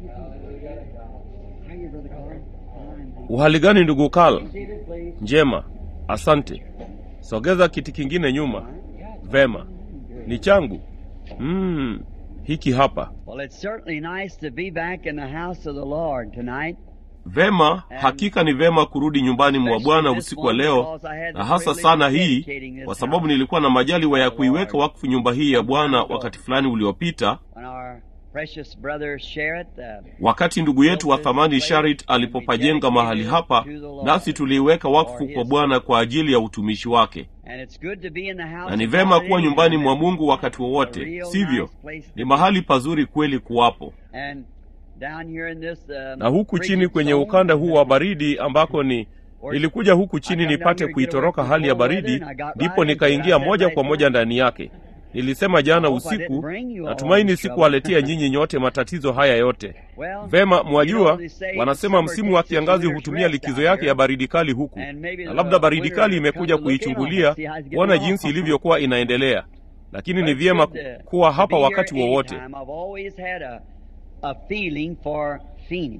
How you, Brother Carl? Fine. Uhali gani ndugu Karl? Seated, please. Njema, asante. Sogeza kiti kingine nyuma. Vema, ni changu. Mm, hiki hapa. Well, it's certainly nice to be back in the house of the Lord tonight. Vema, hakika ni vema kurudi nyumbani mwa Bwana usiku wa leo, na hasa sana hii, kwa sababu nilikuwa na majaliwa ya kuiweka wakfu nyumba hii ya Bwana wakati fulani uliopita, When our precious brother Sherritt, uh, wakati ndugu yetu wa thamani Sharit alipopajenga mahali hapa, nasi tuliiweka wakfu kwa Bwana kwa ajili ya utumishi wake. and it's good to be in the house Na ni of vema God kuwa nyumbani mwa anytime. Mungu wakati A wowote, real sivyo? nice place to Ni be. mahali pazuri kweli kuwapo. And down here in this, uh, Na huku chini frigid kwenye zone, ukanda huu wa baridi ambako ni nilikuja huku chini nipate kuitoroka hali ya baridi, ndipo nikaingia moja kwa moja ndani yake. Nilisema jana usiku, natumaini sikuwaletea nyinyi nyote matatizo haya yote. well, Vema, you mwajua, normally say wanasema summer msimu wa takes its kiangazi winter's hutumia rest likizo out yake here. ya baridi kali huku, And maybe na the labda baridi winter kali come imekuja to look in on kuichungulia it, see how it's getting kuona along. jinsi ilivyokuwa inaendelea, lakini ni But it's vyema good to- kuwa to hapa be wakati here wowote. anytime. I've always had a, a feeling for Phoenix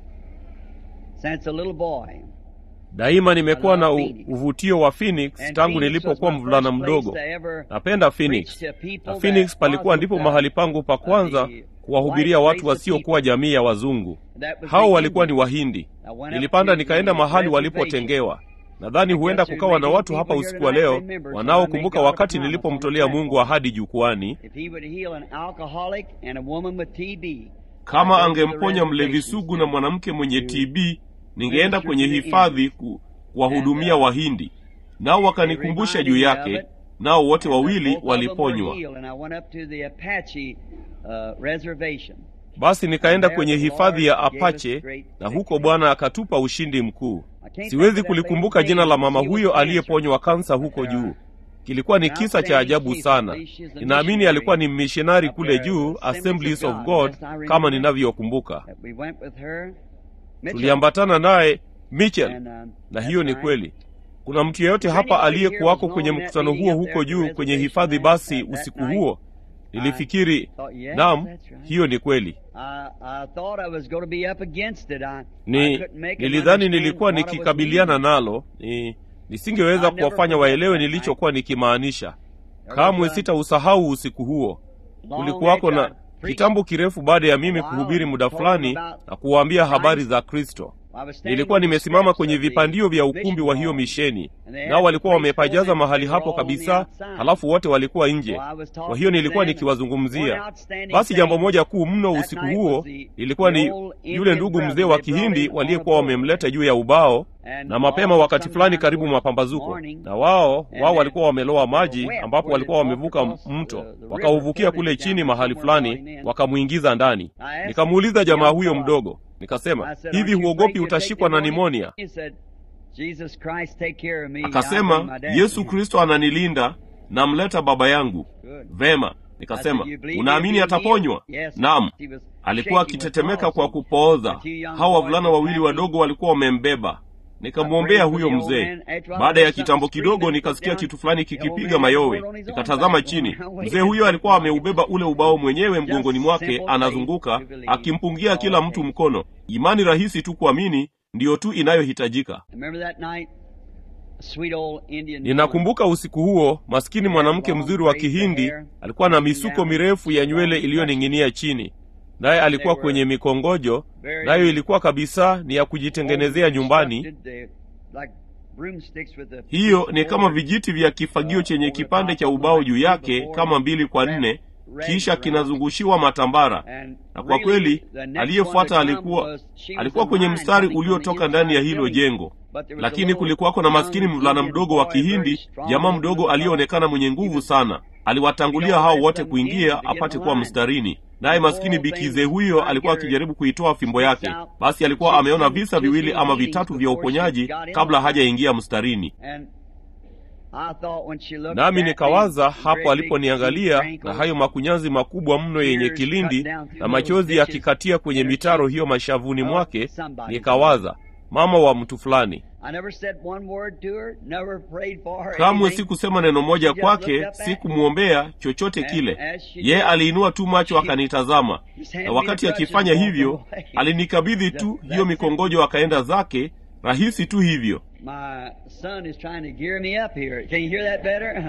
since a little boy. Daima nimekuwa na u- uvutio wa Phoenix And tangu Phoenix nilipokuwa was my mvulana first place mdogo. to ever Napenda Phoenix preach to people na Phoenix that palikuwa ndipo wasn't, mahali uh, pangu pa kwanza the kuwahubiria white watu race of wasiokuwa people. jamii ya wazungu. That was Hao the walikuwa ni Indians. Wahindi. I went up Nilipanda to nikaenda the mahali reservation. walipotengewa. Nadhani huenda guess there kukawa na may be watu hapa people usiku here wa tonight leo remembers when I wanaokumbuka made God a wakati promise nilipomtolea on the Mungu platform. ahadi jukwani, If he would heal an alcoholic and a woman with TB, kama I'd go to the angemponya mlevi reservation sugu na mwanamke mwenye TB, ningeenda kwenye Minister to the hifadhi ku- kuwahudumia And, uh, Wahindi. Nao wakanikumbusha juu yake, nao wote wawili waliponywa. And I went up to the Apache uh, reservation. Basi nikaenda kwenye hifadhi ya Apache na huko Bwana akatupa ushindi mkuu. Siwezi kulikumbuka jina la mama huyo aliyeponywa kansa huko juu. Kilikuwa ni kisa cha ajabu sana. Ninaamini alikuwa ni mishonari kule juu, Assemblies of God, kama ninavyokumbuka. That we went with her. Mitchell. Tuliambatana naye Mitchell, And, um, na that's hiyo ni right. kweli. Kuna mtu yeyote hapa aliyekuwako kwenye mkutano huo huko juu kwenye hifadhi? Basi usiku huo nilifikiri, naam, hiyo ni kweli. I, I thought I was going to be up against it. I, I ni couldn't make 'em nilidhani understand nilikuwa what I was nikikabiliana meaning. nalo ni nisingeweza kuwafanya waelewe nilichokuwa nikimaanisha kamwe sitausahau usiku huo kulikuwako na kitambo kirefu baada ya mimi kuhubiri muda fulani na kuwaambia habari za kristo I was standing nilikuwa on the nimesimama steps kwenye of the vipandio vya ukumbi mission wa hiyo hall. misheni And they had nao walikuwa the wamepajaza place mahali full hapo and they were kabisa all on the outside. halafu wote walikuwa nje So I was talking kwa hiyo to nilikuwa them, nikiwazungumzia one outstanding basi jambo thing moja kuu mno that usiku night huo was the- ilikuwa the ni old yule Indian ndugu brother mzee wa they brought kihindi in on a waliyekuwa boat. wamemleta juu ya ubao And na mapema all wakati fulani sometime karibu towards mapambazuko morning, na wao and wao then walikuwa wameloa maji they were wet ambapo where walikuwa they wamevuka walked across mto the- the river, wakauvukia floated kule down chini mahali somewhere fulani going in. wakamwingiza ndani I asked nikamuuliza the jamaa young huyo fella, mdogo nikasema I said, hivi "Aren't you huogopi afraid you'll take utashikwa na pneumonia?" nimonia He said, Jesus Christ take care of me. I bring akasema my dad yesu here." kristo ananilinda namleta baba yangu Good. vema I said, nikasema "You believe unaamini he'll be ataponywa healed?" Yes. naam He was alikuwa shaking with akitetemeka kwa palsy. kupooza The two young hao boys wavulana were wawili happy. wadogo walikuwa wamembeba nikamwombea huyo mzee baada ya kitambo kidogo nikasikia kitu fulani kikipiga mayowe nikatazama chini mzee huyo alikuwa ameubeba ule ubao mwenyewe mgongoni mwake anazunguka akimpungia kila mtu mkono imani rahisi tu kuamini ndiyo tu inayohitajika Remember that night? A sweet old Indian woman. ninakumbuka usiku huo maskini mwanamke mzuri wa kihindi alikuwa na misuko mirefu ya nywele iliyoning'inia chini naye alikuwa kwenye mikongojo nayo ilikuwa kabisa ni ya kujitengenezea nyumbani Constructed, uh, like broomsticks with the- hiyo ni kama vijiti vya kifagio chenye kipande cha ubao juu yake kama mbili kwa nne kisha kinazungushiwa matambara And na kwa really, kweli the next aliyefuata one to come alikuwa was- she was alikuwa in kwenye line mstari coming from the uliotoka ndani ya inside hilo building. jengo But there was a lakini little kulikuwako na maskini young mvulana Indian mdogo wa boy, very kihindi strong, jamaa looking mdogo fellow. aliyeonekana mwenye nguvu sana aliwatangulia hao wote kuingia apate kuwa mstarini naye maskini bikize huyo alikuwa akijaribu kuitoa fimbo yake basi alikuwa ameona visa viwili ama vitatu vya uponyaji kabla hajaingia mstarini And I thought when she looked nami at me, nikawaza great hapo big aliponiangalia deep na wrinkles, hayo makunyanzi makubwa mno yenye kilindi na machozi yakikatia kwenye mitaro hiyo mashavuni mwake nikawaza mama wa mtu fulani kamwe sikusema neno moja kwake sikumwombea chochote kile ye aliinua tu macho akanitazama na wakati akifanya hivyo alinikabidhi tu hiyo mikongojo akaenda zake rahisi tu hivyo My son is trying to gear me up here. Can you hear that better?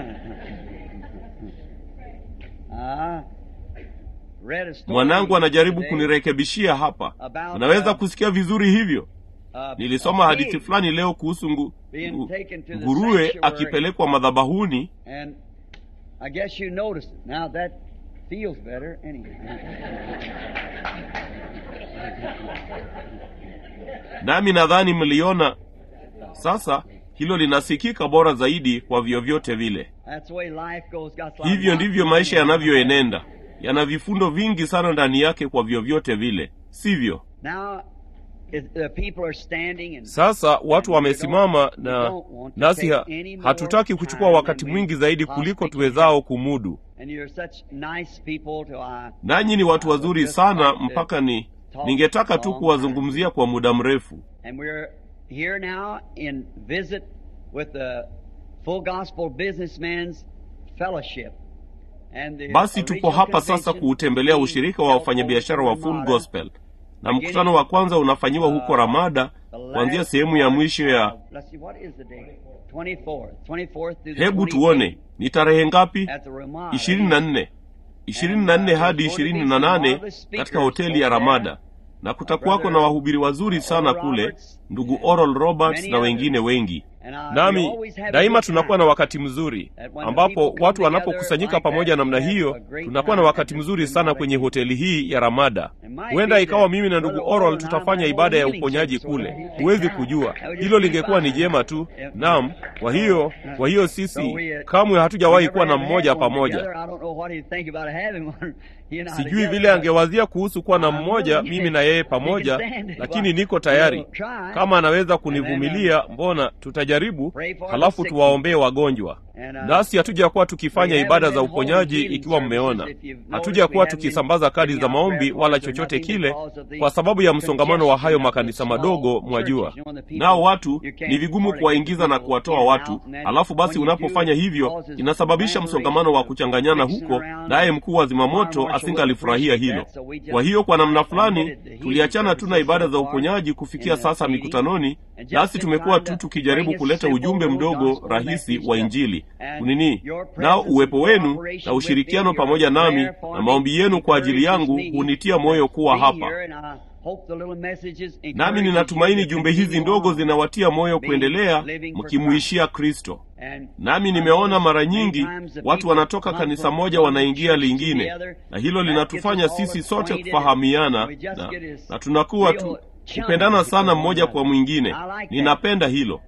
Ah, read a story mwanangu anajaribu today kunirekebishia hapa about, unaweza uh, kusikia vizuri hivyo uh, nilisoma a hadithi pig fulani leo kuhusu ngu, being ngu, taken to the nguruwe sanctuary. akipelekwa madhabahuni And I guess you noticed it. Now that feels better anyway. nami nadhani mliona sasa hilo linasikika bora zaidi kwa vyovyote vile That's the way life goes. Got a lot of hivyo ndivyo nonsense maisha in it. yanavyoenenda yana vifundo vingi sana ndani yake kwa vyovyote vile sivyo Now, if the people are standing and sasa watu wamesimama na nasi ha, hatutaki kuchukua wakati mwingi zaidi kuliko tuwezao kumudu and you're such nice people to uh, nanyi ni watu wazuri sana mpaka ni ningetaka tu kuwazungumzia kwa muda mrefu And we're here now in visit with the Full Gospel Businessman's Fellowship. And the basi tupo original hapa sasa convention kuutembelea being ushirika wa held wafanyabiashara wa over in full Ramada. gospel na mkutano wa kwanza unafanyiwa huko ramada The last kuanzia sehemu ya part mwisho ya of- Let's see, what is the date? 24th. 24th through the hebu 28th tuone ni tarehe ngapi At the Ramada. ishirini na nne ishirini na nne hadi ishirini na nane katika hoteli ya ramada na kutakuwako na wahubiri wazuri sana kule ndugu oral roberts na wengine wengi And, uh, we nami always have a daima good tunakuwa time. na wakati mzuri ambapo watu wanapokusanyika pamoja namna hiyo tunakuwa na wakati mzuri sana kwenye hoteli hii ya ramada huenda ikawa mimi na ndugu oral tutafanya ibada ya uponyaji kule huwezi kujua hilo lingekuwa ni jema tu naam kwa hiyo kwa hiyo sisi kamwe hatujawahi kuwa na mmoja pamoja sijui vile angewazia kuhusu kuwa na mmoja mimi na yeye pamoja lakini niko tayari kama anaweza kunivumilia mbona tutajaribu halafu tuwaombee wagonjwa nasi hatujakuwa tukifanya ibada za uponyaji ikiwa mmeona hatujakuwa tukisambaza kadi za maombi wala chochote kile kwa sababu ya msongamano wa hayo makanisa madogo mwajua nao watu ni vigumu kuwaingiza na kuwatoa watu alafu basi unapofanya hivyo inasababisha msongamano wa kuchanganyana huko naye mkuu wa zimamoto asingalifurahia hilo kwa hiyo kwa namna fulani tuliachana tu na ibada za uponyaji kufikia sasa mikutanoni nasi tumekuwa tu tukijaribu kuleta ujumbe mdogo rahisi wa injili kunini nao uwepo wenu na ushirikiano pamoja nami na maombi yenu kwa ajili yangu hunitia moyo kuwa hapa nami ninatumaini jumbe hizi ndogo zinawatia moyo kuendelea mkimuishia kristo nami nimeona mara nyingi watu wanatoka kanisa moja wanaingia lingine na hilo linatufanya sisi sote kufahamiana na, na tunakuwa tu kupendana sana mmoja kwa mwingine ninapenda hilo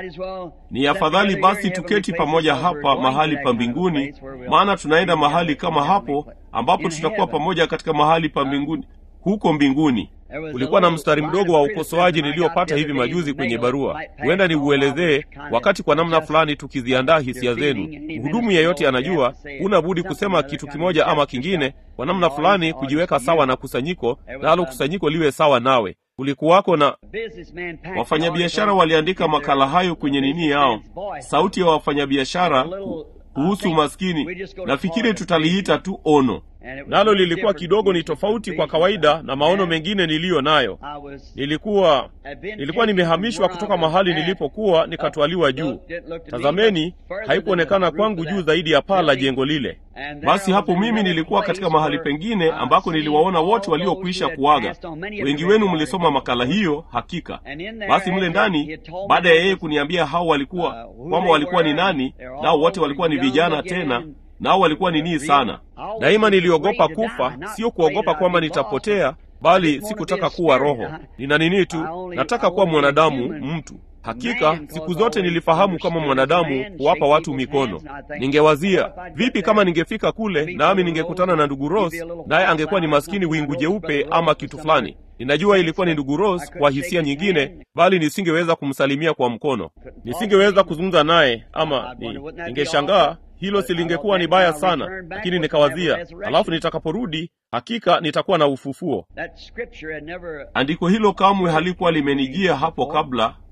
ni afadhali basi tuketi pamoja hapa mahali pa mbinguni maana tunaenda mahali kama hapo ambapo tutakuwa pamoja katika mahali pa mbinguni huko mbinguni kulikuwa na mstari mdogo wa ukosoaji niliyopata hivi majuzi kwenye barua huenda niuelezee wakati kwa namna fulani tukiziandaa hisia zenu mhudumu yeyote anajua huna budi kusema kitu kimoja ama kingine kwa namna fulani kujiweka sawa na kusanyiko nalo kusanyiko liwe sawa nawe kulikuwako na wafanyabiashara waliandika makala hayo kwenye nini yao sauti ya wafanyabiashara kuhusu maskini nafikiri tutaliita tu ono nalo lilikuwa kidogo ni tofauti kwa kawaida na maono mengine niliyo nayo nilikuwa nilikuwa nimehamishwa kutoka mahali nilipokuwa nikatwaliwa juu tazameni haikuonekana kwangu juu zaidi ya paa la jengo lile basi hapo mimi nilikuwa katika mahali pengine ambako niliwaona wote waliokwisha kuaga wengi wenu mlisoma makala hiyo hakika basi mle ndani baada ya yeye kuniambia hao walikuwa kwamba walikuwa ni nani nao wote walikuwa ni vijana tena nao walikuwa ni nii sana daima niliogopa kufa sio kuogopa kwamba nitapotea bali sikutaka kuwa roho nina nini tu nataka kuwa mwanadamu mtu hakika siku zote nilifahamu kama mwanadamu kuwapa watu mikono ningewazia vipi kama ningefika kule nami ningekutana na ndugu ros naye angekuwa ni maskini wingu jeupe ama kitu fulani ninajua ilikuwa ni ndugu ros kwa hisia nyingine bali nisingeweza kumsalimia kwa mkono nisingeweza kuzungumza naye ama ni, ningeshangaa hilo silingekuwa ni baya sana lakini nikawazia alafu nitakaporudi hakika nitakuwa na ufufuo andiko hilo kamwe halikuwa limenijia hapo kabla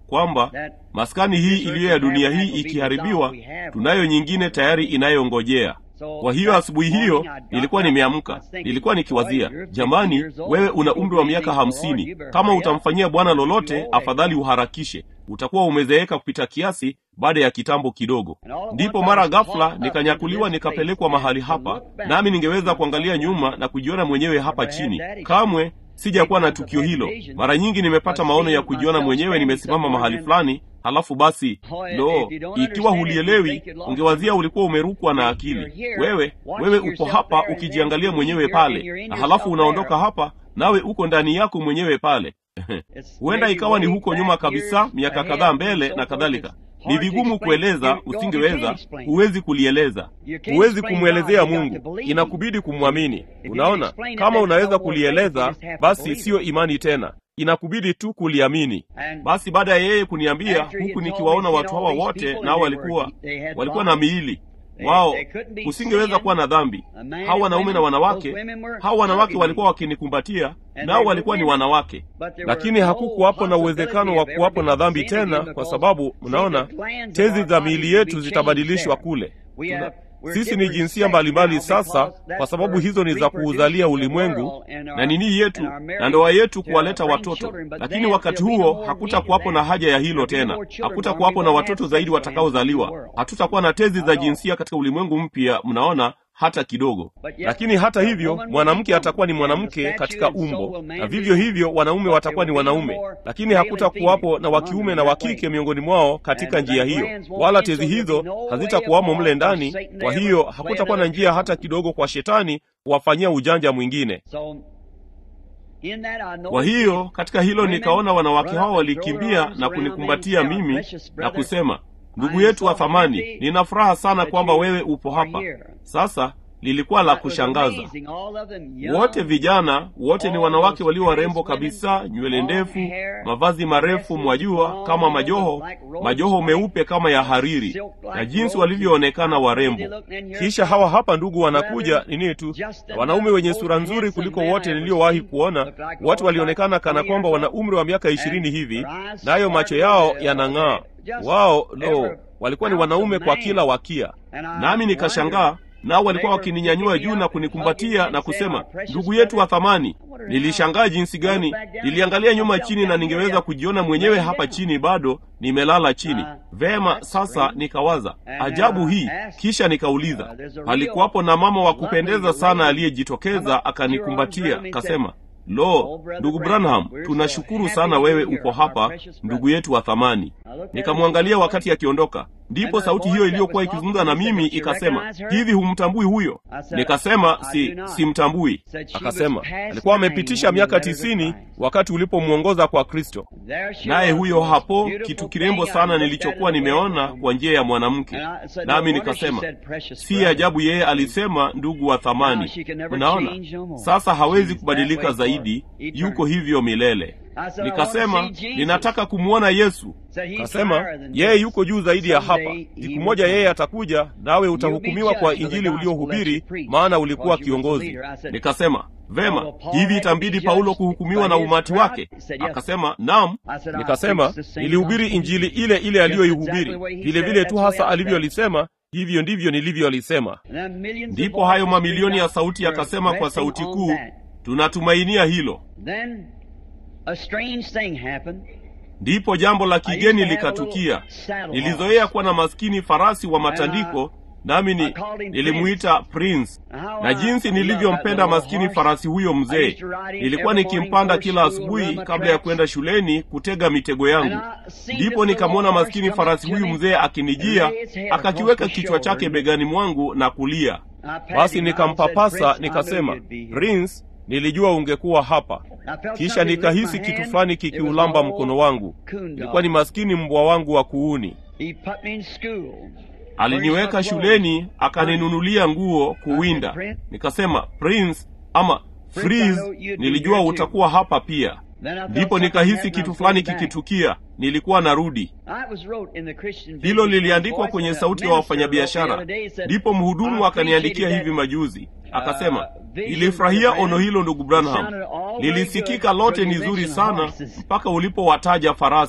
kwamba maskani hii iliyo ya dunia hii ikiharibiwa, tunayo nyingine tayari inayongojea. Kwa hiyo asubuhi hiyo nilikuwa nimeamka, nilikuwa nikiwazia, jamani, wewe una umri wa miaka hamsini. Kama utamfanyia Bwana lolote, afadhali uharakishe, utakuwa umezeeka kupita kiasi baada ya kitambo kidogo. Ndipo mara ghafla nikanyakuliwa nikapelekwa mahali hapa, nami ningeweza kuangalia nyuma na kujiona mwenyewe hapa chini. Kamwe sijakuwa na tukio hilo. Mara nyingi nimepata maono ya kujiona mwenyewe nimesimama mahali fulani, halafu basi, lo, ikiwa hulielewi, ungewazia ulikuwa umerukwa na akili. Wewe wewe uko hapa ukijiangalia mwenyewe pale, na halafu unaondoka hapa, nawe uko ndani yako mwenyewe pale. Huenda ikawa ni huko nyuma kabisa, miaka kadhaa mbele na kadhalika. Ni vigumu kueleza, usingeweza, huwezi kulieleza, huwezi kumwelezea Mungu, inakubidi kumwamini. Unaona, kama unaweza kulieleza, basi siyo imani tena, inakubidi tu kuliamini. Basi baada ya yeye kuniambia, huku nikiwaona watu hawa wote, nao walikuwa walikuwa na miili wao kusingeweza kuwa na dhambi. Hawa wanaume na wanawake, hawa wanawake walikuwa wakinikumbatia, nao walikuwa ni wanawake, lakini hakukuwapo na uwezekano wa kuwapo na dhambi tena, kwa sababu mnaona, tezi za miili yetu zitabadilishwa kule. Tuna, sisi ni jinsia mbalimbali sasa, kwa sababu hizo ni za kuuzalia ulimwengu na nini yetu na ndoa yetu kuwaleta watoto. Lakini wakati huo hakutakuwapo na haja ya hilo tena, hakutakuwapo na watoto zaidi watakaozaliwa. Hatutakuwa na tezi za jinsia katika ulimwengu mpya, mnaona hata kidogo. Lakini hata hivyo, mwanamke atakuwa ni mwanamke katika umbo, na vivyo hivyo wanaume watakuwa ni wanaume, lakini hakutakuwapo na wakiume na wakike miongoni mwao katika njia hiyo, wala tezi hizo hazitakuwamo mle ndani. Kwa hiyo hakutakuwa na njia hata kidogo kwa shetani kuwafanyia ujanja mwingine. Kwa hiyo katika hilo nikaona wanawake hao walikimbia na kunikumbatia mimi na kusema Ndugu yetu wa thamani, nina furaha sana kwamba wewe upo hapa. Sasa lilikuwa la kushangaza, wote vijana, wote ni wanawake walio warembo kabisa, nywele ndefu, mavazi marefu, mwajua, kama majoho, majoho meupe kama ya hariri, na jinsi walivyoonekana warembo. Kisha hawa hapa ndugu wanakuja nini tu, wanaume wenye sura nzuri kuliko wote niliowahi kuona. Watu walionekana kana kwamba wana umri wa miaka ishirini hivi, nayo macho yao yanang'aa. Wao lo, walikuwa ni wanaume kwa kila wakia, nami nikashangaa nao walikuwa wakininyanyua juu na kunikumbatia na kusema, ndugu yetu wa thamani. Nilishangaa jinsi gani, niliangalia nyuma chini na ningeweza kujiona mwenyewe hapa chini, bado nimelala chini. Vema, sasa nikawaza ajabu hii, kisha nikauliza, palikuwapo na mama wa kupendeza sana aliyejitokeza akanikumbatia, akasema Lo, ndugu Branham, tunashukuru sana wewe uko hapa, ndugu yetu wa thamani. Nikamwangalia wakati akiondoka, ndipo sauti hiyo iliyokuwa ikizungumza na mimi ikasema, hivi humtambui huyo? Nikasema si simtambui. Akasema alikuwa amepitisha miaka tisini wakati ulipomwongoza kwa Kristo. Naye huyo hapo, kitu kirembo sana nilichokuwa nimeona kwa njia ya mwanamke. Nami nikasema si ajabu yeye alisema ndugu wa thamani. Unaona, sasa hawezi kubadilika zaidi, yuko hivyo milele. Nikasema ninataka kumwona Yesu. Kasema yeye yuko juu zaidi ya hapa. Siku moja yeye atakuja, nawe utahukumiwa kwa injili uliohubiri, maana ulikuwa kiongozi. Nikasema vema, hivi itambidi Paulo kuhukumiwa na umati wake? Akasema naam. Nikasema nilihubiri injili ile ile aliyoihubiri, vile vile tu hasa alivyolisema hivyo ndivyo nilivyolisema. Ndipo hayo mamilioni ya sauti yakasema kwa sauti kuu, tunatumainia hilo. Ndipo jambo la kigeni likatukia. Nilizoea kuwa na maskini farasi wa matandiko, nami ni nilimwita Prince, na jinsi nilivyompenda maskini farasi huyo mzee. Nilikuwa nikimpanda kila asubuhi kabla ya kwenda shuleni kutega mitego yangu. Ndipo nikamwona maskini farasi huyu mzee akinijia, akakiweka kichwa chake begani mwangu na kulia. Basi nikampapasa nikasema, Prince, nilijua ungekuwa hapa. Kisha nikahisi kitu fulani kikiulamba mkono wangu. Ilikuwa ni maskini mbwa wangu wa kuuni. Aliniweka shuleni, akaninunulia nguo kuwinda. Nikasema, Prince ama Freeze, nilijua utakuwa hapa pia. Ndipo nikahisi kitu fulani kikitukia. Nilikuwa narudi. Hilo liliandikwa kwenye sauti ya wafanyabiashara. Ndipo mhudumu akaniandikia hivi majuzi, akasema, nilifurahia ono hilo ndugu Branham, lilisikika lote ni zuri sana mpaka ulipowataja farasi.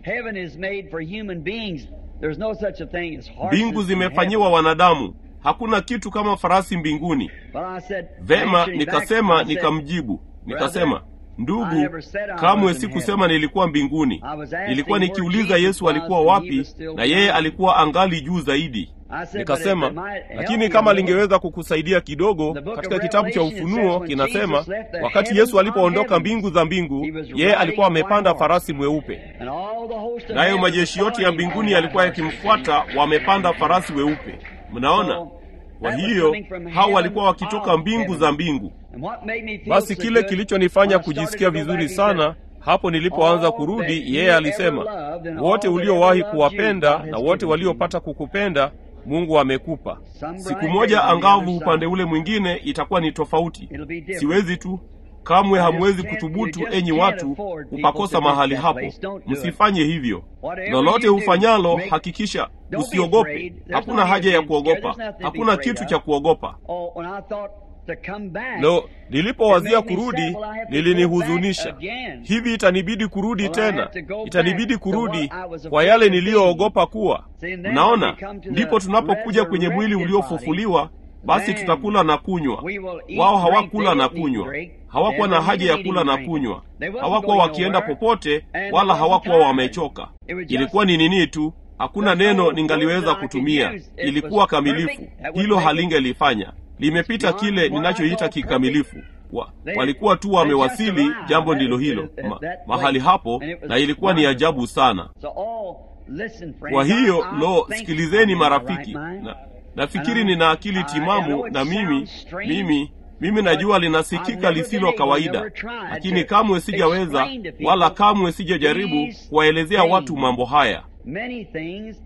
Heaven is made for human beings. There's no such a thing as horses mbingu in zimefanyiwa heaven. wanadamu hakuna kitu kama farasi mbinguni But I said, vema answering back, nikasema I said, nikamjibu nikasema I ndugu never said I kamwe was in sikusema nilikuwa mbinguni I was asking nilikuwa where nikiuliza Jesus yesu was alikuwa when he wapi was still na yeye down. alikuwa angali juu zaidi I said, nikasema but if it might help lakini you kama a little, lingeweza kukusaidia kidogo The book of katika kitabu cha Revelation ufunuo says when kinasema Jesus left the wakati heavens yesu alipoondoka from mbingu za mbingu he was yeye riding alikuwa a white amepanda horse. farasi mweupe And all the host of nayo heaven majeshi yote ya following mbinguni on yalikuwa that horse. yakimfuata wamepanda farasi weupe mnaona So, kwa that was hiyo coming from hao heaven walikuwa wakitoka of mbingu heaven. za mbingu And what made me feel basi so kile good, kilichonifanya when I started kujisikia to go vizuri back, he sana said, hapo nilipoanza All kurudi that yeye you alisema ever loved and wote all that uliowahi ever loved kuwapenda you, God has na wote given to you." waliopata kukupenda mungu amekupa Some siku bright moja days on the angavu other upande side. ule mwingine itakuwa ni tofauti It'll be different. siwezi tu kamwe You hamwezi just can't- kuthubutu you just enyi can't watu afford people kupakosa to miss mahali that hapo place. Don't do it. msifanye hivyo Whatever lolote you do, ufanyalo make- hakikisha Don't be usiogope afraid. There's hakuna no haja ya need to be scared. kuogopa There's nothing to be hakuna afraid kitu of. cha kuogopa Oh, when I thought to come back, lo nilipowazia It made me kurudi sad, well, I have to lilinihuzunisha go back again. hivi itanibidi kurudi Well, I tena have to go itanibidi back to kurudi what I was kwa afraid yale of being. niliyoogopa kuwa See, and then mnaona when we come to the ndipo tunapokuja kwenye mwili resurrected uliofufuliwa basi then tutakula na kunywa we will eat, wao drink, hawakula they na didn't eat, kunywa drink. hawakuwa They na haja ya weren't kula na eating, kunywa They wasn't hawakuwa going wakienda nowhere, popote and wala they hawakuwa wasn't wamechoka It was just- ilikuwa ni nini tu hakuna There's no neno word ningaliweza that I could kutumia use. It ilikuwa was kamilifu perfect. That would hilo make it- halingelifanya limepita beyond kile what I ninachoita call kikamilifu wa, They- walikuwa tu they wamewasili just arrived jambo at- ndilo hilo at- at ma, that mahali place. hapo And it was na ilikuwa ni wonderful. ajabu sana So, oh, listen, friends, kwa hiyo I- I lo think sikilizeni I'm in my marafiki right mind. na, nafikiri And I- nina akili I- I know timamu it na mimi sounds strange, mimi mimi najua I've linasikika never lisilo been able, kawaida never tried lakini to kamwe sijaweza explain to people wala kamwe sijajaribu these kuwaelezea watu things. mambo haya many things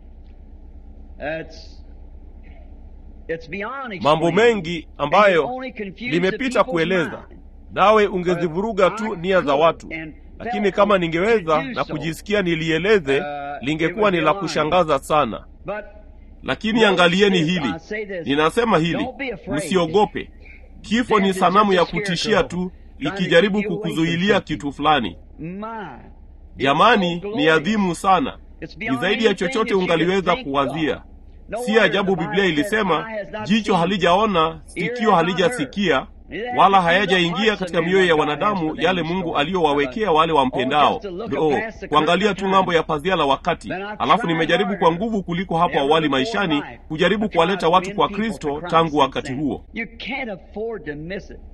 it's it's beyond mambo explaining. mengi And ambayo it only confused the limepita people's kueleza mind. nawe ungezivuruga But tu I nia za could watu and lakini felt kama to ningeweza do na so. kujisikia nilieleze Uh, lingekuwa it would ni be la lying. kushangaza sana But lakini Notice angalieni this, hili I say this, ninasema hili don't be afraid. msiogope kifo ni Death is sanamu just ya a kutishia scarecrow tu trying to ikijaribu keep you away from kukuzuilia something. kitu fulani my jamani it's so ni glorious. adhimu sana It's ni beyond zaidi ya anything chochote that you ungaliweza could think kuwazia of. No si wonder ajabu the Bible biblia said, ilisema "Eye has not jicho seen, halijaona ear sikio has not halijasikia heard, neither has wala it entered the hayajaingia hearts katika of men mioyo ya what God has wanadamu for them yale in mungu store." aliyowawekea wale Oh, wampendao just to look lo past the kuangalia curtain tu of ng'ambo time. ya pazia la wakati Then I've alafu tried nimejaribu kwa harder nguvu kuliko hapo ever awali before in maishani life kujaribu to try kuwaleta to watu win kwa people kristo for Christ tangu since wakati then. huo You can't afford to miss it.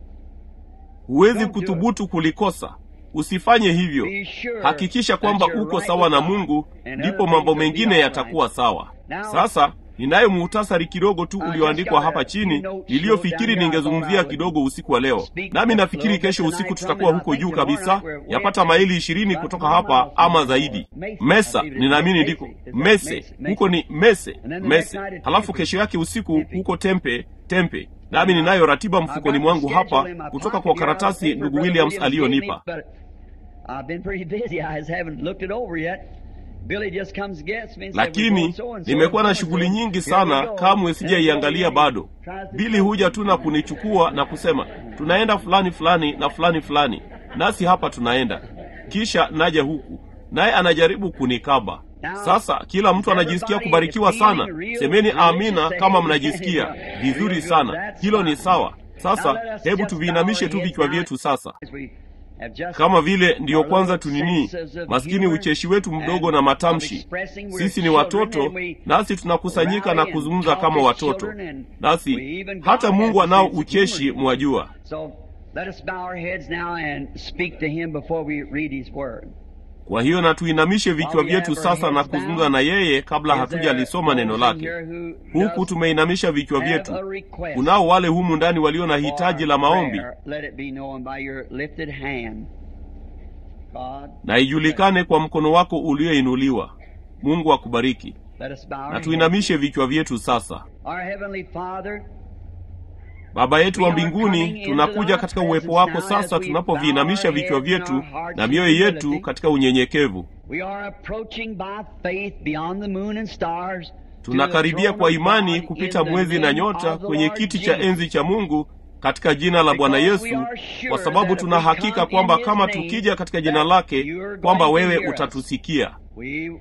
huwezi Don't do kuthubutu kulikosa usifanye hivyo Be sure hakikisha that kwamba you're uko right sawa with na God, mungu and ndipo other mambo things will be mengine all yatakuwa right. sawa Now, sasa ninayo muhtasari kidogo tu I just ulioandikwa got a hapa few chini notes niliyofikiri wrote down here. I ningezungumzia thought I kidogo usiku wa leo speak nami just a nafikiri little bit kesho usiku tonight from tutakuwa it. I huko think juu tomorrow kabisa night we're way yapata up maili ishirini about kutoka 20 hapa miles ama from zaidi Mesa, I mesa believe it is. ninaamini Mesa. ndiko Is that mese Mesa? huko ni mese And then the mese next night at halafu Tempe. kesho yake usiku Tempe. huko tempe tempe nami ninayo ratiba I've got mfukoni the mwangu schedule hapa in my kutoka pocket kwa here. I karatasi think ndugu Brother williams Williams gave me, aliyonipa but I've been pretty busy. I just haven't looked it over yet. Billy just comes gets me and said, "We're lakini going so and so nimekuwa na and so and shughuli so. nyingi Here we sana go." kamwe And sijaiangalia so bado he tries to bili tell huja me. tu na kunichukua na kusema tunaenda fulani fulani na fulani fulani nasi hapa tunaenda kisha naja huku naye anajaribu kunikaba sasa kila mtu anajisikia kubarikiwa sana semeni amina kama mnajisikia vizuri sana hilo ni sawa sasa hebu tuviinamishe tu vichwa vyetu sasa kama vile ndiyo kwanza tunini maskini ucheshi wetu mdogo na matamshi sisi ni watoto nasi tunakusanyika na kuzungumza kama watoto nasi hata mungu anao ucheshi mwajua So let us bow our heads now and speak to him before we read his word. kwa hiyo na tuinamishe vichwa vyetu sasa na kuzungumza na yeye kabla Is there hatujalisoma neno those in lake here who huku does tumeinamisha vichwa have vyetu a request kunao wale humu ndani walio na hitaji la for maombi prayer? Let it be known by your lifted hand. God, na ijulikane kwa mkono wako ulioinuliwa mungu akubariki let us bow our na heads. tuinamishe vichwa vyetu sasa Our heavenly Father, baba yetu wa mbinguni tunakuja katika uwepo wako sasa tunapoviinamisha vichwa vyetu na mioyo yetu katika unyenyekevu we are approaching by faith beyond the moon and stars. tunakaribia kwa imani kupita mwezi na nyota kwenye kiti cha enzi cha mungu katika jina la bwana yesu kwa sababu tuna hakika kwamba kama tukija katika jina lake kwamba wewe utatusikia We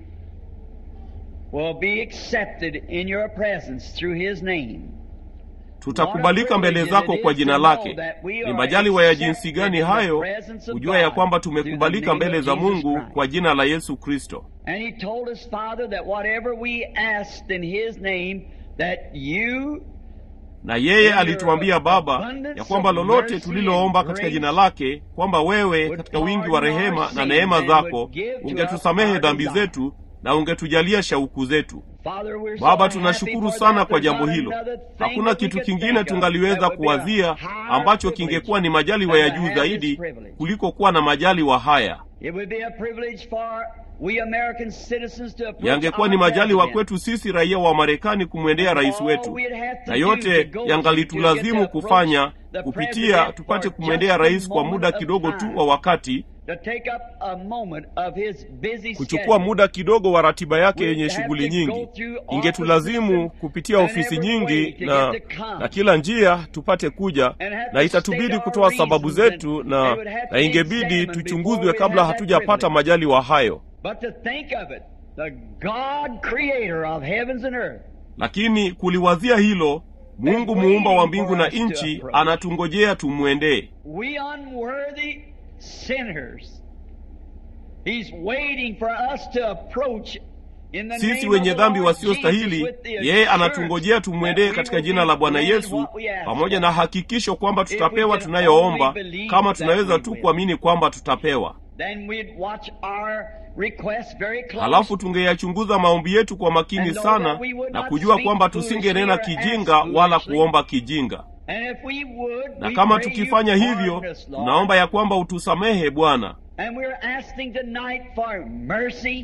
will be accepted in your presence through his name. tutakubalika mbele zako kwa jina lake ni majaliwa ya jinsi gani hayo kujua ya kwamba tumekubalika mbele za mungu kwa jina la yesu kristo And he told us, Father, that whatever we asked in his name, that you na yeye alituambia baba ya kwamba lolote tuliloomba katika jina lake kwamba wewe katika wingi wa rehema na neema zako ungetusamehe dhambi zetu na ungetujalia shauku zetu Father, we're so baba happy tunashukuru for sana that. kwa There's jambo not hilo another thing hakuna that we kitu could kingine think of tungaliweza that would be a kuwazia higher ambacho privilege kingekuwa ni majaliwa ya than to juu have this zaidi privilege. kuliko kuwa na majaliwa haya It would be a privilege for we American citizens to approach yangekuwa ni our majaliwa president. kwetu sisi raia wa marekani kumwendea rais All wetu we'd have to na do yote to go to yangalitulazimu get to kufanya approach the kupitia president tupate for kumwendea just a rais kwa moment muda of kidogo tu time. wa wakati to take up a moment of his busy kuchukua schedule. muda kidogo wa ratiba yake We'd yenye have shughuli to go nyingi through ingetulazimu offices kupitia and ofisi every way nyingi to na, get to come. na kila njia tupate kuja And have na to itatubidi state our kutoa sababu reasons zetu and na, they would have to na be ingebidi examined tuchunguzwe before we kabla have that hatujapata privilege. majaliwa hayo But to think of it, the God creator of heavens and earth, lakini kuliwazia hilo mungu muumba wa mbingu na nchi anatungojea tumwendee we unworthy sinners, He's waiting for us to approach in the sisi name wenye of the dhambi Lord wasiostahili Jesus with the yeye assurance anatungojea tumwendee that we katika will jina be la bwana granted yesu what we ask pamoja for. na hakikisho kwamba we tutapewa can tunayoomba only believe kama that tunaweza we tu will. kuamini kwamba tutapewa Then we'd watch our requests very close. halafu tungeyachunguza maombi yetu kwa makini And know sana that we would na not kujua speak kwamba foolishly tusingenena or ask kijinga wala foolishly. kuomba kijinga And if we would, na we kama pray you tukifanya hivyo pardon us, Lord. tunaomba ya kwamba utusamehe bwana And we're asking tonight for mercy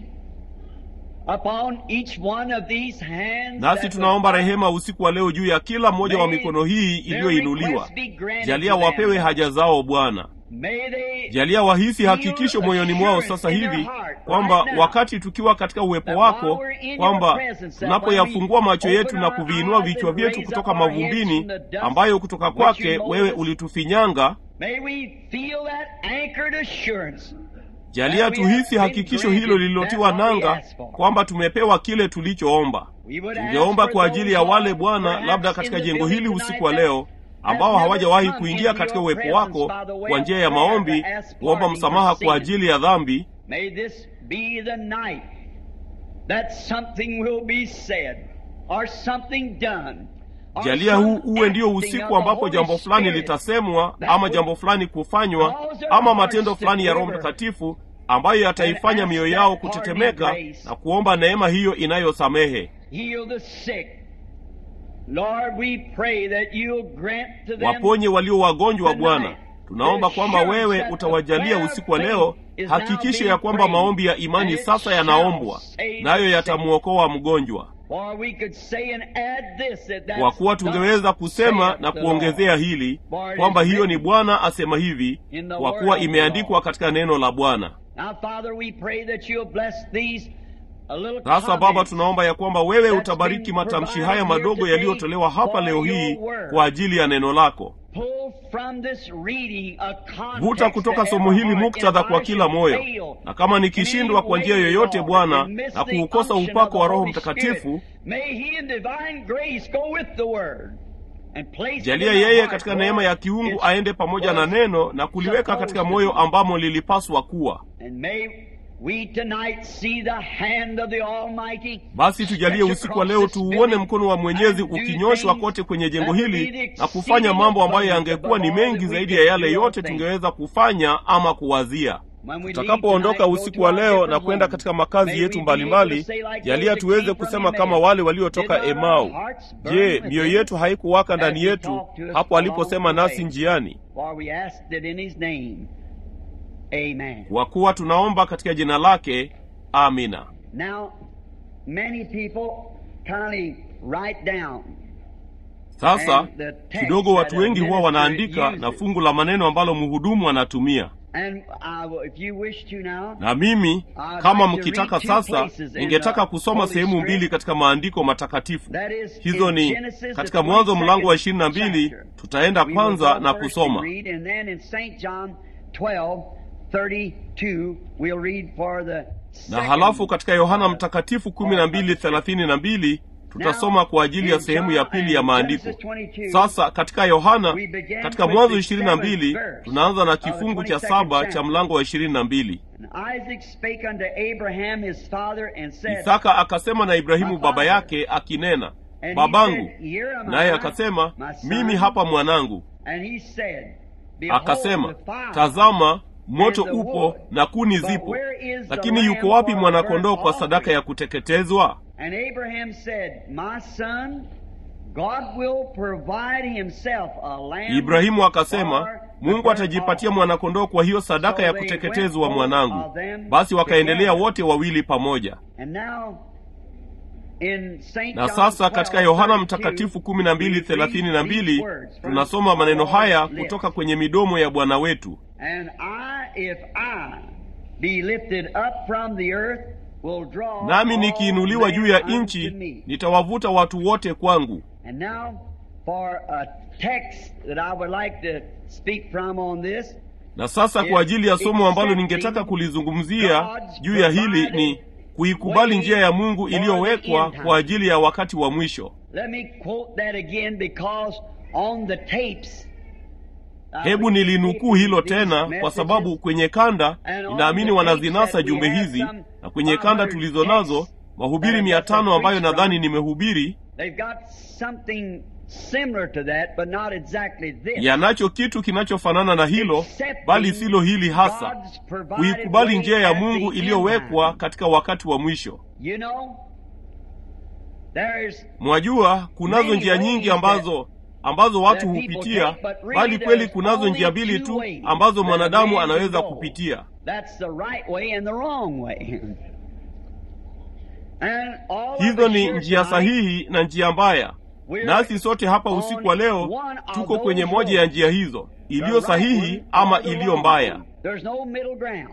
upon each one of these hands. nasi that tunaomba would- rehema usiku wa leo juu ya kila mmoja wa May mikono hii their iliyoinuliwa requests be granted jalia to them. wapewe haja zao bwana May they jalia wahisi hakikisho moyoni mwao sasa hivi kwamba wakati tukiwa katika uwepo wako kwamba tunapoyafungua macho yetu na kuviinua vichwa vyetu kutoka mavumbini ambayo kutoka kwake wewe ulitufinyanga May we feel that anchored assurance. jalia tuhisi hakikisho hilo lililotiwa nanga kwamba tumepewa kile tulichoomba We would ask tungeomba for kwa ajili ya those, wale Lord, bwana perhaps labda in katika the jengo building hili tonight usiku wa that leo ambao have hawajawahi never come kuingia into katika your uwepo presence wako by the way kwa of njia ya prayer maombi to ask kuomba pardon msamaha for kwa sin. ajili ya dhambi May this be the night that something will be said or something done. or jalia huu some uwe ndio acting of usiku the ambapo Holy jambo fulani Spirit litasemwa that ama would jambo fulani kufanywa cause our ama hearts matendo to fulani ya roho quiver mtakatifu ambayo yataifanya and mioyo ask yao that pardon kutetemeka and grace. na kuomba neema hiyo inayosamehe Heal the sick. Lord, we pray that you'll grant to them waponye walio wagonjwa tonight bwana tunaomba the kwamba assurance wewe that the utawajalia prayer of usiku wa faith leo is now hakikisho being ya kwamba prayed, maombi ya and imani it sasa shall yanaombwa save nayo the sick. yatamwokoa mgojwa Or we could say and add this, that that's kwa kuwa tungeweza thus kusema saith na the kuongezea Lord. hili For it kwamba is hiyo ni written bwana asema hivi in the kwa word kuwa of the imeandikwa Lord. katika neno la bwana Now, Father, we pray that you'll bless these a little sasa baba comments tunaomba ya kwamba wewe that's utabariki been matamshi provided haya here madogo today yaliyotolewa hapa for leo hii your word. kwa ajili ya neno lako Pull from this reading a context vuta kutoka to somo every hili heart. muktadha If kwa I kila should moyo fail na kama in nikishindwa any kwa njia way, yoyote Lord, bwana and miss na the kuukosa unction upako of wa the roho Holy mtakatifu Spirit, may He in divine grace go with the word and place it jalia in the yeye heart katika where neema ya kiungu it's- aende pamoja na was neno na kuliweka supposed katika to moyo be. ambamo lilipaswa kuwa And may we tonight see the hand of the Almighty. basi tujalie stretch usiku wa across leo this tuuone building mkono wa mwenyezi and do ukinyoshwa things kote kwenye jengo that will be hili the na kufanya exceeding mambo ambayo abundance yangekuwa ni above all mengi that we zaidi could ya yale do or yote think. tungeweza kufanya ama kuwazia When we leave tutakapoondoka tonight, go usiku to wa our leo na different kwenda homes, katika makazi may yetu we be able to mbalimbali say like jalia those that tuweze came from kusema Emmaus, kama wale "Did waliotoka not our emau hearts burn je within mioyo us yetu haikuwaka as ndani he yetu talked to us hapo aliposema along the nasi way?" njiani For we asked it in his name. Amen. kwa kuwa tunaomba katika jina lake amina Now, many people kindly write down sasa And the text kidogo watu that a wengi huwa minister wanaandika uses. na fungu la maneno ambalo mhudumu anatumia And I will, if you wish to now, na mimi I'd kama like to mkitaka read two sasa places in ningetaka the kusoma Holy sehemu Script. mbili katika maandiko matakatifu that is hizo in ni Genesis, the katika mwanzo 22nd mlango wa ishirini na mbili chapter. tutaenda We will kwanza go na first kusoma and read, and then in St. John 12, 32, we'll read for the na halafu katika yohana mtakatifu kumi na mbili thelathini na mbili tutasoma kwa ajili ya sehemu ya pili ya maandiko sasa katika yohana katika mwanzo ishirini na mbili tunaanza na kifungu cha saba cha mlango wa ishirini na mbili Isaac spake unto Abraham his father and said, isaka akasema na ibrahimu baba yake akinena And he babangu said, Here am naye I, akasema my son. mimi hapa mwanangu And he said, Behold akasema the fire, tazama moto and the upo wood, na kuni but zipo where is the lakini yuko lamb wapi for mwanakondoo burnt kwa sadaka offering? ya kuteketezwa And Abraham said, My son, God will provide himself a lamb ibrahimu akasema for the mungu burnt atajipatia offering." mwanakondoo kwa hiyo sadaka ya So they kuteketezwa went both mwanangu of them basi wakaendelea together. wote wawili pamoja And now, in St. na John sasa katika 12, yohana 32, mtakatifu kumi na mbili we read thelathini na these mbili words from tunasoma maneno our haya lips. kutoka kwenye midomo ya bwana wetu And I, if I be lifted up from the earth, will draw nami all nikiinuliwa men juu ya unto nchi me. nitawavuta watu wote kwangu And now, for a text that I would like to speak from on this, na sasa kwa ajili ya somo ambalo ningetaka kulizungumzia juu ya hili ni kuikubali njia ya mungu iliyowekwa kwa ajili ya wakati wa mwisho let me quote that again because on the tapes. I hebu read nilinukuu hilo these tena kwa messages, sababu kwenye kanda and on ninaamini the wanazinasa tapes that jumbe we have hizi some na kwenye kanda 500 tulizo nazo texts mahubiri that mia I've tano just ambayo preached nadhani from. nimehubiri They've got something similar to that, but not exactly this. yanacho kitu kinachofanana na hilo bali silo hili hasa God's provided kuikubali way njia ya at mungu the iliyowekwa end time. katika wakati wa mwisho You know, there's mwajua kunazo Many njia nyingi ways ambazo ambazo watu that people hupitia take, but really bali kweli there's kunazo only njia mbili two tu ways ambazo that a mwanadamu man can anaweza go. kupitia that's the right way and the wrong way. and all of hizo us ni here njia tonight, sahihi na njia mbaya we're nasi sote hapa on usiku wa leo one of tuko those kwenye moja ya roads. njia hizo the iliyo right sahihi one ama or the iliyo wrong mbaya one. There's no middle ground.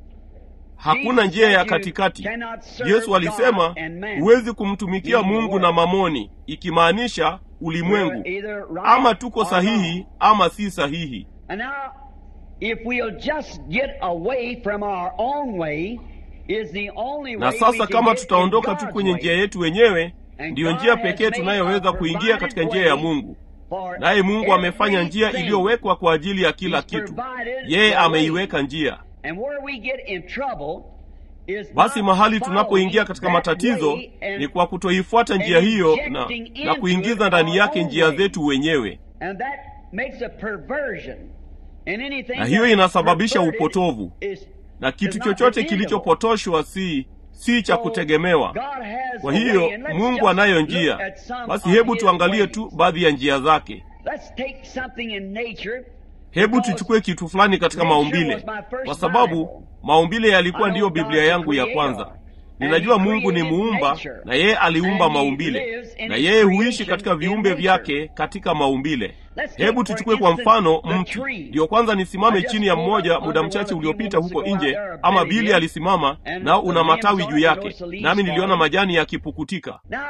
hakuna Jesus njia ya said you katikati cannot serve yesu alisema God and man. huwezi kumtumikia in the mungu world. na mamoni ikimaanisha ulimwengu We're either right ama tuko or sahihi wrong. ama si sahihi And now, if we'll just get away from our own way, is the only na way we sasa can kama get tutaondoka in tu God's kwenye way. njia yetu wenyewe And ndiyo God njia has pekee made tunayoweza a kuingia katika provided njia ya way mungu for naye mungu amefanya njia everything. iliyowekwa kwa ajili ya kila He's kitu provided yeye the way. ameiweka njia And where we get in trouble is basi not mahali tunapoingia following katika that matatizo way and- ni kwa kutoifuata njia and hiyo na, injecting na into kuingiza it ndani our yake own njia way. zetu wenyewe And that makes a perversion. And anything na hiyo that is inasababisha perverted upotovu is- na is kitu not chochote dependable. kilichopotoshwa si si cha So, kutegemewa God has kwa a way, hiyo and let's mungu just anayo look njia at some basi of hebu his tuangalie ways. tu baadhi ya njia zake Let's take something in nature. hebu because tuchukue kitu fulani katika nature maumbile was my first kwa sababu Bible. maumbile yalikuwa I ndiyo know biblia God's a yangu ya creator. kwanza And ninajua he mungu ni created muumba nature. na yeye aliumba And he maumbile lives in na his yeye huishi creation katika in viumbe nature. vyake katika maumbile Let's take hebu for tuchukue kwa instance mfano the mti tree. ndiyo kwanza nisimame I just chini ya pulled mmoja up muda under mchache one a few uliopita moments huko ago nje out there, ama Billy bili did. alisimama And nao the una limbs matawi on juu it, yake notice the leaves nami niliona falling. majani yakipukutika Now,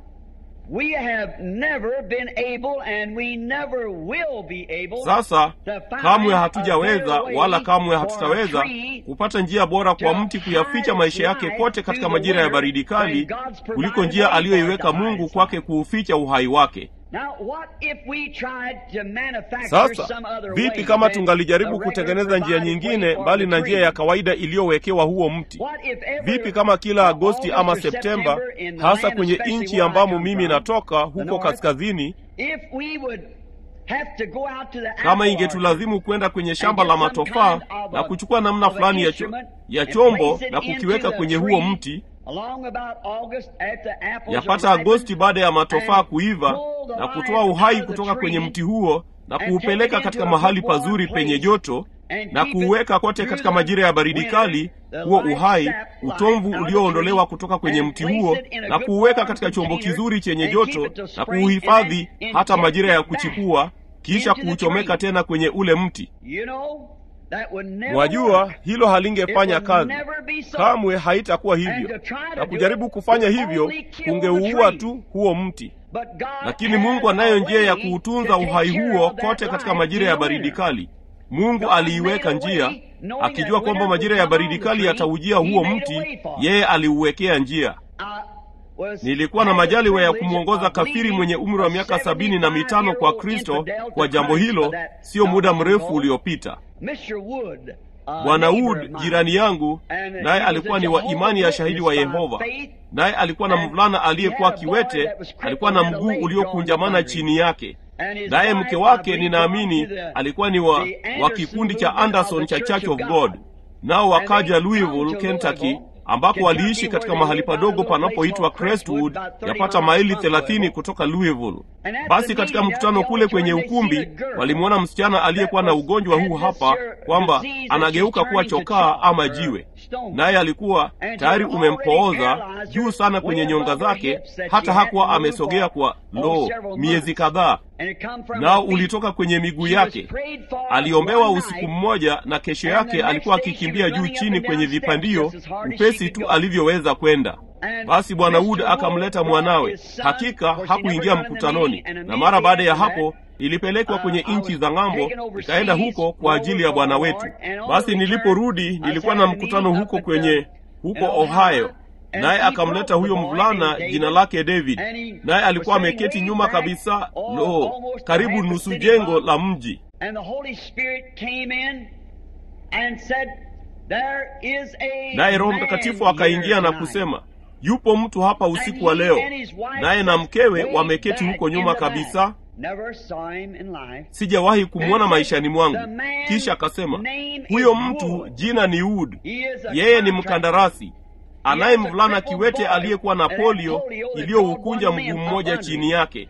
we have never been able and we never will be able sasa to find kamwe a hatujaweza better way wala kamwe for a hatutaweza tree kupata njia bora kwa to mti kuyaficha hide maisha yake life kote katika through the majira ya winter baridi kali when God's provided kuliko njia way for aliyoiweka it to hide mungu its kwake kuuficha uhai wake Now, what if we tried to manufacture sasa some other vipi way kama than tungalijaribu the regular kutengeneza njia provided nyingine way for mbali the na njia tree? ya kawaida iliyowekewa huo mti What if every vipi kama kila agosti August ama or septemba September in the hasa land, kwenye especially nchi where I ambamo come mimi from, natoka the huko north, kaskazini if we would have to go out to the kama apple ingetulazimu kwenda kwenye and shamba get la some matofaa kind of na a- kuchua namna of an fulani ya, cho, instrument ya and chombo place it na into kukiweka the kwenye tree huo mti along about August after apples yapata are ripened, agosti baada ya matofaa and kuiva pull the na life kutoa uhai out of the kutoka kwenye tree mti huo na and kuupeleka take it katika into a mahali good warm pazuri penye place joto and na keep it kuuweka kote through katika the majira ya baridi winter, kali the huo life uhai sap life utomvu out of the ulioondolewa tree kutoka kwenye and mti place huo it in a na good kuuweka warm katika chombo container kizuri chenye and keep joto it till na spring kuuhifadhi and then hata majira ya inject it back kuchipua kisha into the kuuchomeka tree. tena kwenye ule mti You know, that would never mwajua work. hilo halingefanya It would kazi never be so. kamwe haitakuwa And hivyo to try to na do kujaribu it kufanya would hivyo only kill the kungeuua tree. tu huo mti But God lakini has mungu a anayo njia ya way kuutunza to take uhai care huo of that kote katika life majira in ya the baridi winter. kali mungu aliiweka njia akijua kwamba majira ya baridi kali yataujia huo mti yeye aliuwekea njia nilikuwa na majaliwa ya kumwongoza kafiri mwenye umri wa miaka sabini na mitano kwa kristo kwa jambo hilo sio muda mrefu uliopita bwana wood jirani yangu naye alikuwa ni wa imani ya shahidi wa yehova naye alikuwa na mvulana aliyekuwa kiwete alikuwa na mguu uliokunjamana chini yake naye mke wake ninaamini alikuwa ni wa, wa kikundi cha anderson cha church of god nao wakaja louisville kentucky ambako waliishi katika mahali padogo panapoitwa crestwood yapata maili thelathini kutoka louisville basi katika mkutano kule kwenye ukumbi walimwona msichana aliyekuwa na ugonjwa huu hapa kwamba anageuka kuwa chokaa ama jiwe naye alikuwa tayari umempooza juu sana kwenye nyonga zake hata hakuwa amesogea kwa lo miezi kadhaa nao ulitoka kwenye miguu yake aliombewa usiku mmoja na kesho yake alikuwa akikimbia juu chini kwenye vipandio upesi tu alivyoweza kwenda basi bwana wood akamleta mwanawe hakika hakuingia mkutanoni na mara baada ya hapo ilipelekwa kwenye nchi za ng'ambo ikaenda huko kwa ajili ya bwana wetu basi niliporudi nilikuwa na mkutano huko kwenye huko ohio naye akamleta huyo mvulana jina lake david naye alikuwa ameketi nyuma kabisa lo karibu nusu jengo la mji naye roho mtakatifu akaingia na kusema yupo mtu hapa usiku wa leo naye na mkewe wameketi huko nyuma kabisa sijawahi kumwona maishani mwangu kisha akasema huyo mtu jina ni wood yeye ni mkandarasi anaye mvulana kiwete aliyekuwa na polio iliyoukunja mguu mmoja chini yake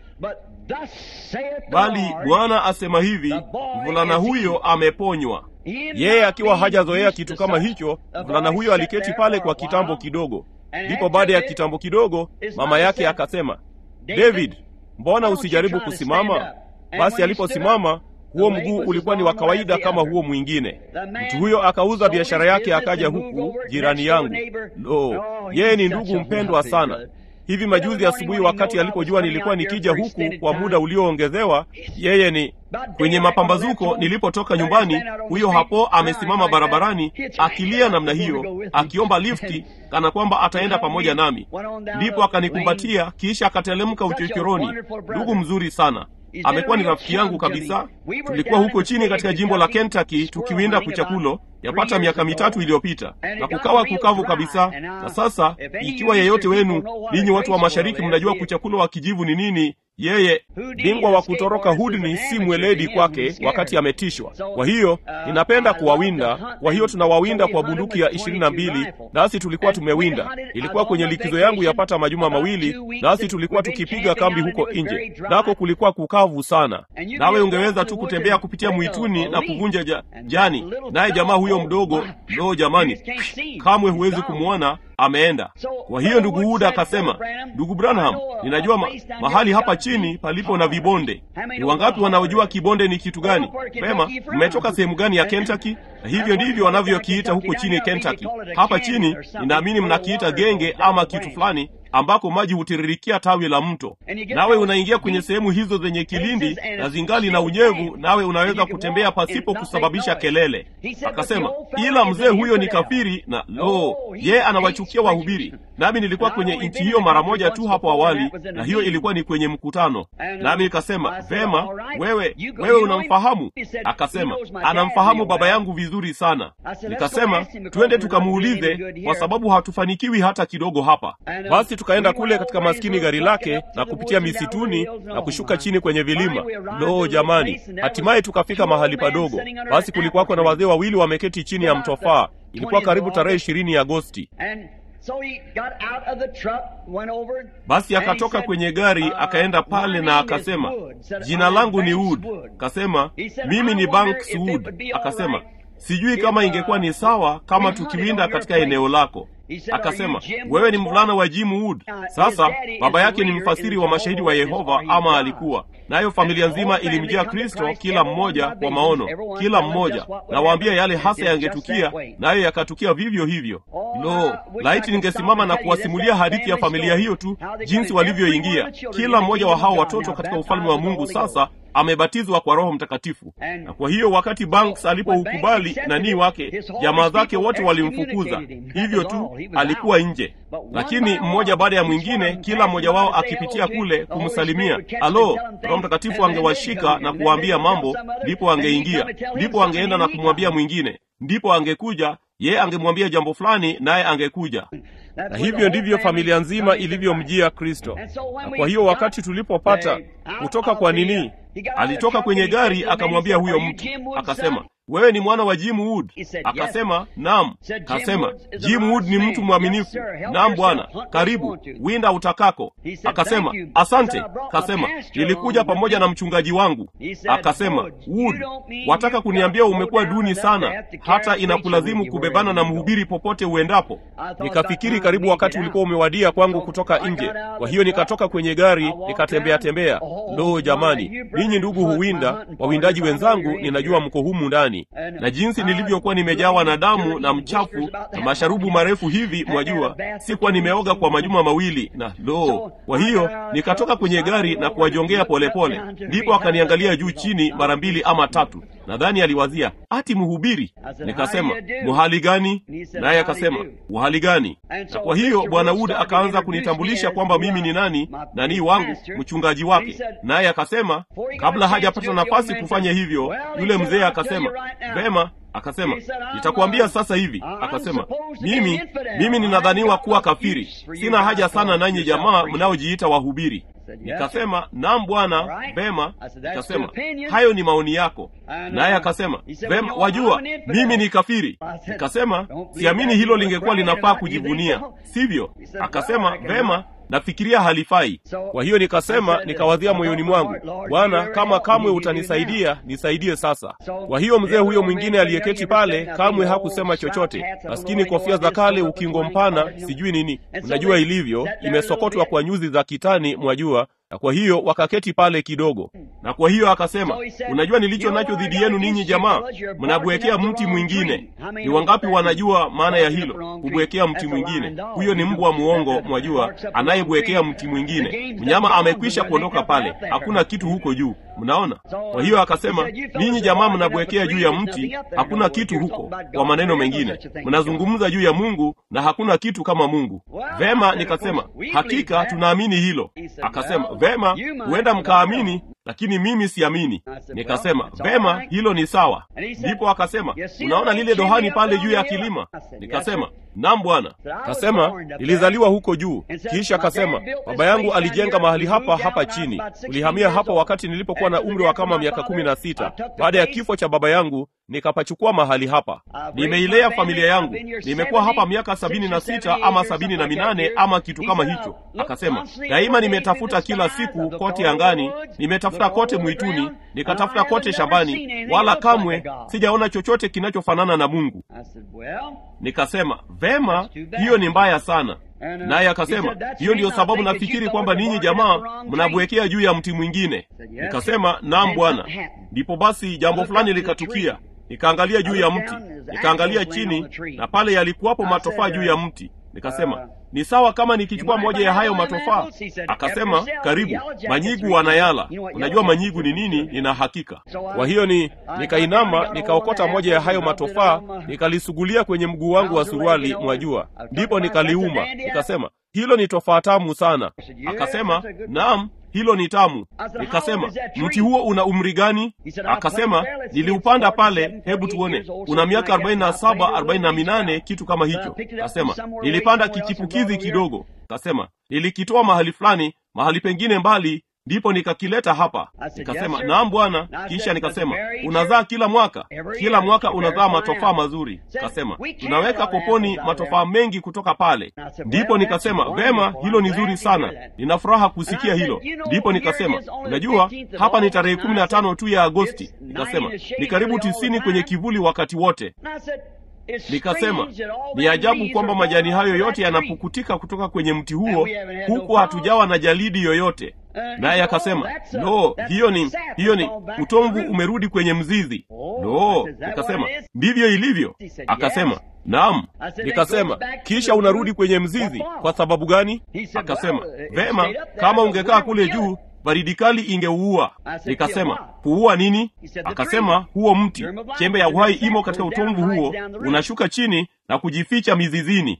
bali bwana asema hivi mvulana huyo ameponywa yeye akiwa hajazoea kitu kama hicho mvulana huyo aliketi pale kwa kitambo kidogo ndipo baada ya kitambo kidogo mama yake akasema david mbona usijaribu kusimama basi aliposimama huo mguu ulikuwa ni wa kawaida kama huo mwingine mtu huyo akauza biashara yake akaja huku jirani yangu lo yeye ni ndugu mpendwa sana hivi majuzi asubuhi wakati alipojua nilikuwa nikija huku kwa muda ulioongezewa yeye ni kwenye mapambazuko nilipotoka nyumbani huyo hapo amesimama barabarani akilia namna hiyo akiomba lifti kana kwamba ataenda pamoja nami ndipo akanikumbatia kisha akatelemka uchochoroni ndugu mzuri sana amekuwa ni rafiki yangu kabisa tulikuwa huko chini katika jimbo la kentucky tukiwinda kuchakulo yapata miaka mitatu iliyopita na kukawa kukavu kabisa na sasa ikiwa yeyote wenu ninyi watu wa mashariki mnajua kuchakulo wa kijivu ni nini yeye bingwa wa kutoroka hudni si mweledi kwake wakati ametishwa kwa hiyo ninapenda kuwawinda kwa hiyo tunawawinda kwa bunduki ya ishirini na mbili nasi tulikuwa tumewinda ilikuwa kwenye likizo yangu yapata majuma mawili nasi tulikuwa tukipiga kambi huko nje nako kulikuwa kukavu sana nawe ungeweza tu kutembea kupitia mwituni na kuvunja ja, jani naye jamaa huyo mdogo loo jamani kamwe huwezi kumwona ameenda kwa hiyo ndugu huda akasema ndugu branham ninajua ma, mahali hapa chini palipo na vibonde ni wangapi wanaojua kibonde ni kitu gani pema mmetoka sehemu gani ya kentucky na hivyo ndivyo wanavyokiita huko chini kentucky hapa chini ninaamini mnakiita genge ama kitu fulani ambako maji hutiririkia tawi la mto nawe unaingia kwenye sehemu hizo zenye kilindi na zingali na unyevu nawe unaweza kutembea pasipo kusababisha kelele akasema ila mzee huyo ni kafiri na lo yeye anawachukia wahubiri nami nilikuwa kwenye nchi hiyo mara moja tu hapo awali na hiyo ilikuwa ni kwenye mkutano nami nikasema vema wewe wewe unamfahamu akasema anamfahamu baba yangu vizuri sana nikasema twende tukamuulize kwa sababu hatufanikiwi hata kidogo hapa basi tukaenda kule katika maskini gari lake na kupitia misituni na kushuka chini kwenye vilima loo jamani hatimaye tukafika mahali padogo basi kulikuwako na wazee wawili wameketi chini ya mtofaa ilikuwa karibu tarehe ishirini agosti basi akatoka kwenye gari akaenda pale na akasema jina langu ni wood akasema mimi ni banks wood akasema sijui kama ingekuwa ni sawa kama tukiwinda katika eneo lako akasema wewe ni mvulana wa jim wood sasa baba yake ni mfasiri wa mashahidi wa yehova ama alikuwa nayo familia nzima ilimjia Kristo, kila mmoja kwa maono, kila mmoja nawaambia yale hasa yangetukia, nayo yakatukia vivyo hivyo. Lo, laiti ningesimama na kuwasimulia hadithi ya familia hiyo tu, jinsi walivyoingia kila mmoja wa hao watoto katika ufalme wa Mungu sasa amebatizwa kwa Roho Mtakatifu. Na kwa hiyo wakati Banks alipoukubali nanii wake, jamaa zake wote walimfukuza hivyo tu, alikuwa nje. Lakini mmoja baada ya mwingine, kila mmoja wao akipitia kule kumsalimia, alo, Roho Mtakatifu angewashika na kuwaambia mambo, ndipo angeingia, ndipo angeenda na kumwambia mwingine, ndipo angekuja yeye angemwambia jambo fulani, naye angekuja. Na hivyo ndivyo familia nzima ilivyomjia Kristo. Na kwa hiyo wakati tulipopata kutoka kwa nini, alitoka kwenye gari akamwambia huyo mtu, akasema wewe ni mwana wa Jim Wood? Akasema naam. Kasema Jim Wood ni mtu mwaminifu. Naam bwana, karibu winda utakako. Akasema asante. Kasema nilikuja pamoja na mchungaji wangu. Akasema Wood, wataka kuniambia umekuwa duni sana hata inakulazimu kubebana na mhubiri popote uendapo? Nikafikiri karibu wakati ulikuwa umewadia kwangu kutoka nje. Kwa hiyo nikatoka kwenye gari nikatembea tembea. Lo, jamani, ninyi ndugu huwinda, wawindaji wenzangu, ninajua mko humu ndani na jinsi nilivyokuwa nimejawa na damu na mchafu na masharubu marefu hivi, mwajua, sikuwa nimeoga kwa majuma mawili, na lo, kwa hiyo nikatoka kwenye gari na kuwajongea polepole. Ndipo akaniangalia juu chini mara mbili ama tatu, nadhani aliwazia ati mhubiri. Nikasema muhali gani? Naye akasema uhali gani? Na kwa hiyo bwana Wood akaanza kunitambulisha kwamba mimi ni nani, nani wangu, mchungaji wake. Naye akasema kabla hajapata nafasi kufanya hivyo, yule mzee akasema vema, akasema nitakuambia sasa hivi. Akasema mimi mimi ninadhaniwa kuwa kafiri, sina haja sana nanyi jamaa mnaojiita wahubiri. Nikasema naam bwana, vema. Nikasema hayo ni maoni yako. Naye akasema vema, wajua mimi ni kafiri. Nikasema siamini hilo lingekuwa linafaa kujivunia, sivyo? Akasema vema, nafikiria halifai. Kwa hiyo nikasema, nikawazia moyoni mwangu, Bwana, kama kamwe utanisaidia, nisaidie sasa. Kwa hiyo mzee huyo mwingine aliyeketi pale kamwe hakusema chochote. Maskini, kofia za kale, ukingo mpana, sijui nini, unajua ilivyo, imesokotwa kwa nyuzi za kitani, mwajua na kwa hiyo wakaketi pale kidogo, na kwa hiyo akasema, unajua nilicho nacho dhidi yenu ninyi jamaa, mnabwekea mti mwingine. Ni wangapi wanajua maana ya hilo, kubwekea mti mwingine? Huyo ni mbwa muongo, mwajua, anayebwekea mti mwingine. Mnyama amekwisha kuondoka pale, hakuna kitu huko juu. Mnaona? Kwa hiyo akasema, ninyi jamaa mnabwekea juu ya mti, hakuna kitu huko. Kwa maneno mengine, mnazungumza juu ya Mungu na hakuna kitu kama Mungu. Vema, nikasema hakika tunaamini hilo. Akasema vema, huenda mkaamini, lakini mimi siamini. Nikasema vema, hilo ni sawa. Ndipo akasema unaona lile dohani pale juu ya kilima? Nikasema naam bwana. Kasema nilizaliwa huko juu. Kisha akasema baba yangu alijenga mahali hapa hapa chini. Tulihamia hapa wakati nilipokuwa na umri wa kama miaka kumi na sita. Baada ya kifo cha baba yangu nikapachukua mahali hapa. Nimeilea familia yangu, nimekuwa hapa miaka sabini na sita ama sabini na minane ama kitu kama hicho. Akasema daima nimetafuta kila siku kote angani, nimetafuta kote mwituni, nikatafuta kote shambani, wala kamwe sijaona chochote kinachofanana na Mungu. Nikasema vema, hiyo ni mbaya sana. Naye akasema hiyo ndiyo sababu nafikiri kwamba ninyi jamaa mnabwekea juu ya mti mwingine. Nikasema naam bwana. Ndipo basi jambo fulani likatukia. Nikaangalia juu ya mti, nikaangalia chini, na pale yalikuwapo matofaa juu ya mti. Nikasema ni sawa kama nikichukua moja ya hayo matofaa. Akasema karibu, manyigu wanayala. Unajua manyigu ni nini? Nina hakika. Kwa hiyo ni nikainama, nikaokota moja ya hayo matofaa, nikalisugulia kwenye mguu wangu wa suruali, mwajua, ndipo nikaliuma. Nikasema hilo ni tofaa tamu sana. Akasema naam, hilo ni tamu. Nikasema mti huo una umri gani? Akasema niliupanda pale, hebu tuone, una miaka arobaini na saba arobaini na minane kitu kama hicho. Kasema nilipanda kichipukizi kidogo. Kasema nilikitoa mahali fulani, mahali pengine mbali ndipo nikakileta hapa. Nikasema naam bwana. Kisha nikasema unazaa kila mwaka? Kila mwaka unazaa matofaa mazuri. Kasema tunaweka koponi matofaa mengi kutoka pale. Ndipo nikasema vema, hilo ni zuri sana, nina furaha kusikia hilo. Ndipo nikasema unajua, hapa ni tarehe kumi na tano tu ya Agosti. Nikasema ni karibu tisini kwenye kivuli wakati wote. Nikasema ni ajabu kwamba majani hayo yote yanapukutika kutoka kwenye mti huo, huku hatujawa na jalidi yoyote. naye akasema lo hiyo ni hiyo ni utomvu umerudi kwenye mzizi lo nikasema ndivyo ilivyo akasema naam nikasema kisha unarudi kwenye mzizi kwa sababu gani akasema vema kama ungekaa kule juu baridi kali ingeuua nikasema kuua nini akasema huo mti chembe ya uhai imo katika utomvu huo unashuka chini na kujificha mizizini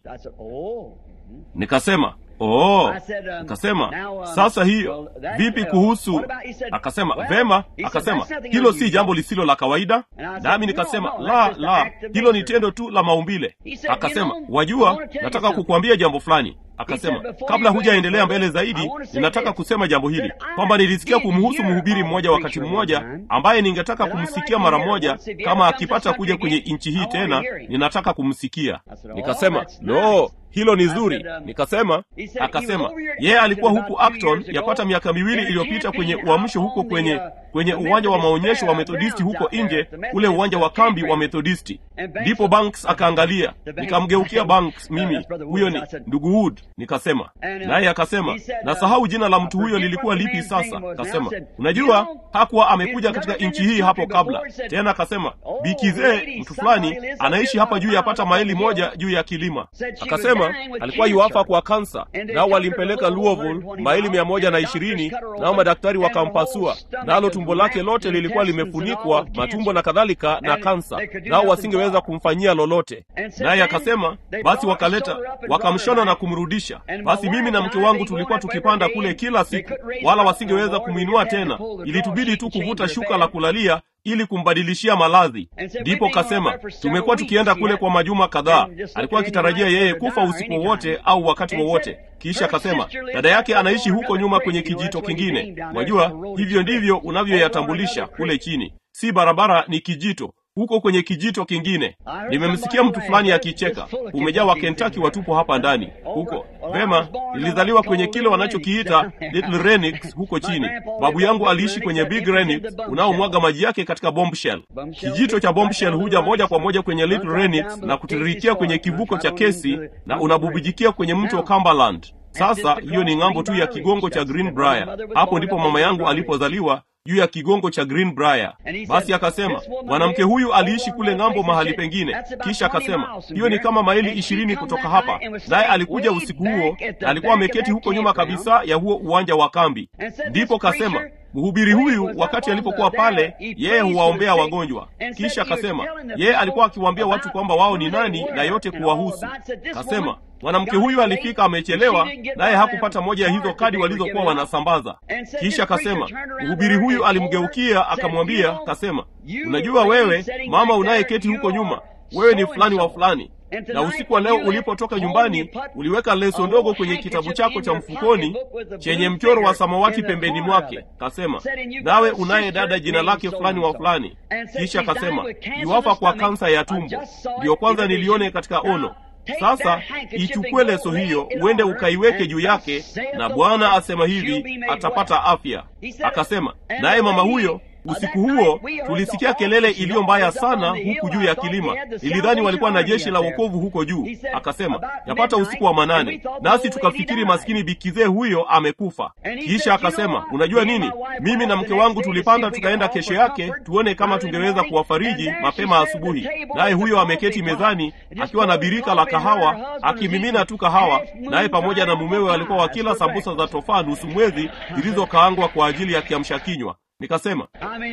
nikasema oh akasema sasa hiyo vipi kuhusu akasema vema akasema hilo si jambo lisilo la kawaida nami nikasema la la hilo ni tendo tu la maumbile akasema wajua nataka kukuambia jambo fulani akasema kabla hujaendelea mbele zaidi ninataka kusema jambo hili kwamba nilisikia kumhusu mhubiri mmoja wakati mmoja ambaye ningetaka kumsikia mara moja kama akipata kuja kwenye nchi hii tena ninataka kumsikia nikasema no hilo ni zuri nikasema akasema yeye alikuwa huku acton yapata miaka miwili iliyopita kwenye uamsho huko kwenye kwenye uwanja wa maonyesho wa methodisti huko nje ule uwanja wa kambi wa methodisti ndipo banks akaangalia nikamgeukia banks mimi huyo ni ndugu wood nikasema naye akasema nasahau jina la mtu huyo lilikuwa lipi sasa akasema unajua hakuwa amekuja katika nchi hii hapo kabla tena akasema bikizee mtu fulani anaishi hapa juu yapata maili moja juu ya kilima akasema alikuwa yuafa kwa kansa nao walimpeleka louisville maili mia moja na ishirini nao madaktari wakampasua nalo tumbo lake lote lilikuwa limefunikwa matumbo na kadhalika na kansa nao wasingeweza kumfanyia lolote naye akasema basi wakaleta wakamshona na kumrudisha basi mimi na mke wangu tulikuwa tukipanda kule kila siku wala wasingeweza kumwinua tena ilitubidi tu kuvuta shuka la kulalia ili kumbadilishia maladhi ndipo kasema tumekuwa tukienda kule kwa majuma kadhaa alikuwa akitarajia yeye kufa usiku wowote au wakati wowote kisha akasema dada yake anaishi huko nyuma kwenye kijito kingine wajua hivyo ndivyo unavyoyatambulisha kule chini si barabara ni kijito huko kwenye kijito kingine nimemsikia mtu fulani akicheka umejaa wakentaki watupo hapa ndani huko vema nilizaliwa kwenye kile wanachokiita little renix huko chini babu yangu aliishi kwenye big renix unaomwaga maji yake katika bombshell kijito cha bombshell huja moja kwa moja kwenye little renix na kutiririkia kwenye kivuko cha kesi na unabubujikia kwenye mto cumberland sasa hiyo ni ng'ambo tu ya kigongo cha greenbrier hapo ndipo mama yangu alipozaliwa juu ya kigongo cha greenbrier basi akasema mwanamke huyu aliishi kule ng'ambo mahali pengine kisha akasema hiyo ni kama maili ishirini kutoka hapa naye alikuja usiku huo na alikuwa ameketi huko nyuma kabisa ya huo uwanja wa kambi ndipo kasema mhubiri huyu wakati alipokuwa pale yeye huwaombea wagonjwa kisha akasema yeye alikuwa akiwaambia watu kwamba wao ni nani na yote kuwahusu kasema mwanamke huyu alifika amechelewa naye hakupata moja ya hizo kadi walizokuwa wanasambaza kisha akasema mhubiri huyu alimgeukia akamwambia kasema unajua wewe mama unayeketi huko nyuma wewe ni fulani wa fulani na usiku wa leo ulipotoka nyumbani uliweka leso ndogo kwenye kitabu chako cha mfukoni chenye mchoro wa samawati pembeni mwake kasema nawe unaye dada jina lake fulani wa fulani kisha kasema iwafa kwa kansa ya tumbo ndiyo kwanza nilione katika ono sasa ichukue leso hiyo uende ukaiweke juu yake na bwana asema hivi atapata afya akasema naye mama huyo usiku huo tulisikia kelele iliyo mbaya sana huku juu ya kilima nilidhani walikuwa na jeshi la wokovu huko juu akasema yapata usiku wa manane nasi tukafikiri maskini bikizee huyo amekufa kisha akasema unajua nini mimi na mke wangu tulipanda tukaenda kesho yake tuone kama tungeweza kuwafariji mapema asubuhi naye huyo ameketi mezani akiwa na birika la kahawa akimimina tu kahawa naye pamoja na mumewe walikuwa wakila sambusa za tofaa nusu mwezi zilizokaangwa kwa ajili ya kiamsha kinywa nikasema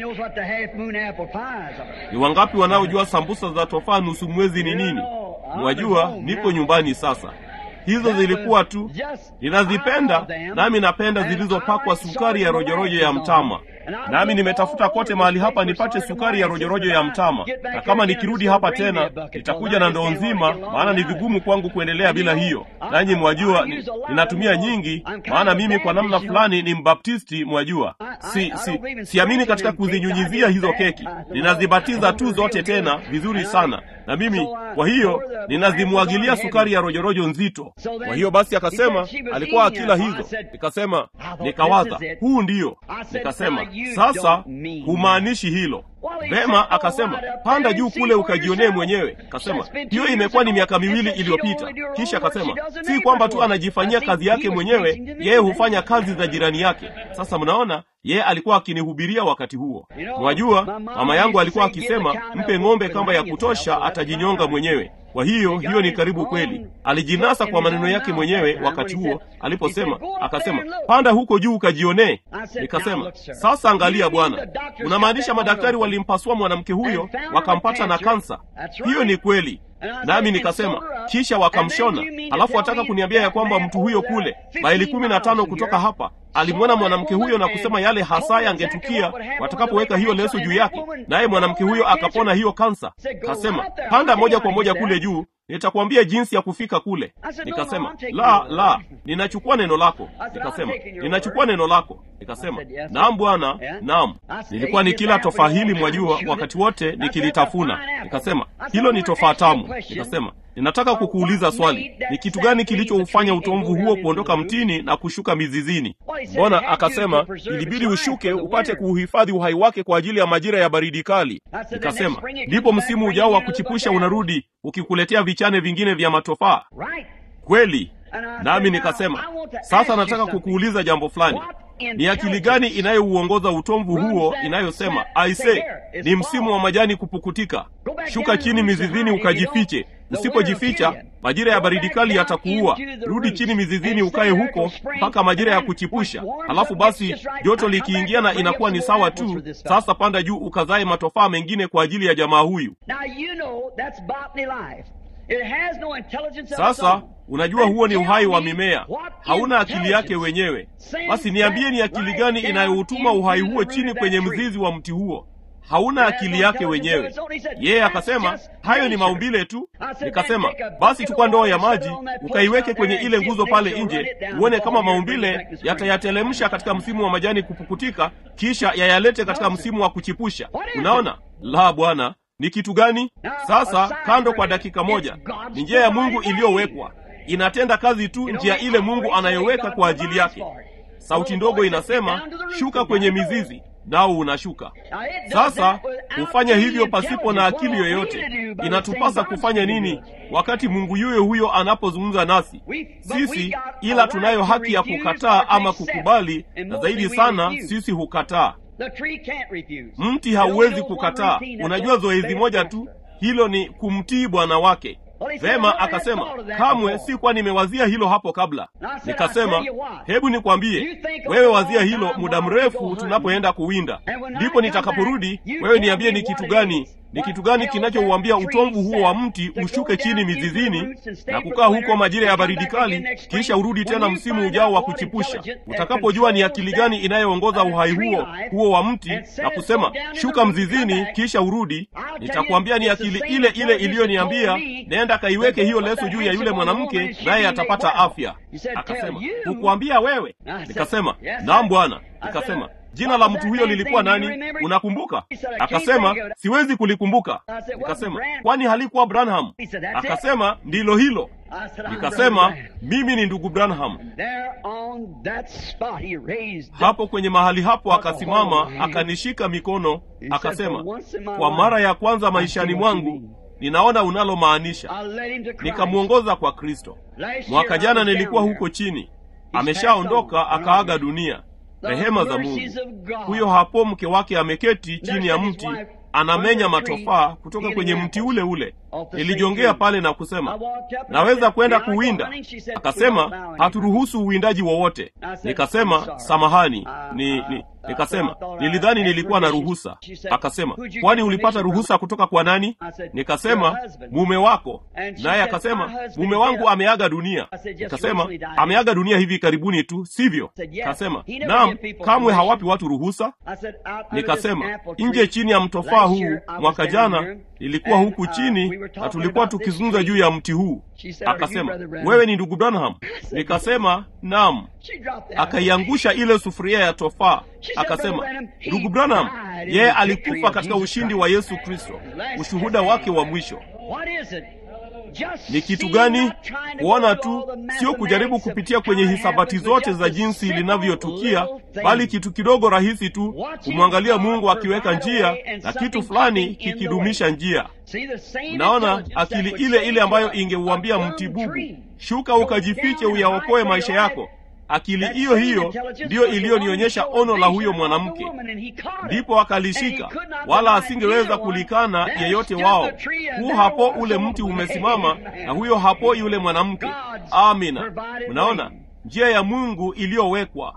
ni wangapi wanaojua sambusa za tofaa nusu mwezi ni nini mwajua niko nyumbani sasa hizo zilikuwa tu ninazipenda nami napenda zilizopakwa sukari ya rojorojo ya mtama nami nimetafuta kote mahali hapa nipate sukari ya rojorojo ya mtama na kama nikirudi hapa tena nitakuja na ndoo nzima maana ni vigumu kwangu kuendelea bila hiyo nanyi mwajua ni, ninatumia nyingi maana mimi kwa namna fulani ni mbaptisti mwajua si si siamini katika kuzinyunyizia hizo keki ninazibatiza tu zote tena vizuri sana na mimi kwa hiyo ninazimwagilia sukari ya rojorojo nzito kwa hiyo basi akasema alikuwa akila hizo nikasema nikawaza huu ndiyo nikasema sasa humaanishi hilo vema akasema panda juu kule ukajionee mwenyewe akasema hiyo imekuwa ni miaka miwili iliyopita kisha akasema si kwamba tu anajifanyia kazi yake mwenyewe yeye hufanya kazi za jirani yake sasa mnaona yeye alikuwa akinihubiria wakati huo mwajua mama yangu alikuwa akisema mpe ng'ombe kamba ya kutosha atajinyonga mwenyewe kwa hiyo hiyo ni karibu kweli alijinasa kwa maneno yake mwenyewe wakati huo aliposema akasema panda huko juu ukajionee nikasema sasa angalia bwana unamaanisha madaktari walimpasua mwanamke huyo wakampata na kansa hiyo ni kweli nami nikasema kisha wakamshona alafu wataka kuniambia ya kwamba mtu huyo kule maili kumi na tano kutoka hapa alimwona mwanamke huyo na kusema yale hasa yangetukia watakapoweka hiyo leso juu yake naye mwanamke huyo akapona hiyo kansa kasema panda moja kwa moja kule juu nitakwambia jinsi ya kufika kule nikasema la la ninachukua neno lako nikasema ninachukua neno lako nikasema naam bwana naam nilikuwa nikila tofaa hili mwajua wakati wote nikilitafuna nikasema hilo ni tofaa tamu nikasema ninataka kukuuliza swali ni kitu gani kilichoufanya utomvu huo kuondoka mtini na kushuka mizizini mbona akasema ilibidi ushuke upate kuuhifadhi uhai wake kwa ajili ya majira ya baridi kali nikasema ndipo msimu ujao wa kuchipusha unarudi ukikuletea vichane vingine vya matofaa kweli nami nikasema sasa nataka kukuuliza jambo fulani ni akili gani inayouongoza utomvu huo inayosema aise ni msimu wa majani kupukutika shuka chini mizizini ukajifiche usipojificha majira ya baridi kali yatakuua rudi chini mizizini ukae huko mpaka majira ya kuchipusha halafu basi joto likiingiana inakuwa ni sawa tu sasa panda juu ukazae matofaa mengine kwa ajili ya jamaa huyu sasa unajua huo ni uhai wa mimea hauna akili yake wenyewe basi niambie ni akili gani inayoutuma uhai huo chini kwenye mzizi wa mti huo hauna akili yake wenyewe yeye akasema hayo ni maumbile tu nikasema basi chukua ndoo ya maji ukaiweke kwenye ile nguzo pale nje uone kama maumbile yatayatelemsha katika msimu wa majani kupukutika kisha yayalete katika msimu wa kuchipusha unaona la bwana ni kitu gani sasa kando kwa dakika moja ni njia ya mungu iliyowekwa inatenda kazi tu njia ile mungu anayoweka kwa ajili yake sauti ndogo inasema shuka kwenye mizizi nao unashuka sasa hufanya hivyo pasipo na akili yoyote inatupasa kufanya nini wakati mungu yuyo huyo anapozungumza nasi sisi ila tunayo haki ya kukataa ama kukubali na zaidi sana sisi hukataa mti hauwezi kukataa unajua zoezi moja tu hilo ni kumtii bwana wake vema akasema kamwe sikuwa nimewazia hilo hapo kabla nikasema hebu nikwambie wewe wazia hilo muda mrefu tunapoenda kuwinda ndipo nitakaporudi wewe niambie ni kitu gani ni kitu gani kinachouambia utomvu huo wa mti ushuke chini mizizini na kukaa huko majira ya baridi kali kisha urudi tena msimu ujao wa kuchipusha utakapojua ni akili gani inayoongoza uhai huo huo wa mti na kusema shuka mzizini kisha urudi nitakwambia ni akili ile ile iliyoniambia nenda kaiweke hiyo leso juu ya yule mwanamke naye atapata afya akasema hukuambia wewe nikasema naam bwana nikasema jina la mtu huyo lilikuwa nani unakumbuka akasema siwezi kulikumbuka nikasema kwani halikuwa branham akasema ndilo hilo nikasema mimi ni ndugu branham hapo kwenye mahali hapo akasimama akanishika mikono akasema kwa mara ya kwanza maishani mwangu ninaona unalomaanisha nikamwongoza kwa kristo mwaka jana nilikuwa huko chini ameshaondoka akaaga dunia rehema za mungu huyo hapo mke wake ameketi chini ya mti anamenya matofaa kutoka kwenye mti ule ule nilijongea pale na kusema naweza kwenda kuwinda akasema haturuhusu uwindaji wowote nikasema samahani ni, ni nikasema nilidhani nilikuwa na ruhusa akasema kwani ulipata ruhusa kutoka kwa nani nikasema mume wako naye akasema mume wangu ameaga dunia nikasema ameaga dunia hivi karibuni tu sivyo kasema naam kamwe hawapi watu ruhusa nikasema nje chini ya mtofaa huu mwaka jana nilikuwa huku chini na tulikuwa tukizungumza juu ya mti huu akasema wewe ni ndugu branham nikasema naam akaiangusha ile sufuria ya tofaa akasema ndugu branham yeye alikufa katika ushindi wa yesu kristo ushuhuda wake wa mwisho Ni kitu gani? Kuona tu, sio kujaribu kupitia kwenye hisabati zote za jinsi linavyotukia, bali kitu kidogo rahisi tu, kumwangalia Mungu akiweka njia na kitu fulani kikidumisha njia. Mnaona, akili ile ile ambayo ingeuambia mti bubu, shuka ukajifiche uyaokoe maisha yako akili hiyo hiyo ndiyo iliyonionyesha ono la huyo mwanamke. Ndipo akalishika, wala asingeweza kulikana yeyote wao. Huu hapo ule mti umesimama, na huyo hapo yule mwanamke. Amina. Mnaona njia ya Mungu iliyowekwa.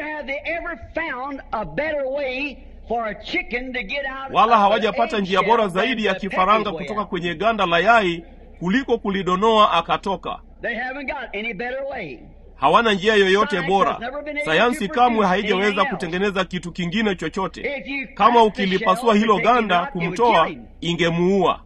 Wala hawajapata njia bora zaidi ya kifaranga kutoka kwenye ganda la yai kuliko kulidonoa akatoka. Hawana njia yoyote bora. Sayansi kamwe haijaweza kutengeneza kitu kingine chochote. Kama ukilipasua hilo ganda kumtoa, ingemuua.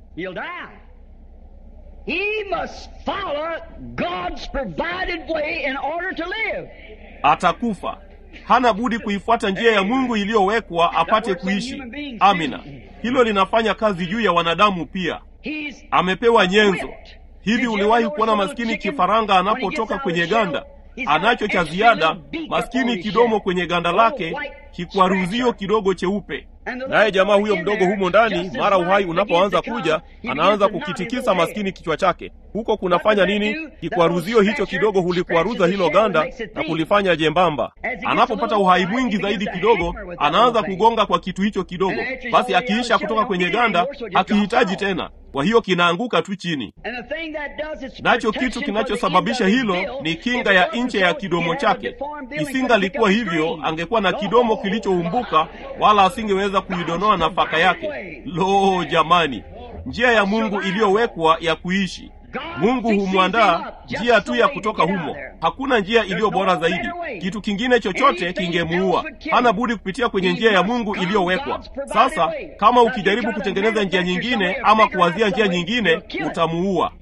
Atakufa. Hana budi kuifuata njia ya Mungu iliyowekwa apate kuishi. Amina. Hilo linafanya kazi juu ya wanadamu pia. Amepewa nyenzo. Hivi uliwahi kuona maskini kifaranga anapotoka kwenye ganda anacho cha ziada, maskini kidomo kwenye ganda lake, kikwaruzio kidogo cheupe. Naye jamaa huyo mdogo humo ndani, mara uhai unapoanza kuja, anaanza kukitikisa maskini kichwa chake. Huko kunafanya nini? Kikwaruzio hicho kidogo hulikwaruza hilo ganda na kulifanya jembamba. Anapopata uhai mwingi zaidi kidogo, anaanza kugonga kwa kitu hicho kidogo. Basi akiisha kutoka kwenye ganda, hakihitaji tena kwa hiyo kinaanguka tu chini. Nacho kitu kinachosababisha hilo ni kinga ya nje ya kidomo chake. Isingalikuwa hivyo, angekuwa na kidomo kilichoumbuka, wala asingeweza kuidonoa nafaka yake. Lo, jamani, njia ya Mungu iliyowekwa ya kuishi Mungu humwandaa njia tu ya kutoka humo. Hakuna njia iliyo bora zaidi. Kitu kingine chochote kingemuua. Hana budi kupitia kwenye njia ya Mungu iliyowekwa. Sasa kama ukijaribu kutengeneza njia nyingine ama kuwazia njia nyingine, utamuua.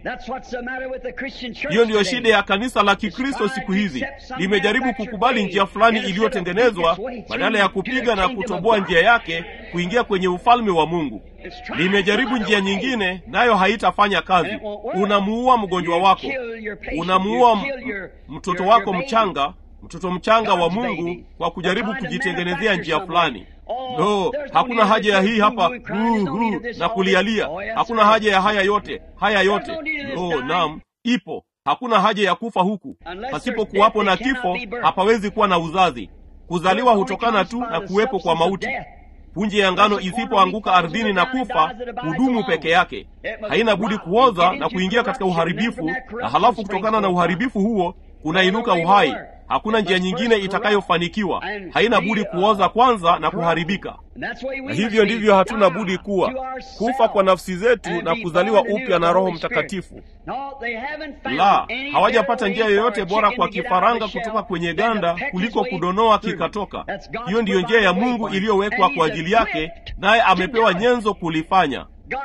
Hiyo ndiyo shida ya kanisa la Kikristo siku hizi. Limejaribu kukubali njia fulani iliyotengenezwa badala ya kupiga na kutoboa njia yake kuingia kwenye ufalme wa Mungu. Limejaribu njia nyingine, nayo haitafanya kazi. Unamuua mgonjwa wako, unamuua mtoto wako mchanga, mtoto mchanga wa Mungu, kwa kujaribu kujitengenezea njia fulani. No, hakuna haja ya hii hapa huu huu na kulialia. Hakuna haja ya haya yote, haya yote. No, naam, ipo. Hakuna haja ya kufa huku. Pasipo kuwapo na kifo, hapawezi kuwa na uzazi. Kuzaliwa hutokana tu na kuwepo kwa mauti. Punje ya ngano isipoanguka ardhini na kufa, hudumu peke yake. Haina budi kuoza na kuingia katika uharibifu, na halafu kutokana na uharibifu huo kunainuka uhai. Hakuna njia nyingine itakayofanikiwa. Haina budi kuoza kwanza na kuharibika. Na hivyo ndivyo hatuna budi kuwa, kufa kwa nafsi zetu na kuzaliwa upya na Roho Mtakatifu. La, hawajapata njia yoyote bora kwa kifaranga kutoka kwenye ganda kuliko kudonoa kikatoka. Hiyo ndiyo njia ya Mungu iliyowekwa kwa ajili yake, naye amepewa nyenzo kulifanya.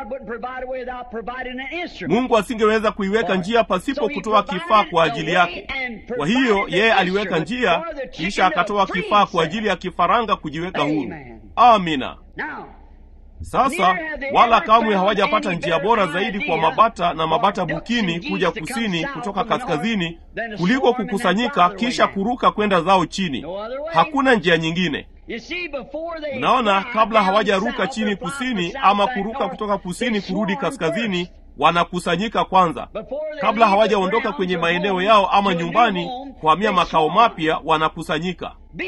Mungu asingeweza kuiweka njia pasipo kutoa kifaa kwa ajili yake. Kwa hiyo yeye aliweka njia, kisha akatoa kifaa kwa ajili ya kifaranga kujiweka huru. Amina. Sasa wala kamwe hawajapata njia bora zaidi kwa mabata na mabata bukini kuja kusini kutoka kaskazini kuliko kukusanyika kisha kuruka kwenda zao chini. Hakuna njia nyingine. Mnaona, kabla hawajaruka chini kusini ama kuruka kutoka kusini kurudi kaskazini, wanakusanyika kwanza. Kabla hawajaondoka kwenye maeneo yao ama nyumbani kuhamia makao mapya, wanakusanyika.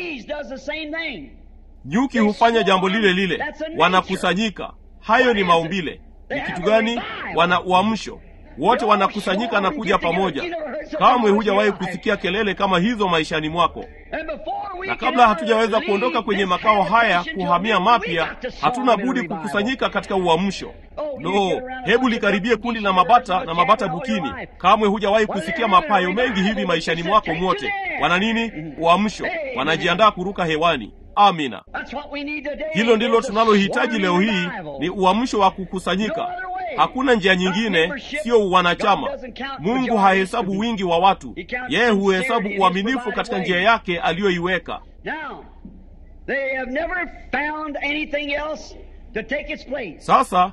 Nyuki hufanya jambo lile lile, wanakusanyika. Hayo ni maumbile. Ni kitu gani? Wana uamsho. Wote wanakusanyika na kuja pamoja. Kamwe hujawahi kusikia kelele kama hizo maishani mwako. Na kabla hatujaweza kuondoka kwenye makao haya kuhamia mapya, hatuna budi kukusanyika katika uamsho. No, hebu likaribie kundi la mabata na mabata bukini. Kamwe hujawahi kusikia mapayo mengi hivi maishani mwako mwote. Wana nini? Uamsho. Wanajiandaa kuruka hewani. Amina. Hilo ndilo tunalohitaji leo hii, ni uamsho wa kukusanyika. Hakuna njia nyingine, sio wanachama. Mungu hahesabu wingi wa watu, yeye huhesabu uaminifu katika njia yake aliyoiweka. Sasa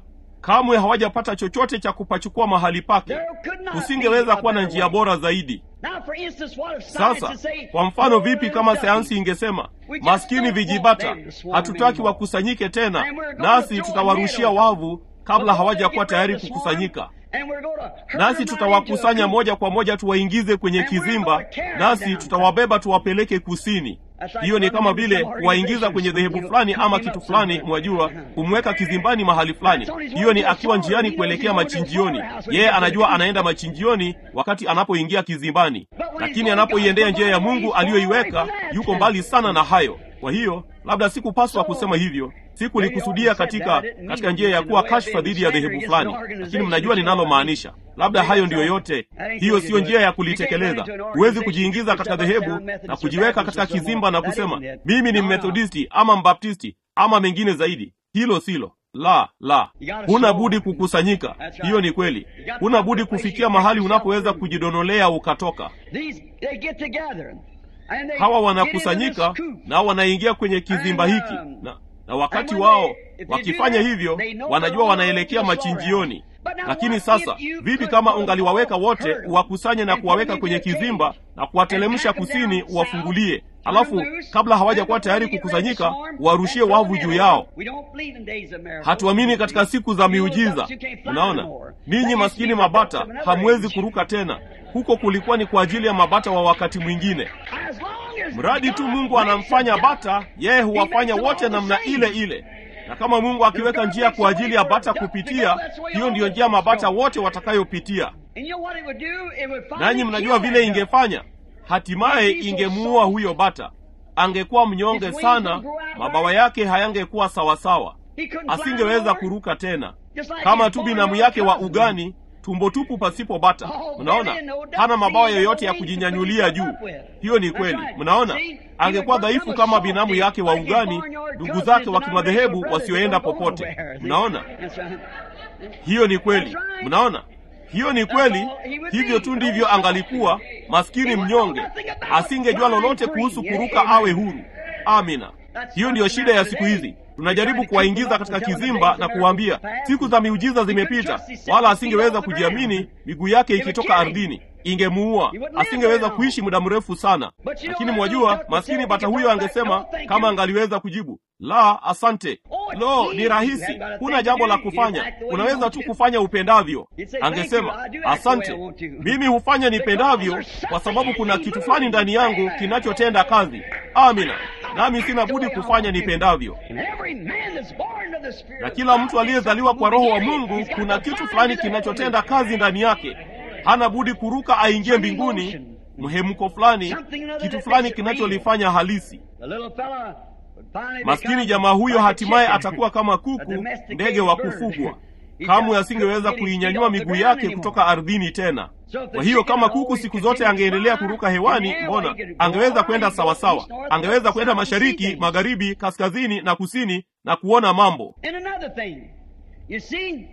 kamwe hawajapata chochote cha kupachukua mahali pake There could not kusingeweza be a kuwa na better njia way. bora zaidi Now, for instance, what if science sasa would say, kwa mfano "Oh, vipi little kama ducky, sayansi ingesema We just maskini don't vijibata want them to swarm hatutaki anymore. wakusanyike tena And we're going nasi to throw a tutawarushia net over wavu kabla We're going hawajakuwa to get tayari rid of the kukusanyika swarm, and we're going to herd nasi them right tutawakusanya into a coop. moja kwa moja tuwaingize kwenye And we're kizimba gonna tear them nasi down. tutawabeba tuwapeleke kusini That's like hiyo ni running kama into vile some kuwaingiza kwenye organizations, dhehebu you know, fulani ama keep them kitu up fulani somewhere. mwajua Uh-huh. kumweka kizimbani mahali fulani That's on his hiyo way ni to the akiwa slaughter. njiani He knows kuelekea he's going to the machinjioni slaughterhouse when yeye he gets to anajua the anaenda machinjioni wakati anapoingia kizimbani But when he's lakini going anapoiendea God's njia ya way, mungu he's far away aliyoiweka from that. yuko mbali sana na hayo kwa hiyo labda sikupaswa So, kusema hivyo maybe sikulikusudia I ought to katika say that. I didn't katika mean njia ya in the kuwa way of kashfa being dhidi ya slander dhehebu against fulani an organization, lakini mnajua you know what I ninalomaanisha labda Maybe hayo that's ndiyo all. yote That ain't hiyo the way siyo to do njia it. ya You can't kulitekeleza go into an huwezi organization, kujiingiza katika yourself a dhehebu sound Methodist na or kujiweka Baptist katika or so on. kizimba na That kusema isn't it. mimi ni No, no. mmethodisti ama mbaptisti ama mengine zaidi hilo silo la la You gotta huna show budi up. kukusanyika That's right. hiyo ni kweli You gotta huna come budi to a place kufikia you mahali get unapoweza yourself kujidonolea ukatoka These, they get together. And they hawa get into wanakusanyika this coop. nao wanaingia kwenye kizimba And, hiki um, na, na wakati and when wao they- if they do wakifanya that, hivyo they know wanajua they're wanaelekea on the machinjioni slaughterhouse. But now lakini what sasa if you vipi could kama put them ungaliwaweka all, wote herd them, uwakusanye na and kuwaweka put them kwenye into a kizimba cage, na kuwatelemsha and pack them kusini down south, uwafungulie turn alafu them loose, kabla hawajakuwa and before tayari they get ready to kukusanyika swarm, warushie and throw wavu them juu in. yao We don't believe in days of miracles. hatuamini katika siku za You miujiza adults, you can't fly unaona no more. ninyi That maskini used to be the mabata books of another hamwezi age. kuruka tena huko kulikuwa ni kwa ajili ya mabata wa wakati mwingine As long as mradi tu God mungu makes anamfanya a bata yeye He huwafanya makes them wote all the namna same. ile ile na kama mungu akiweka njia kwa ajili ya bata kupitia hiyo ndiyo njia mabata wote watakayopitia And you know what it would do? It would finally nanyi mnajua kill vile that duck. ingefanya hatimaye If he so ingemuua soft, huyo bata angekuwa mnyonge his wings sana would grow out mabawa right. yake hayangekuwa sawasawa He couldn't fly no asingeweza more. kuruka tena Just like kama his tu born binamu on yake wa cousin. ugani tumbo tupu pasipo bata Oh, mnaona belly and no duck, hana mabawa see, yoyote ya no wings to kujinyanyulia put juu himself up with. hiyo ni That's kweli right. mnaona See, he angekuwa would work dhaifu on kama the binamu soft yake wa like his ugani barnyard ndugu cousins zake wa and kimadhehebu brothers wasioenda don't go popote nowhere. See? mnaona That's right. hiyo ni kweli That's right. mnaona hiyo ni kweli all he would hivyo be. tu ndivyo angalikuwa maskini He would mnyonge know nothing about asingejua flying lolote free. kuhusu Yeah, kuruka amen. awe huru amina That's hiyo what's ndiyo the shida ya matter siku today. hizi tunajaribu Trying to kuwaingiza keep them katika up and tell them kizimba days na of kuwaambia miracles past. siku za miujiza He couldn't zimepita trust himself wala to feet asingeweza off the kujiamini ground. miguu yake It would ikitoka kill him. ardhini ingemuua He wouldn't live asingeweza very long. kuishi muda mrefu sana But you know lakini that mwajua little duck maskini would bata say, huyo "Get back, angesema no, thank kama you." angaliweza kujibu la asante Oh, it's lo easy. ni You rahisi haven't got a huna thing jambo to la do. You kufanya act the way you unaweza want tu to. kufanya upendavyo He'd say, "Thank you. angesema I do act the way I asante want to." mimi hufanya nipendavyo Because kwa sababu there's kuna something kitu in fulani me ndani yangu moving. kinachotenda kazi amina nami sina budi kufanya nipendavyo And every man that's born of the Spirit na of kila God mtu is aliyezaliwa kwa roho wa something in him. mungu He's got kuna the kitu fire fulani of the kinachotenda Holy Ghost. kazi ndani yake hana budi kuruka aingie mbinguni mhemko fulani kitu fulani kinacholifanya halisi The little fella would finally maskini become jamaa huyo like a hatimaye chicken, atakuwa kama a kuku domesticated ndege wa bird. kufugwa He kamwe just asingeweza couldn't get his kuinyanyua feet off the miguu ground yake anymore. kutoka ardhini tena So if the kwa hiyo chicken kama always kuku siku continued zote to angeendelea fly kuruka in hewani the air, mbona well, he could go angeweza on, kwenda he could go sawasawa east, north, angeweza west, kwenda south, and see mashariki things. magharibi kaskazini na kusini na kuona mambo And another thing, you see,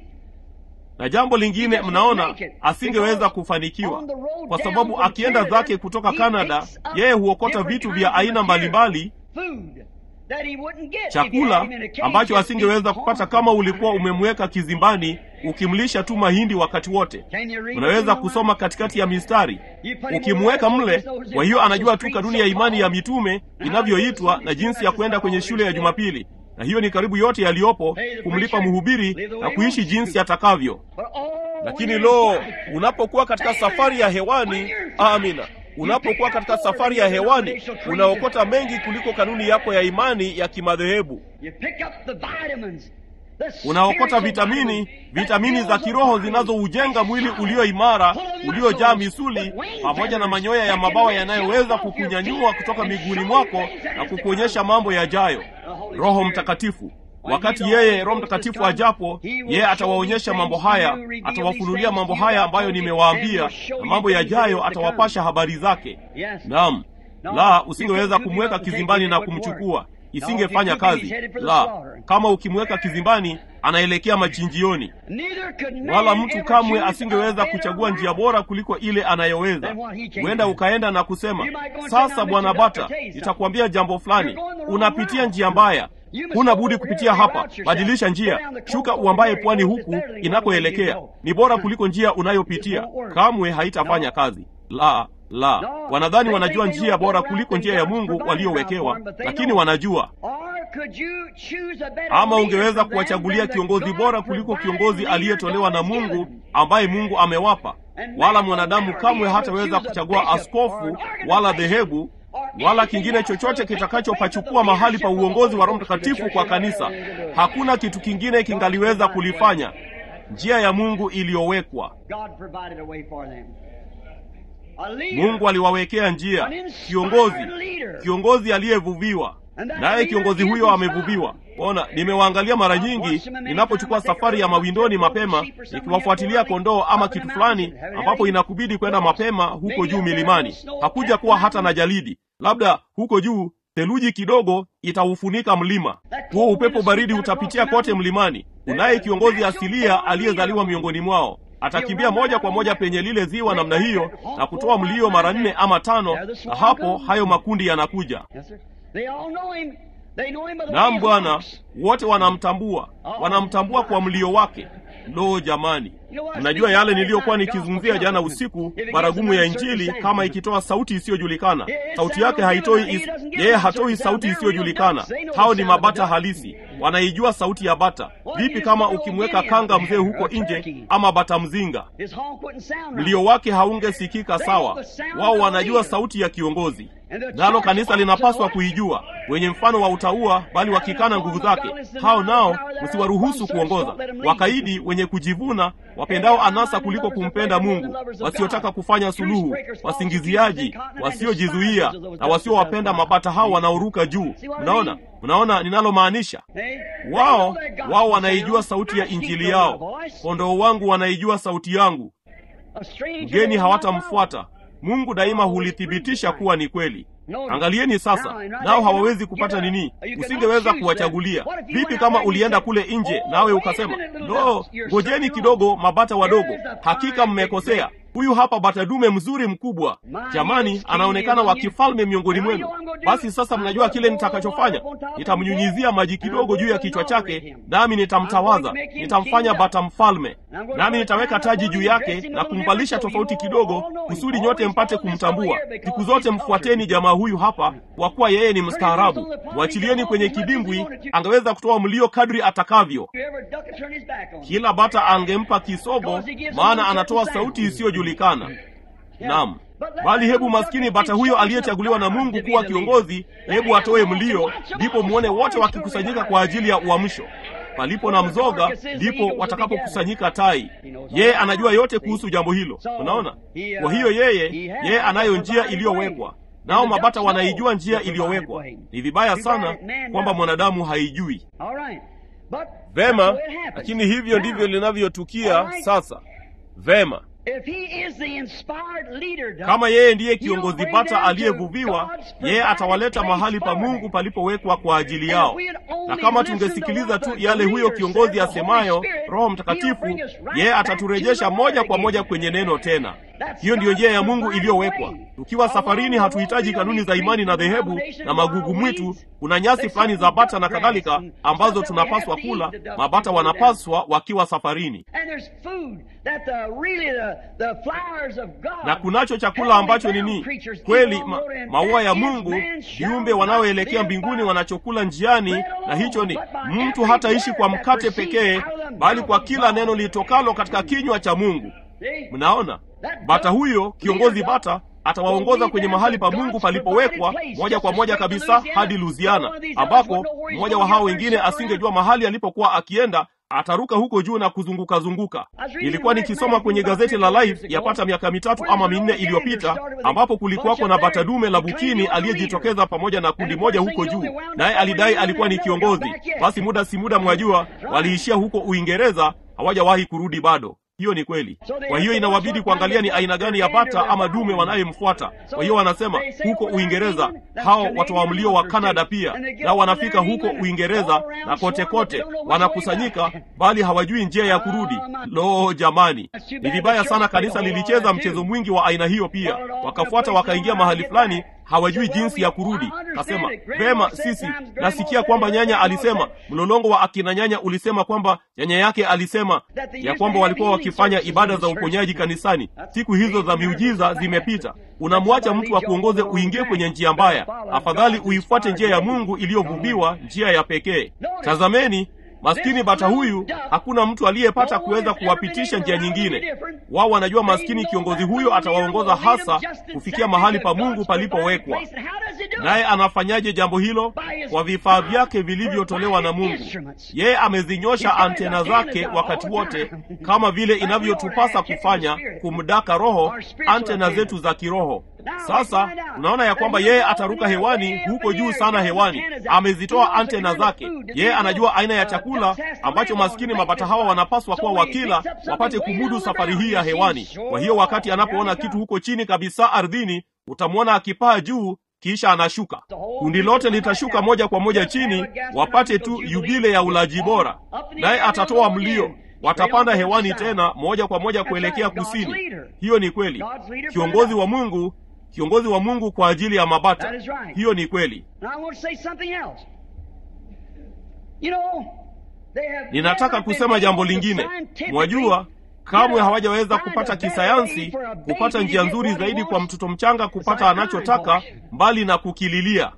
na jambo lingine He mnaona doesn't make it, asingeweza because kufanikiwa on the road kwa down sababu from akienda Canada, zake kutoka he Canada picks up yeye huokota different vitu kinds vya of aina material, mbalimbali food that he wouldn't get if you chakula had him in a cage ambacho just asingeweza eating kupata corn. kama ulikuwa umemweka kizimbani ukimlisha tu mahindi wakati wote Can you read unaweza between the kusoma lines? katikati ya mistari You put him ukimweka over there, mle so he knows kwa hiyo the anajua tu streets kanuni ya so imani ya called. mitume how inavyoitwa to na do jinsi ya this kwenda is kwenye all shule ya there is. jumapili na hiyo ni karibu yote yaliyopo Pay the kumlipa preacher, mhubiri live the way na he kuishi wants jinsi to. atakavyo But, oh, lakini when lo you're in flight, unapokuwa katika safari ya hewani amina unapokuwa katika safari ya hewani unaokota mengi kuliko kanuni yako ya imani ya kimadhehebu you pick up the vitamins, the unaokota spiritual vitamini vitamins vitamini that za builds the kiroho body. zinazoujenga mwili ulio imara uliojaa misuli pamoja na manyoya ya mabawa yanayoweza kukunyanyua kutoka miguuni mwako na kukuonyesha mambo yajayo roho mtakatifu wakati yeye roho mtakatifu ajapo yeye atawaonyesha mambo haya atawafunulia mambo haya ambayo nimewaambia na mambo yajayo atawapasha habari zake Yes. naam la usingeweza kumweka kizimbani na kumchukua isingefanya kazi la kama ukimweka kizimbani anaelekea machinjioni Neither could man wala mtu ever kamwe choose a asingeweza better kuchagua route. njia bora kuliko ile anayoweza Than what he came huenda to. ukaenda na kusema You might go and say, sasa "Now, bwana Mr. bata Doctor, tell you nitakwambia jambo fulani You're going the wrong unapitia route." njia mbaya huna budi kupitia hapa, badilisha njia, shuka uambaye pwani huku inakoelekea. Ni bora kuliko njia unayopitia, kamwe haitafanya kazi. La, la, wanadhani wanajua njia bora kuliko njia ya Mungu waliowekewa, lakini wanajua ama ungeweza kuwachagulia kiongozi bora kuliko kiongozi aliyetolewa na Mungu ambaye Mungu amewapa. Wala mwanadamu kamwe hataweza kuchagua askofu wala dhehebu wala kingine chochote kitakachopachukua mahali pa uongozi wa Roho Mtakatifu kwa kanisa. Hakuna kitu kingine kingaliweza kulifanya. Njia ya Mungu iliyowekwa. Mungu aliwawekea njia, kiongozi, kiongozi aliyevuviwa naye kiongozi huyo amevuviwa. Ona, nimewaangalia mara nyingi ninapochukua safari ya mawindoni mapema, nikiwafuatilia kondoo ama kitu fulani ambapo inakubidi kwenda mapema huko juu milimani. Hakuja kuwa hata na jalidi, labda huko juu theluji kidogo itaufunika mlima huo. Upepo baridi utapitia kote mlimani. Unaye kiongozi asilia aliyezaliwa miongoni mwao atakimbia moja kwa moja penye lile ziwa namna hiyo na kutoa mlio mara nne ama tano, na hapo hayo makundi yanakuja. Naam Bwana, wote wanamtambua, wanamtambua kwa mlio wake. Lo, jamani, mnajua yale niliyokuwa nikizungumzia jana usiku, baragumu ya Injili kama ikitoa sauti isiyojulikana. Sauti yake haitoi is... yeye hatoi sauti isiyojulikana. Hao ni mabata halisi, wanaijua sauti ya bata. Vipi kama ukimweka kanga mzee huko nje, ama bata mzinga, mlio wake haungesikika sawa. Wao wanajua sauti ya kiongozi nalo kanisa linapaswa kuijua. Wenye mfano wa utaua, bali wakikana nguvu zake, hao nao msiwaruhusu kuongoza. Wakaidi, wenye kujivuna, wapendao anasa kuliko kumpenda Mungu, wasiotaka kufanya suluhu, wasingiziaji, wasiojizuia na wasiowapenda mabata hao wanaoruka juu. Mnaona, mnaona ninalomaanisha? Wao wao wanaijua sauti ya injili yao. Kondoo wangu wanaijua sauti yangu, mgeni hawatamfuata. Mungu daima hulithibitisha kuwa ni kweli. Angalieni sasa, nao hawawezi kupata nini? Usingeweza kuwachagulia. Vipi kama ulienda kule nje nawe ukasema, lo, ngojeni kidogo, mabata wadogo, hakika mmekosea. Huyu hapa bata dume mzuri mkubwa, jamani, anaonekana wa kifalme miongoni mwenu. Basi sasa, mnajua kile nitakachofanya? Nitamnyunyizia maji kidogo juu ya kichwa chake, nami nitamtawaza, nitamfanya bata mfalme, nami nitaweka taji juu yake na kumvalisha tofauti kidogo, kusudi nyote mpate kumtambua. Siku zote mfuateni jamaa huyu hapa, kwa kuwa yeye ni mstaarabu. Mwachilieni kwenye kidimbwi, angeweza kutoa mlio kadri atakavyo. Kila bata angempa kisogo, maana anatoa sauti isiyojulikana. Naam, bali hebu maskini bata huyo aliyechaguliwa na Mungu kuwa kiongozi, hebu atoe mlio, ndipo muone wote wakikusanyika kwa ajili ya uamsho. Palipo na mzoga, ndipo watakapokusanyika tai. Yeye anajua yote kuhusu jambo hilo. Unaona? Kwa hiyo yeye, yeye anayo njia iliyowekwa nao mabata wanaijua njia iliyowekwa. Ni vibaya sana kwamba mwanadamu haijui. Vema, lakini hivyo ndivyo linavyotukia sasa. Vema, kama yeye ndiye kiongozi bata aliyevuviwa, yeye atawaleta mahali pa Mungu palipowekwa kwa ajili yao. Na kama tungesikiliza tu yale huyo kiongozi asemayo, Roho Mtakatifu, yeye ataturejesha moja kwa moja kwenye neno tena. Hiyo ndiyo njia ya Mungu iliyowekwa. Tukiwa safarini, hatuhitaji kanuni za imani na dhehebu na magugu mwitu. Kuna nyasi fulani za bata na kadhalika ambazo tunapaswa kula. Mabata wanapaswa wakiwa safarini, na kunacho chakula ambacho nini kweli, ma, maua ya Mungu, viumbe wanaoelekea mbinguni wanachokula njiani, na hicho ni mtu hataishi kwa mkate pekee, bali kwa kila neno litokalo katika kinywa cha Mungu. Mnaona, bata huyo kiongozi bata atawaongoza kwenye mahali pa Mungu palipowekwa moja kwa moja kabisa hadi Louisiana, ambako mmoja wa hao wengine asingejua mahali alipokuwa akienda. Ataruka huko juu na kuzunguka zunguka. Nilikuwa nikisoma kwenye gazeti la Life yapata miaka mitatu ama minne iliyopita, ambapo kulikuwako na bata dume la Bukini aliyejitokeza pamoja na kundi moja huko juu, naye alidai alikuwa ni kiongozi. Basi muda si muda, mwajua, waliishia huko Uingereza, hawajawahi kurudi bado. Hiyo ni kweli. Kwa hiyo inawabidi kuangalia ni aina gani ya bata ama dume wanayemfuata. Kwa hiyo wanasema huko Uingereza hao watoa mlio wa Kanada pia nao wanafika huko Uingereza na kote kote wanakusanyika, bali hawajui njia ya kurudi. Lo, jamani, ni vibaya sana. Kanisa lilicheza mchezo mwingi wa aina hiyo pia, wakafuata wakaingia mahali fulani hawajui jinsi ya kurudi. Kasema vema, sisi nasikia kwamba nyanya alisema, mlolongo wa akina nyanya ulisema kwamba nyanya yake alisema ya kwamba walikuwa wakifanya ibada za uponyaji kanisani. Siku hizo za miujiza zimepita. Unamwacha mtu akuongoze uingie kwenye njia mbaya. Afadhali uifuate njia ya Mungu iliyovuviwa, njia ya pekee. Tazameni, maskini bata huyu, hakuna mtu aliyepata kuweza kuwapitisha njia nyingine. Wao wanajua maskini kiongozi huyo atawaongoza hasa kufikia mahali pa Mungu palipowekwa. Naye anafanyaje jambo hilo? Kwa vifaa vyake vilivyotolewa na Mungu. Yeye amezinyosha antena zake wakati wote, kama vile inavyotupasa kufanya, kumdaka roho, antena zetu za kiroho. Sasa unaona ya kwamba yeye ataruka hewani huko juu sana hewani, amezitoa antena zake. Yeye anajua aina ya chakula ambacho maskini mabata hawa wanapaswa kuwa wakila, wapate kumudu safari hii ya hewani. Kwa hiyo wakati anapoona kitu huko chini kabisa ardhini, utamwona akipaa juu kisha anashuka. Kundi lote litashuka moja kwa moja chini, wapate tu yubile ya ulaji bora, naye atatoa mlio watapanda hewani tena moja kwa moja kuelekea kusini. Hiyo ni kweli. Kiongozi wa Mungu, kiongozi wa Mungu kwa ajili ya mabata. Hiyo ni kweli. Ninataka kusema jambo lingine. Mwajua, kamwe hawajaweza kupata kisayansi kupata njia nzuri zaidi kwa mtoto mchanga kupata anachotaka mbali na kukililia.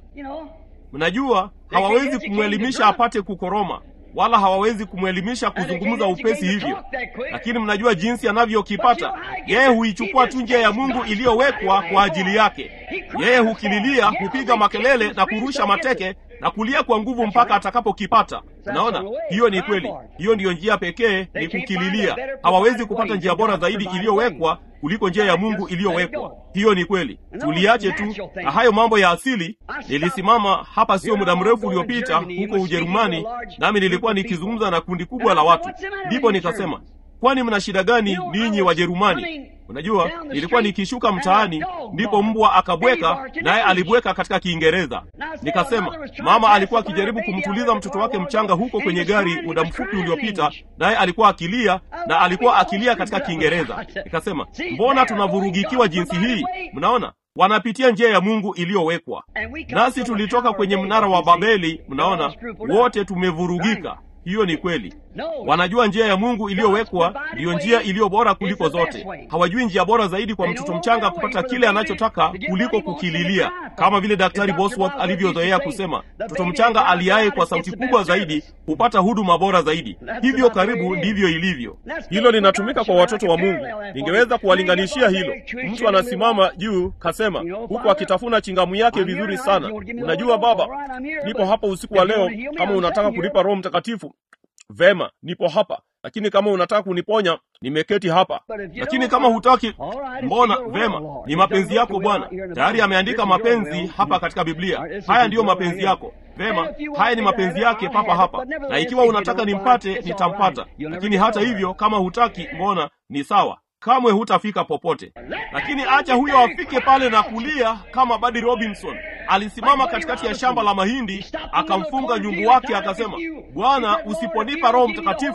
Mnajua, hawawezi kumwelimisha apate kukoroma wala hawawezi kumwelimisha kuzungumza upesi hivyo, lakini mnajua jinsi anavyokipata yeye. Huichukua tu njia ya Mungu iliyowekwa kwa ajili yake. Yeye hukililia, hupiga makelele na kurusha mateke na kulia kwa nguvu mpaka atakapokipata. Unaona, hiyo ni kweli. Hiyo ndiyo njia pekee, ni kukililia. Hawawezi kupata njia bora zaidi iliyowekwa kuliko njia ya Mungu iliyowekwa. Hiyo ni kweli. Tuliache tu na hayo mambo ya asili. Nilisimama hapa sio muda mrefu uliopita huko Ujerumani, nami nilikuwa nikizungumza na kundi kubwa la watu, ndipo nikasema, kwani mna shida gani ninyi Wajerumani? Unajua, nilikuwa nikishuka mtaani, ndipo mbwa akabweka, naye alibweka katika Kiingereza. Nikasema mama alikuwa akijaribu kumtuliza mtoto wake mchanga huko kwenye gari muda mfupi uliopita, naye alikuwa akilia na alikuwa akilia katika Kiingereza. Nikasema mbona tunavurugikiwa jinsi hii? Mnaona, wanapitia njia ya Mungu iliyowekwa, nasi tulitoka kwenye mnara wa Babeli. Mnaona, wote tumevurugika. Hiyo ni kweli. Wanajua njia ya Mungu iliyowekwa ndiyo njia iliyo bora kuliko zote. Hawajui njia bora zaidi kwa mtoto mchanga kupata kile anachotaka kuliko kukililia, kama vile Daktari Bosworth alivyozoea kusema, mtoto mchanga aliaye kwa sauti kubwa zaidi hupata huduma bora zaidi. Hivyo karibu ndivyo ilivyo. Hilo linatumika kwa watoto wa Mungu. Ningeweza kuwalinganishia hilo. Mtu anasimama juu kasema, huku akitafuna chingamu yake vizuri sana, unajua baba, nipo hapa usiku wa leo, kama unataka kunipa Roho Mtakatifu Vema, nipo hapa, lakini kama unataka kuniponya nimeketi hapa. Lakini kama hutaki, mbona? Vema, ni mapenzi yako Bwana. Tayari ameandika mapenzi hapa katika Biblia. Haya ndiyo mapenzi yako. Vema, haya ni mapenzi yake papa hapa, na ikiwa unataka nimpate, nitampata. Lakini hata hivyo, kama hutaki, mbona? Ni sawa, kamwe hutafika popote. Lakini acha huyo afike pale na kulia kama Buddy Robinson alisimama katikati ya shamba la mahindi akamfunga nyumbu wake, akasema, Bwana, usiponipa Roho Mtakatifu,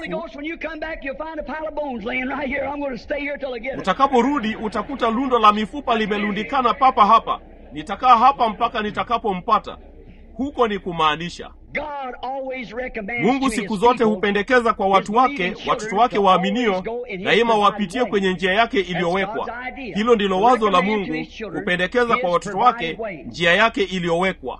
utakaporudi utakuta lundo la mifupa limelundikana papa hapa. Nitakaa hapa mpaka nitakapompata. Huko ni kumaanisha Mungu siku zote hupendekeza kwa watu wake, watoto wake waaminio, daima wapitie kwenye njia yake iliyowekwa. Hilo ndilo wazo la Mungu, hupendekeza kwa watoto wake njia yake iliyowekwa.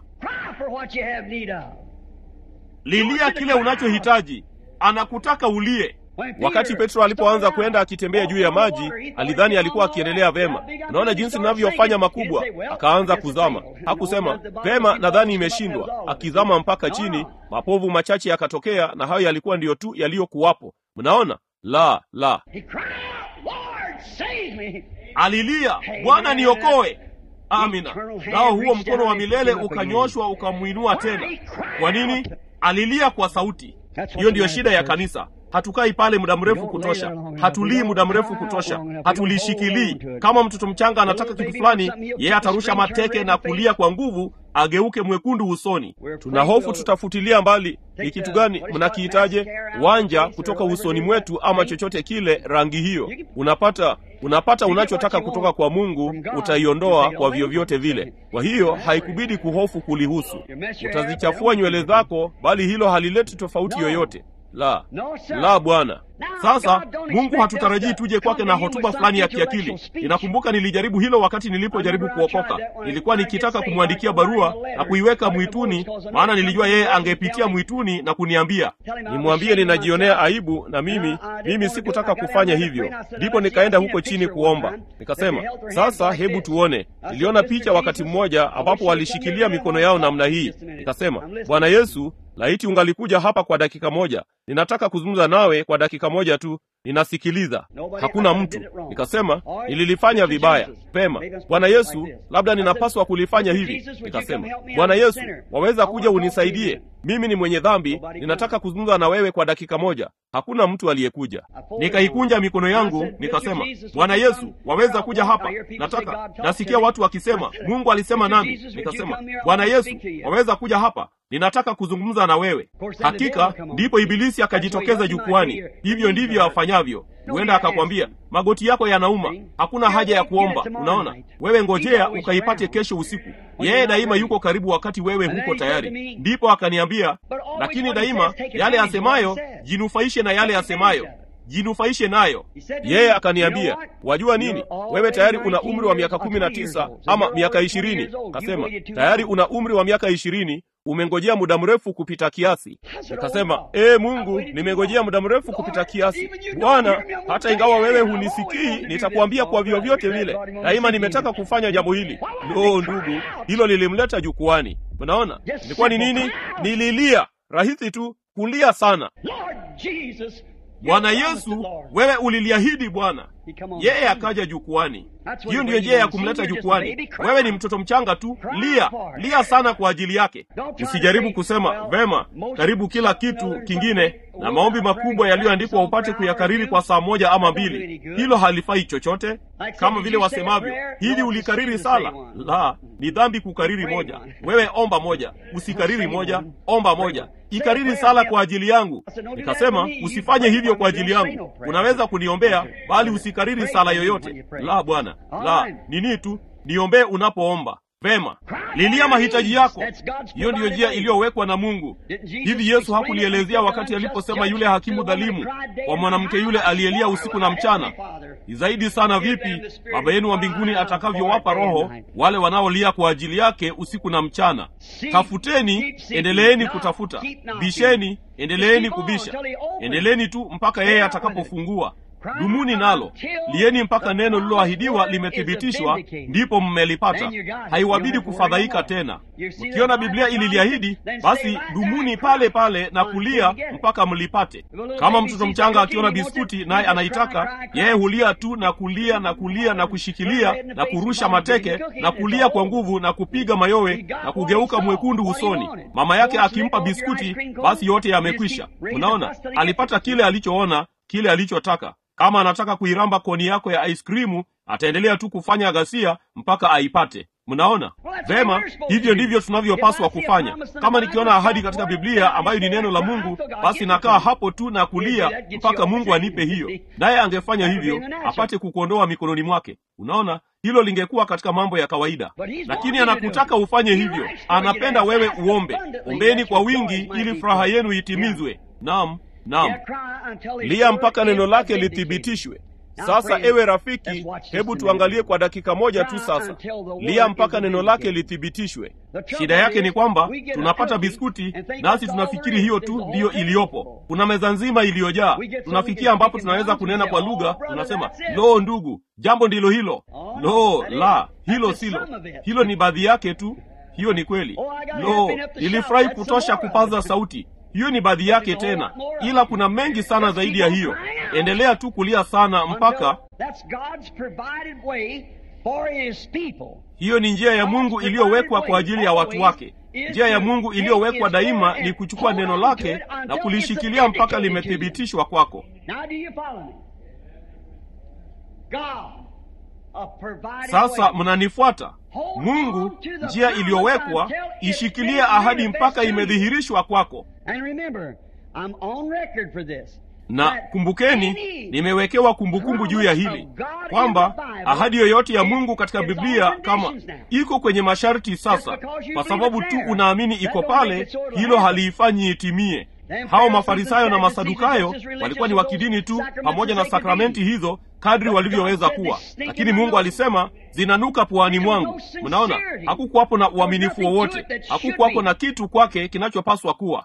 Lilia kile unachohitaji, anakutaka ulie. Wakati Petro alipoanza kwenda akitembea juu ya maji, alidhani alikuwa akiendelea vema. Unaona jinsi ninavyofanya makubwa. Akaanza kuzama, hakusema vema, nadhani imeshindwa. Akizama mpaka chini, mapovu machache yakatokea, na hayo yalikuwa ndiyo tu yaliyokuwapo. Mnaona, la la, alilia, Bwana niokoe. Amina. Nao huo mkono wa milele ukanyoshwa ukamwinua tena. Kwa nini? Alilia kwa sauti. Hiyo ndiyo shida ya kanisa. hatukai pale muda mrefu kutosha hatulii muda mrefu kutosha hatulishikilii kama mtoto mchanga anataka kitu fulani yeye atarusha mateke na kulia kwa nguvu ageuke mwekundu usoni tuna hofu tutafutilia mbali ni kitu gani mnakiitaje wanja kutoka usoni mwetu ama chochote kile rangi hiyo unapata unapata unachotaka kutoka kwa mungu utaiondoa kwa vyovyote vile kwa hiyo haikubidi kuhofu kulihusu utazichafua nywele zako bali hilo halileti tofauti yoyote la la bwana sasa mungu hatutarajii tuje kwake na hotuba fulani ya kiakili ninakumbuka nilijaribu hilo wakati nilipojaribu kuokoka nilikuwa nikitaka kumwandikia barua na kuiweka mwituni maana nilijua yeye angepitia mwituni na kuniambia nimwambie ninajionea aibu na mimi mimi sikutaka kufanya hivyo ndipo nikaenda huko chini kuomba nikasema sasa hebu tuone niliona picha wakati mmoja ambapo walishikilia mikono yao namna hii nikasema bwana yesu laiti ungalikuja hapa kwa dakika moja ninataka kuzungumza nawe kwa dakika moja tu ninasikiliza hakuna mtu nikasema nililifanya vibaya pema bwana yesu labda ninapaswa kulifanya hivi nikasema bwana yesu waweza kuja unisaidie mimi ni mwenye dhambi ninataka kuzungumza na wewe kwa dakika moja hakuna mtu aliyekuja nikaikunja mikono yangu nikasema bwana yesu waweza kuja hapa nataka nasikia watu wakisema mungu alisema nami nikasema bwana yesu waweza kuja hapa ninataka kuzungumza na wewe hakika ndipo ibilisi akajitokeza jukwani hivyo ndivyo afanyavyo huenda akakwambia magoti yako yanauma hakuna haja ya kuomba unaona wewe ngojea ukaipate kesho usiku yeye daima yuko karibu wakati wewe huko tayari ndipo akaniambia lakini daima yale asemayo jinufaishe na yale asemayo jinufaishe nayo yeye akaniambia wajua nini wewe tayari una umri wa miaka kumi na tisa ama miaka ishirini kasema tayari una umri wa miaka ishirini umengojea muda mrefu kupita kiasi nikasema ee mungu nimengojea muda mrefu kupita kiasi bwana hata ingawa wewe hunisikii nitakuambia kwa vyovyote vile daima nimetaka kufanya jambo hili lo ndugu hilo lilimleta jukwani unaona ilikuwa ni nini nililia rahisi tu kulia sana bwana yesu wewe uliliahidi bwana yeye akaja jukwani hiyo ndiyo njia ya kumleta jukwani wewe ni mtoto mchanga tu lia lia sana kwa ajili yake usijaribu kusema vema karibu kila kitu kingine na maombi makubwa yaliyoandikwa upate kuyakariri kwa saa moja ama mbili hilo halifai chochote kama vile wasemavyo hivi ulikariri sala la ni dhambi kukariri moja wewe omba moja usikariri moja omba moja ikariri sala kwa ajili yangu nikasema usifanye hivyo kwa ajili yangu unaweza kuniombea bali usikariri sala yoyote la bwana la nini tu niombee unapoomba vema lilia mahitaji yako hiyo ndiyo njia iliyowekwa na mungu hivi yesu hakulielezea wakati aliposema yule hakimu dhalimu kwa mwanamke yule aliyelia usiku na mchana ni zaidi sana vipi baba yenu wa mbinguni atakavyowapa roho wale wanaolia kwa ajili yake usiku na mchana tafuteni endeleeni kutafuta bisheni endeleeni kubisha endeleeni tu mpaka yeye atakapofungua dumuni nalo lieni mpaka neno lililoahidiwa limethibitishwa ndipo mmelipata haiwabidi kufadhaika tena mkiona biblia ililiahidi basi dumuni pale pale na kulia mpaka mlipate kama mtoto mchanga akiona biskuti naye anaitaka yeye hulia tu na kulia na kulia na kushikilia na kurusha mateke na kulia kwa nguvu na kupiga mayowe na kugeuka mwekundu usoni mama yake akimpa biskuti basi yote yamekwisha unaona alipata kile alichoona kile alichotaka kama anataka kuiramba koni yako ya aiskrimu ataendelea tu kufanya ghasia mpaka aipate mnaona vema hivyo ndivyo tunavyopaswa kufanya kama nikiona ahadi katika biblia ambayo ni neno la mungu basi nakaa hapo tu na kulia mpaka mungu anipe hiyo naye angefanya hivyo apate kukuondoa mikononi mwake unaona hilo lingekuwa katika mambo ya kawaida lakini anakutaka ufanye hivyo anapenda wewe uombe ombeni kwa wingi ili furaha yenu itimizwe nam nam lia mpaka neno lake lithibitishwe sasa ewe rafiki hebu tuangalie kwa dakika moja tu sasa lia mpaka neno lake lithibitishwe shida yake ni kwamba tunapata biskuti nasi tunafikiri hiyo tu ndiyo iliyopo kuna meza nzima iliyojaa tunafikia ambapo tunaweza kunena kwa lugha tunasema lo ndugu jambo ndilo hilo lo la hilo silo hilo ni baadhi yake tu hiyo ni kweli lo nilifurahi kutosha kupaza sauti hiyo ni baadhi yake tena ila kuna mengi sana zaidi ya hiyo endelea tu kulia sana mpaka hiyo ni njia ya mungu iliyowekwa kwa ajili ya watu wake njia ya mungu iliyowekwa daima ni kuchukua neno lake na kulishikilia mpaka limethibitishwa kwako sasa mnanifuata mungu njia iliyowekwa ishikilie ahadi mpaka imedhihirishwa kwako na kumbukeni nimewekewa kumbukumbu juu ya hili kwamba ahadi yoyote ya mungu katika biblia kama iko kwenye masharti sasa kwa sababu tu unaamini iko pale hilo haliifanyi itimie hao mafarisayo na masadukayo walikuwa ni wa kidini tu pamoja na sakramenti hizo kadri walivyoweza kuwa lakini mungu alisema zinanuka puani mwangu mnaona hakukuwapo na uaminifu wowote hakukuwapo na kitu kwake kinachopaswa kuwa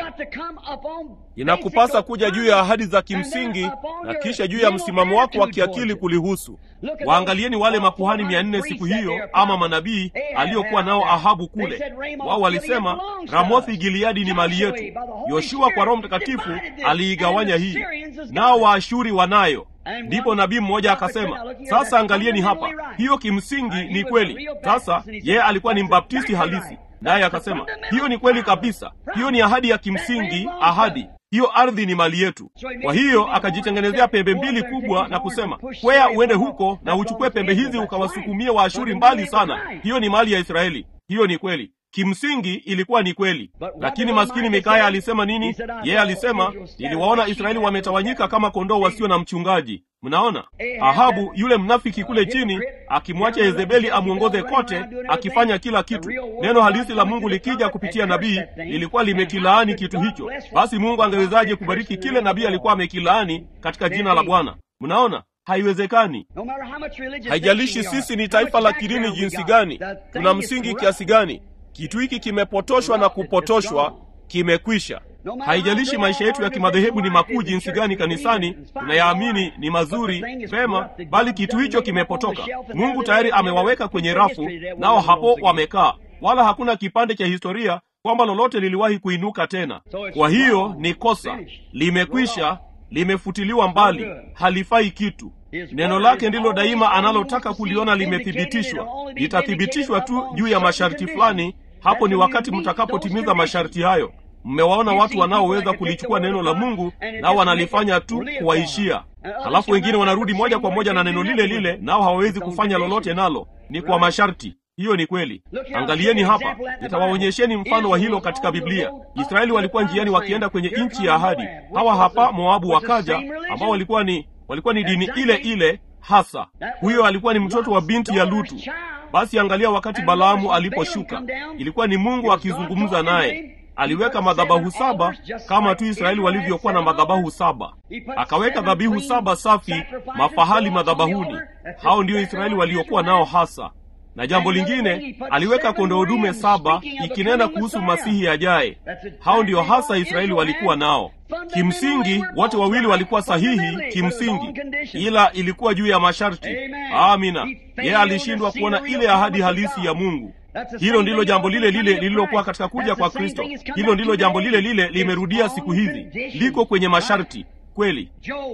inakupasa kuja juu ya ahadi za kimsingi na kisha juu ya msimamo wako wa kiakili kulihusu waangalieni wale makuhani mia nne siku hiyo ama manabii aliokuwa nao ahabu kule wao walisema ramothi gileadi ni mali yetu yoshua kwa roho mtakatifu aliigawanya hii nao waashuri wanayo ndipo nabii mmoja akasema sasa angalieni hapa hiyo kimsingi ni kweli sasa yeye alikuwa ni mbaptisti halisi naye akasema hiyo ni kweli kabisa hiyo ni ahadi ya kimsingi ahadi hiyo ardhi ni mali yetu kwa hiyo akajitengenezea pembe mbili kubwa na kusema kwea uende huko na uchukue pembe hizi ukawasukumie waashuri mbali sana hiyo ni mali ya israeli hiyo ni kweli kimsingi ilikuwa ni kweli lakini maskini mikaya alisema nini yeye alisema niliwaona israeli wametawanyika kama kondoo wasio na mchungaji mnaona ahabu yule mnafiki kule chini akimwacha yezebeli amwongoze kote akifanya kila kitu neno halisi la mungu likija kupitia nabii lilikuwa limekilaani kitu hicho basi mungu angewezaje kubariki kile nabii alikuwa amekilaani katika jina la bwana mnaona haiwezekani haijalishi sisi ni taifa la kidini jinsi gani tuna msingi kiasi gani kitu hiki kimepotoshwa na kupotoshwa kimekwisha haijalishi maisha yetu ya kimadhehebu ni makuu jinsi gani kanisani tunayaamini ni mazuri pema bali kitu hicho kimepotoka mungu tayari amewaweka kwenye rafu nao hapo wamekaa wala hakuna kipande cha historia kwamba lolote liliwahi kuinuka tena kwa hiyo ni kosa limekwisha limefutiliwa mbali halifai kitu neno lake ndilo daima analotaka kuliona limethibitishwa litathibitishwa tu juu ya masharti fulani hapo ni wakati mtakapotimiza masharti hayo mmewaona watu wanaoweza kulichukua neno la mungu nao wanalifanya tu kuwaishia halafu wengine wanarudi moja kwa moja na neno lile lile nao hawawezi kufanya lolote nalo ni kwa masharti hiyo ni kweli angalieni hapa nitawaonyesheni mfano wa hilo katika biblia israeli walikuwa njiani wakienda kwenye nchi ya ahadi hawa hapa moabu wakaja ambao walikuwa ni walikuwa ni dini ile ile hasa huyo alikuwa ni mtoto wa binti ya lutu basi angalia wakati balaamu aliposhuka ilikuwa ni mungu akizungumza naye aliweka madhabahu saba kama tu israeli walivyokuwa na madhabahu saba akaweka dhabihu saba safi mafahali madhabahuni hao ndio israeli waliokuwa nao hasa na jambo lingine aliweka kondoo dume saba ikinena kuhusu masihi ajaye hao ndio hasa israeli walikuwa nao kimsingi wote wawili walikuwa sahihi kimsingi ila ilikuwa juu ya masharti amina yeye alishindwa kuona ile ahadi halisi ya mungu hilo ndilo jambo lile lile lililokuwa katika kuja kwa kristo hilo ndilo jambo lile lile limerudia siku hizi liko kwenye masharti kweli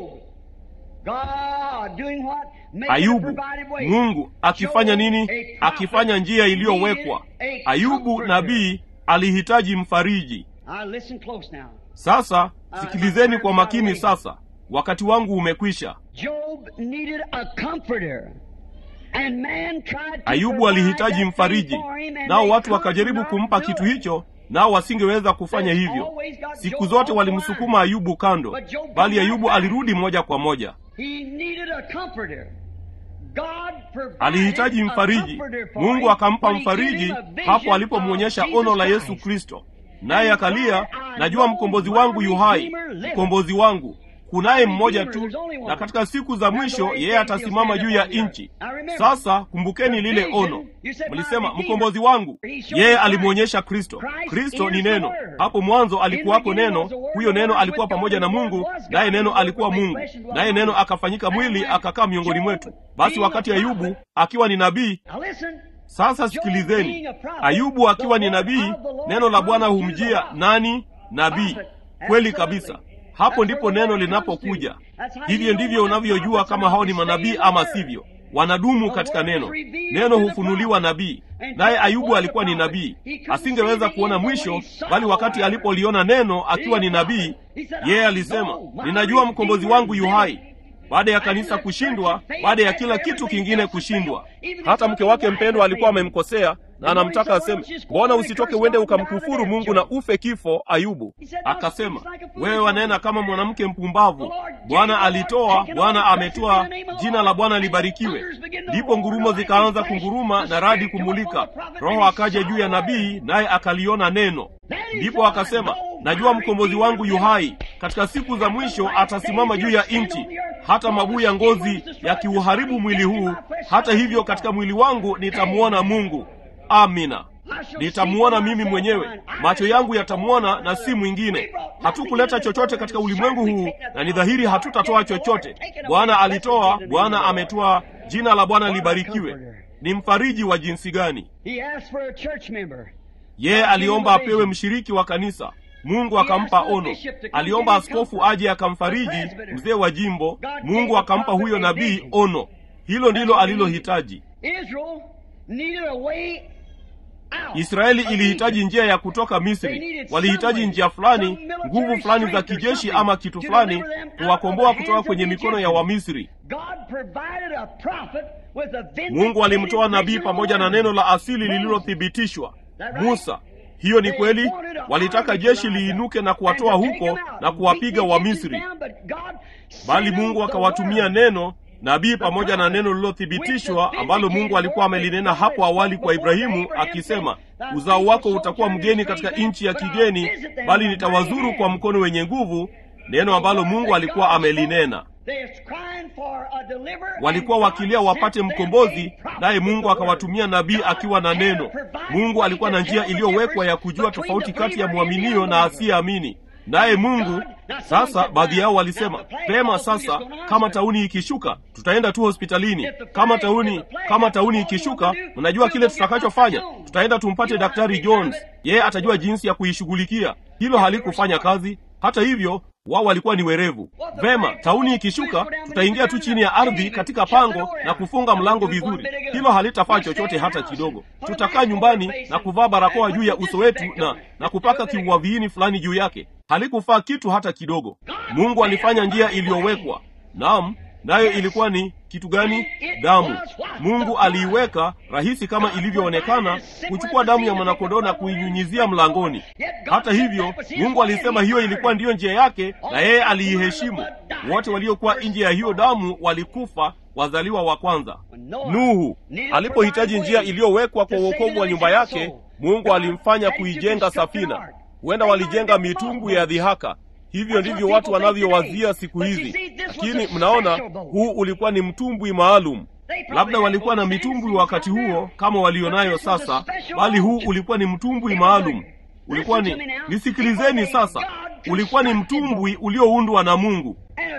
ayubu mungu akifanya nini akifanya njia iliyowekwa ayubu nabii alihitaji mfariji sasa sikilizeni kwa makini sasa wakati wangu umekwisha ayubu alihitaji mfariji nao watu wakajaribu kumpa kitu hicho nao wasingeweza kufanya hivyo siku zote walimsukuma ayubu kando bali ayubu alirudi moja kwa moja alihitaji mfariji mungu akampa mfariji hapo alipomwonyesha ono la yesu kristo naye akalia najua mkombozi wangu yuhai mkombozi wangu kunaye mmoja tu na katika siku za mwisho yeye atasimama juu ya nchi sasa kumbukeni lile ono mlisema mkombozi wangu yeye alimwonyesha kristo kristo ni neno hapo mwanzo alikuwako neno huyo neno alikuwa pamoja na mungu naye neno alikuwa mungu naye neno akafanyika mwili akakaa miongoni mwetu basi wakati ayubu akiwa ni nabii sasa sikilizeni ayubu akiwa ni nabii neno la bwana humjia nani nabii kweli kabisa hapo ndipo neno linapokuja hivyo ndivyo unavyojua kama hao ni manabii ama sivyo wanadumu katika neno. Neno hufunuliwa nabii, naye Ayubu alikuwa ni nabii. Asingeweza kuona mwisho, bali wakati alipoliona neno akiwa ni nabii, yeye alisema, ninajua mkombozi wangu yu hai. Baada ya kanisa kushindwa, baada ya kila kitu kingine kushindwa, hata mke wake mpendwa alikuwa amemkosea na anamtaka aseme, mbona usitoke uende ukamkufuru Mungu na ufe kifo? Ayubu akasema, wewe wanena kama mwanamke mpumbavu. Bwana alitoa, Bwana ametoa, jina la Bwana libarikiwe. Ndipo ngurumo zikaanza kunguruma na radi kumulika. Roho akaja juu ya nabii, naye akaliona neno. Ndipo akasema, najua mkombozi wangu yu hai, katika siku za mwisho atasimama juu ya nchi. Hata mabuu ya ngozi yakiuharibu mwili huu, hata hivyo katika mwili wangu nitamwona Mungu. Amina, nitamuona mimi mwenyewe, macho yangu yatamwona na si mwingine. Hatukuleta chochote katika ulimwengu huu, na ni dhahiri hatutatoa chochote. Bwana alitoa, Bwana ametoa, jina la Bwana libarikiwe. Ni mfariji wa jinsi gani! Yeye aliomba apewe mshiriki wa kanisa, Mungu akampa ono. Aliomba askofu aje akamfariji mzee wa jimbo, Mungu akampa huyo nabii ono. Hilo ndilo alilohitaji. Israeli ilihitaji njia ya kutoka Misri. Walihitaji njia fulani, nguvu fulani za kijeshi ama kitu fulani kuwakomboa kutoka kwenye mikono ya Wamisri. Mungu alimtoa nabii pamoja na neno la asili lililothibitishwa, Musa. Hiyo ni kweli. Walitaka jeshi liinuke na kuwatoa huko na kuwapiga Wamisri, bali Mungu akawatumia neno nabii pamoja na neno lililothibitishwa ambalo Mungu alikuwa amelinena hapo awali kwa Ibrahimu akisema, uzao wako utakuwa mgeni katika nchi ya kigeni, bali nitawazuru kwa mkono wenye nguvu, neno ambalo Mungu alikuwa amelinena. Walikuwa wakilia wapate mkombozi, naye Mungu akawatumia nabii akiwa na neno. Mungu alikuwa na njia iliyowekwa ya kujua tofauti kati ya mwaminio na asiyeamini naye Mungu. Sasa baadhi yao walisema pema, sasa kama tauni ikishuka tutaenda tu hospitalini. Kama tauni kama tauni ikishuka, mnajua kile tutakachofanya? Tutaenda tumpate Daktari Jones, yeye atajua jinsi ya kuishughulikia. Hilo halikufanya kazi. Hata hivyo wao walikuwa ni werevu. Vema, tauni ikishuka, tutaingia tu chini ya ardhi katika pango na kufunga mlango vizuri. Hilo halitafaa chochote hata kidogo. Tutakaa nyumbani na kuvaa barakoa juu ya uso wetu na na kupaka kiua viini fulani juu yake. Halikufaa kitu hata kidogo. Mungu alifanya njia iliyowekwa. Naam, nayo ilikuwa ni kitu gani? Damu. Mungu aliiweka rahisi kama ilivyoonekana, kuchukua damu ya mwanakondoo na kuinyunyizia mlangoni. Hata hivyo, Mungu alisema hiyo ilikuwa ndiyo njia yake, na yeye aliiheshimu. Wote waliokuwa nje ya hiyo damu walikufa, wazaliwa wa kwanza. Nuhu alipohitaji njia iliyowekwa kwa uokovu wa nyumba yake, Mungu alimfanya kuijenga safina. Huenda walijenga mitumbwi ya dhihaka. Hivyo ndivyo watu wanavyowazia siku hizi, lakini mnaona, huu ulikuwa ni mtumbwi maalum. Labda walikuwa na mitumbwi wakati huo kama walionayo sasa, bali huu ulikuwa ni mtumbwi maalum. Ulikuwa ni, nisikilizeni sasa, ulikuwa ni mtumbwi ulioundwa na Mungu.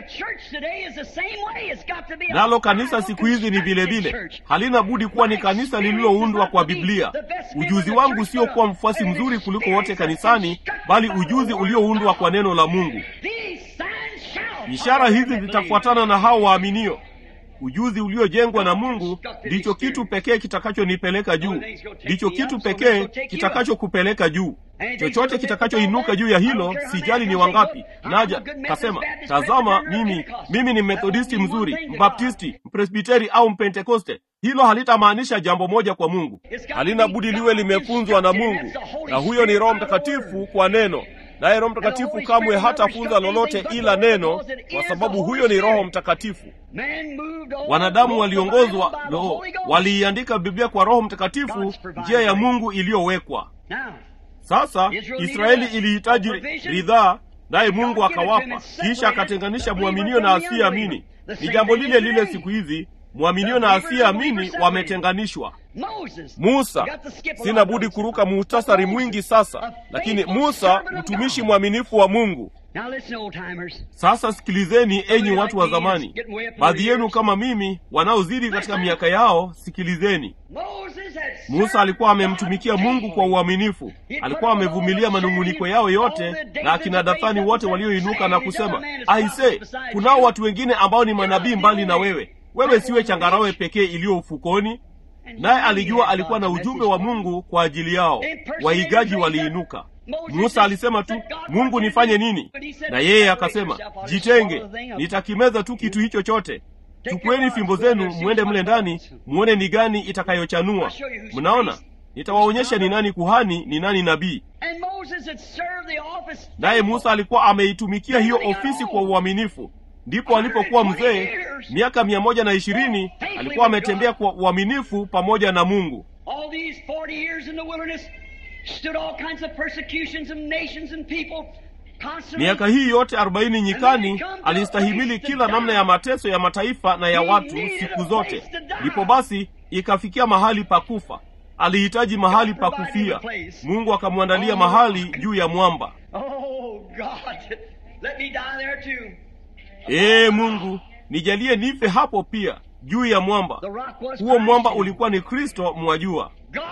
Nalo kanisa siku hizi ni vile vile, halina budi kuwa ni kanisa lililoundwa kwa Biblia. Ujuzi wangu sio kuwa mfuasi mzuri kuliko wote kanisani, bali ujuzi ulioundwa kwa neno la Mungu. Ishara hizi zitafuatana na hao waaminio. Ujuzi uliojengwa na Mungu ndicho kitu pekee kitakachonipeleka juu, ndicho kitu pekee kitakachokupeleka juu. Chochote kitakachoinuka juu ya hilo, sijali ni wangapi. Naja kasema, tazama, mimi mimi ni Methodisti mzuri, Mbaptisti, Mpresbiteri au Mpentekoste. Hilo halitamaanisha jambo moja kwa Mungu. Halina budi liwe limefunzwa na Mungu, na huyo ni Roho Mtakatifu kwa neno naye Roho Mtakatifu kamwe hatafunza lolote ila neno, kwa sababu huyo ni Roho Mtakatifu. Wanadamu waliongozwa no, waliiandika Biblia kwa Roho Mtakatifu, njia ya Mungu iliyowekwa. Sasa Israeli ilihitaji ridhaa, naye Mungu akawapa, kisha akatenganisha mwaminio na asiyeamini. Ni jambo lile lile siku hizi, mwaminio na asiyeamini wametenganishwa. Musa, sina budi kuruka muhtasari mwingi sasa, lakini Musa mtumishi mwaminifu wa Mungu. Sasa sikilizeni, enyi watu wa zamani, baadhi yenu kama mimi wanaozidi katika miaka yao, sikilizeni. Musa alikuwa amemtumikia Mungu kwa uaminifu, alikuwa amevumilia manung'uniko yao yote na akina Dathani wote walioinuka na kusema, aise, kunao watu wengine ambao ni manabii mbali na wewe wewe siwe changarawe pekee iliyo ufukoni naye alijua alikuwa na ujumbe wa mungu kwa ajili yao waigaji waliinuka musa alisema tu mungu nifanye nini na yeye akasema jitenge nitakimeza tu kitu hicho chote chukueni fimbo zenu mwende mle ndani mwone ni gani itakayochanua mnaona nitawaonyesha ni nani kuhani ni nani nabii naye musa alikuwa ameitumikia hiyo ofisi kwa uaminifu ndipo alipokuwa mzee miaka mia moja na ishirini alikuwa ametembea kwa uaminifu pamoja na mungu miaka hii yote arobaini nyikani alistahimili kila namna ya mateso ya mataifa na ya watu siku zote ndipo basi ikafikia mahali pa kufa alihitaji mahali pa kufia mungu akamwandalia mahali juu ya mwamba ee mungu nijalie nife hapo pia juu ya mwamba huo mwamba ulikuwa ni kristo mwajua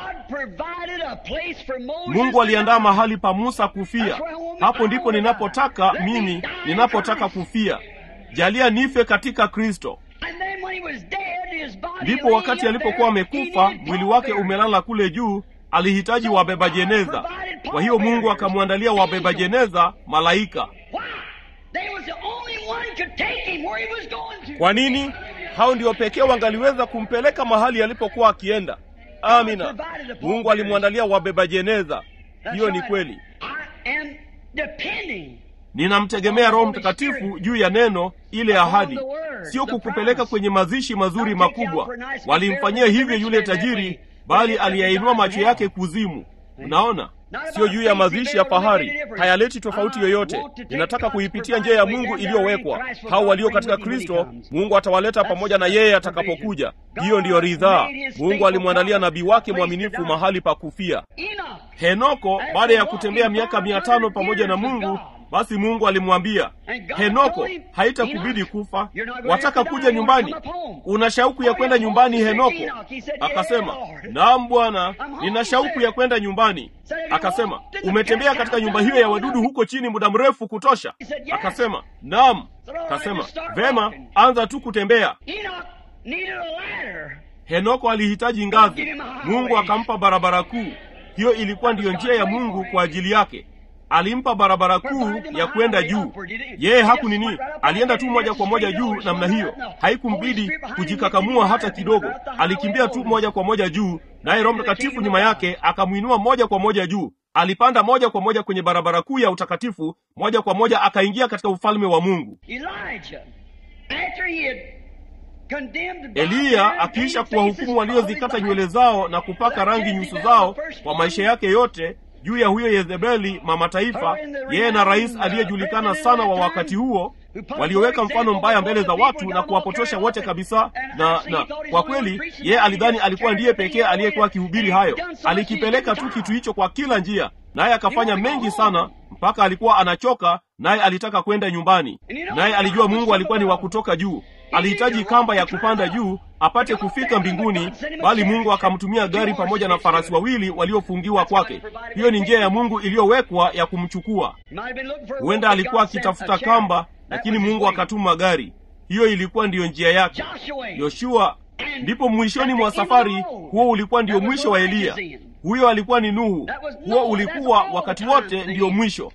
mungu aliandaa mahali pa musa kufia hapo ndipo ninapotaka mimi ninapotaka kufia jalia nife katika kristo ndipo wakati alipokuwa amekufa mwili wake umelala kule juu alihitaji wabeba jeneza kwa hiyo mungu akamwandalia wabeba jeneza malaika kwa nini hao ndio pekee wangaliweza kumpeleka mahali alipokuwa akienda amina mungu alimwandalia wabeba jeneza hiyo ni kweli ninamtegemea roho mtakatifu juu ya neno ile ahadi sio kukupeleka kwenye mazishi mazuri makubwa walimfanyia hivyo yule tajiri bali aliyainua macho yake kuzimu unaona sio juu ya mazishi ya fahari hayaleti tofauti yoyote ninataka kuipitia njia ya mungu iliyowekwa hao walio katika kristo mungu atawaleta pamoja na yeye atakapokuja hiyo ndiyo ridhaa mungu alimwandalia nabii wake mwaminifu mahali pa kufia henoko baada ya kutembea miaka mia tano pamoja na mungu basi mungu alimwambia henoko haitakubidi kufa wataka kuja nyumbani una shauku ya kwenda nyumbani henoko akasema naam bwana nina shauku ya kwenda nyumbani akasema umetembea katika nyumba hiyo ya wadudu huko chini muda mrefu kutosha akasema naam akasema vema anza tu kutembea henoko alihitaji ngazi mungu akampa barabara kuu hiyo ilikuwa ndiyo njia ya mungu kwa ajili yake alimpa barabara kuu ya kwenda juu yeye haku nini alienda tu moja kwa moja juu namna hiyo haikumbidi kujikakamua hata kidogo alikimbia tu moja kwa moja juu naye roho mtakatifu nyuma yake akamwinua moja kwa moja juu alipanda moja kwa moja kwenye barabara kuu ya utakatifu moja kwa moja akaingia katika ufalme wa mungu eliya akiisha kuwahukumu waliozikata nywele zao na kupaka rangi nyuso zao kwa maisha yake yote juu ya huyo yezebeli mama taifa yeye na rais aliyejulikana sana wa wakati huo walioweka mfano mbaya mbele za watu na kuwapotosha wote kabisa na na kwa kweli yeye alidhani alikuwa ndiye pekee aliyekuwa akihubiri hayo alikipeleka tu kitu hicho kwa kila njia naye akafanya mengi sana mpaka alikuwa anachoka naye alitaka kwenda nyumbani naye alijua mungu alikuwa ni wa kutoka juu alihitaji kamba ya kupanda juu apate kufika mbinguni bali mungu akamtumia gari pamoja na farasi wawili waliofungiwa kwake hiyo ni njia ya mungu iliyowekwa ya kumchukua huenda alikuwa akitafuta kamba lakini mungu akatuma gari hiyo ilikuwa ndiyo njia yake yoshua ndipo mwishoni mwa safari huo ulikuwa ndio mwisho wa eliya huyo alikuwa ni nuhu huo ulikuwa wakati wote ndiyo mwisho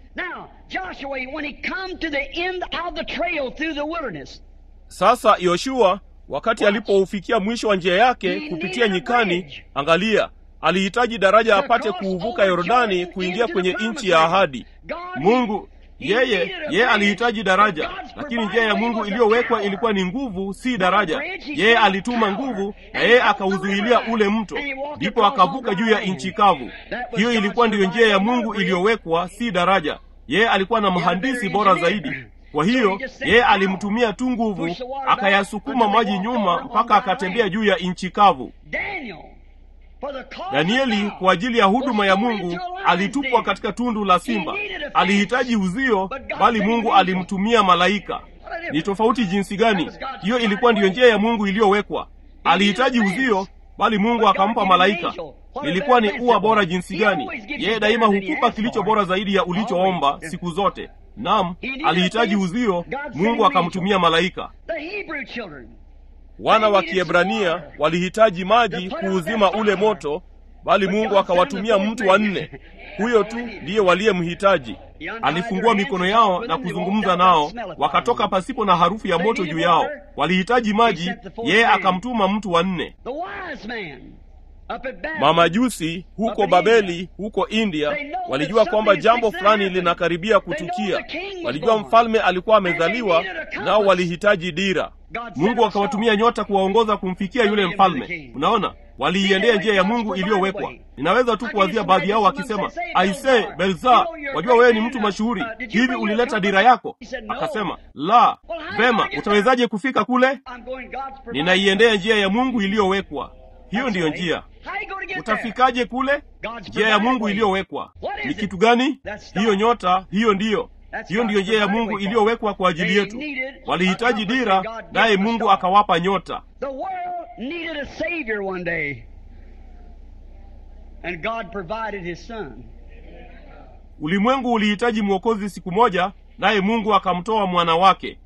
sasa yoshua wakati alipoufikia mwisho wa njia yake kupitia nyikani angalia alihitaji daraja apate kuuvuka yordani kuingia kwenye nchi ya ahadi mungu yeye yeye alihitaji daraja lakini njia ya mungu iliyowekwa ilikuwa ni nguvu si daraja yeye alituma nguvu na yeye akauzuilia ule mto ndipo akavuka juu ya nchi kavu hiyo ilikuwa ndiyo njia ya mungu iliyowekwa si daraja yeye alikuwa na mhandisi bora zaidi kwa hiyo yeye alimtumia tu nguvu akayasukuma maji nyuma mpaka akatembea juu ya nchi kavu danieli kwa ajili ya huduma ya mungu alitupwa katika tundu la simba alihitaji uzio bali mungu alimtumia malaika ni tofauti jinsi gani hiyo ilikuwa ndiyo njia ya mungu iliyowekwa alihitaji uzio bali mungu akampa malaika ilikuwa ni ua bora jinsi gani yeye daima hukupa kilicho bora zaidi ya ulichoomba siku zote nam alihitaji uzio mungu akamtumia malaika wana wa Kiebrania walihitaji maji kuuzima ule moto, bali Mungu akawatumia mtu wa nne. Huyo tu ndiye waliyemhitaji. Alifungua mikono yao na kuzungumza nao, wakatoka pasipo na harufu ya moto juu yao. Walihitaji maji, yeye akamtuma mtu wa nne. Mamajusi huko Babeli, huko India, walijua kwamba jambo fulani linakaribia kutukia. Walijua mfalme alikuwa amezaliwa, nao walihitaji dira. Mungu akawatumia nyota kuwaongoza kumfikia yule mfalme. Unaona, waliiendea njia ya Mungu iliyowekwa. Ninaweza tu kuwazia baadhi yao wakisema, aise, Belza, wajua wewe ni mtu mashuhuri, hivi ulileta dira yako? Akasema, la. Vema, utawezaje kufika kule? Ninaiendea njia ya Mungu iliyowekwa. Hiyo ndiyo njia. Utafikaje kule? Njia ya Mungu iliyowekwa ni kitu gani? Hiyo nyota, hiyo ndiyo hiyo ndiyo njia ya Mungu iliyowekwa kwa ajili yetu. Walihitaji dira, naye Mungu akawapa nyota. Ulimwengu ulihitaji mwokozi siku moja, naye Mungu akamtoa mwana wake.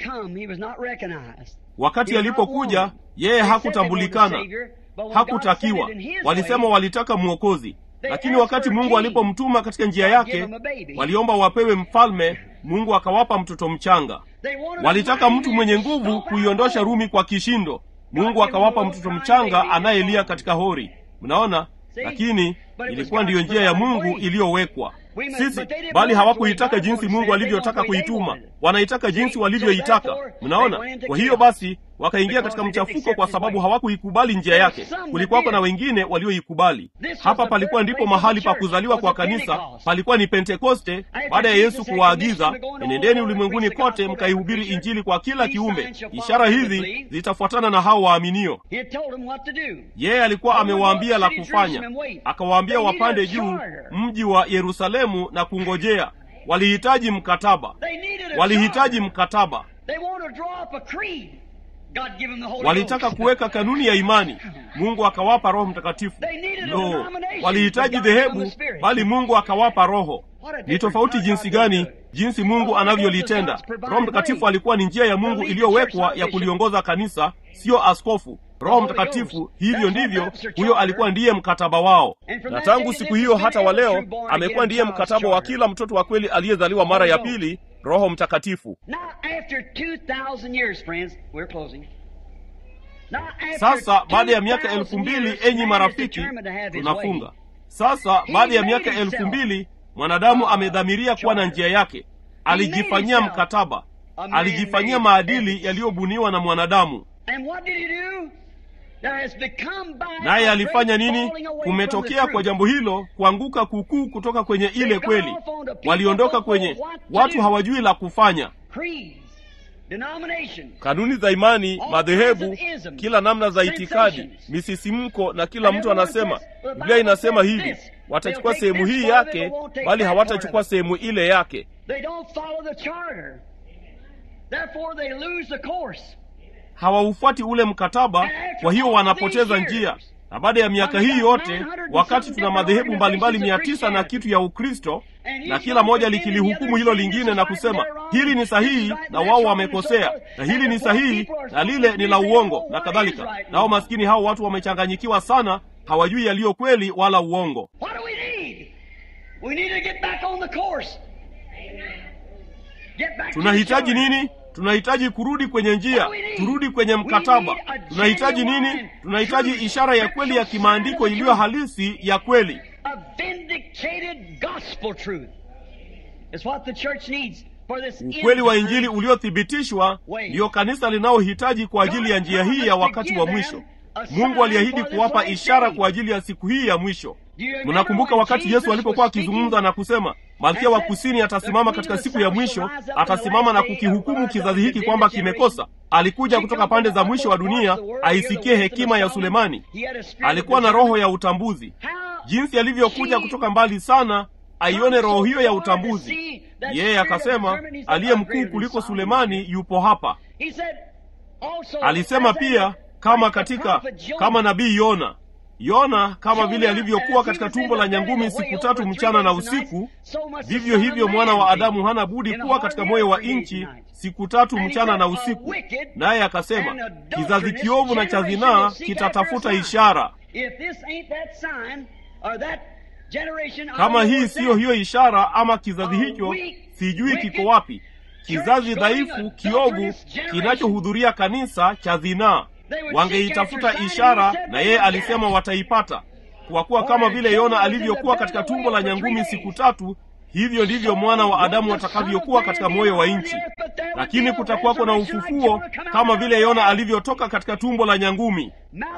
Wakati alipokuja, yeye hakutambulikana, hakutakiwa. Walisema walitaka mwokozi, lakini wakati Mungu alipomtuma katika njia yake, waliomba wapewe mfalme. Mungu akawapa mtoto mchanga. Walitaka mtu mwenye nguvu kuiondosha Rumi kwa kishindo. Mungu akawapa mtoto mchanga anayelia katika hori. Mnaona, lakini ilikuwa ndiyo njia ya Mungu iliyowekwa sisi, bali hawakuitaka jinsi Mungu alivyotaka kuituma, wanaitaka jinsi walivyoitaka. Mnaona, kwa hiyo basi wakaingia katika mchafuko kwa sababu hawakuikubali njia yake. Kulikuwako na wengine walioikubali. Hapa palikuwa ndipo mahali pa kuzaliwa kwa kanisa, palikuwa ni Pentekoste, baada ya Yesu kuwaagiza, enendeni ulimwenguni kote mkaihubiri Injili kwa kila kiumbe, ishara hizi zitafuatana na hao waaminio. Yeye alikuwa amewaambia la kufanya, akawaambia wapande juu mji wa Yerusalemu na kungojea. Walihitaji mkataba, walihitaji mkataba walitaka kuweka kanuni ya imani. Mungu akawapa Roho Mtakatifu. Lo, walihitaji dhehebu, bali Mungu akawapa Roho. Ni tofauti jinsi gani jinsi Mungu anavyolitenda. Roho Mtakatifu alikuwa ni njia ya Mungu iliyowekwa ya kuliongoza kanisa, siyo askofu. Roho Mtakatifu, hivyo ndivyo, huyo alikuwa ndiye mkataba wao, na tangu siku hiyo hata wa leo amekuwa ndiye mkataba wa kila mtoto wa kweli aliyezaliwa mara ya pili, Roho Mtakatifu. Sasa baada ya miaka elfu mbili, enyi marafiki, tunafunga sasa. Baada ya miaka elfu mbili, mwanadamu amedhamiria kuwa na njia yake. Alijifanyia mkataba, alijifanyia maadili yaliyobuniwa na mwanadamu. Naye alifanya nini? Kumetokea kwa jambo hilo kuanguka kukuu kutoka kwenye ile kweli. Waliondoka kwenye, watu hawajui la kufanya. Kanuni za imani, madhehebu, kila namna za itikadi, misisimko, na kila mtu anasema Biblia inasema hivi. Watachukua sehemu hii yake, bali hawatachukua sehemu ile yake. Hawaufuati ule mkataba, kwa hiyo wanapoteza njia. Na baada ya miaka hii yote, wakati tuna madhehebu mbalimbali mia tisa na kitu ya Ukristo, na kila moja likilihukumu hilo lingine na kusema hili ni sahihi na wao wamekosea, na hili ni sahihi na lile ni la uongo na kadhalika. Nao maskini hao watu wamechanganyikiwa sana, hawajui yaliyo kweli wala uongo. Tunahitaji nini? Tunahitaji kurudi kwenye njia, turudi kwenye mkataba. Tunahitaji nini? Tunahitaji ishara ya kweli ya kimaandiko iliyo halisi ya kweli. Ukweli wa Injili uliothibitishwa ndiyo kanisa linaohitaji kwa ajili ya njia hii ya wakati wa mwisho. Mungu aliahidi kuwapa ishara kwa ajili ya siku hii ya mwisho. Mnakumbuka wakati Yesu alipokuwa akizungumza na kusema, Malkia wa Kusini atasimama katika siku ya mwisho, atasimama na kukihukumu kizazi hiki kwamba kimekosa. Alikuja kutoka pande za mwisho wa dunia aisikie hekima ya Sulemani. Alikuwa na roho ya utambuzi, jinsi alivyokuja kutoka mbali sana aione roho hiyo ya utambuzi. Yeye akasema, aliye mkuu kuliko Sulemani yupo hapa. Alisema pia kama katika kama nabii Yona Yona kama vile alivyokuwa katika tumbo la nyangumi siku tatu mchana na usiku, vivyo hivyo mwana wa Adamu hana budi kuwa katika moyo wa nchi siku tatu mchana na usiku. Naye akasema, kizazi kiovu na cha zinaa kitatafuta ishara. Kama hii siyo hiyo ishara, ama kizazi hicho sijui kiko wapi, kizazi dhaifu, kiovu, kinachohudhuria kanisa cha zinaa wangeitafuta ishara, na yeye alisema wataipata, kwa kuwa kama vile Yona alivyokuwa katika tumbo la nyangumi siku tatu, hivyo ndivyo mwana wa Adamu atakavyokuwa katika moyo wa nchi. Lakini kutakuwako na ufufuo kama vile Yona alivyotoka katika tumbo la nyangumi.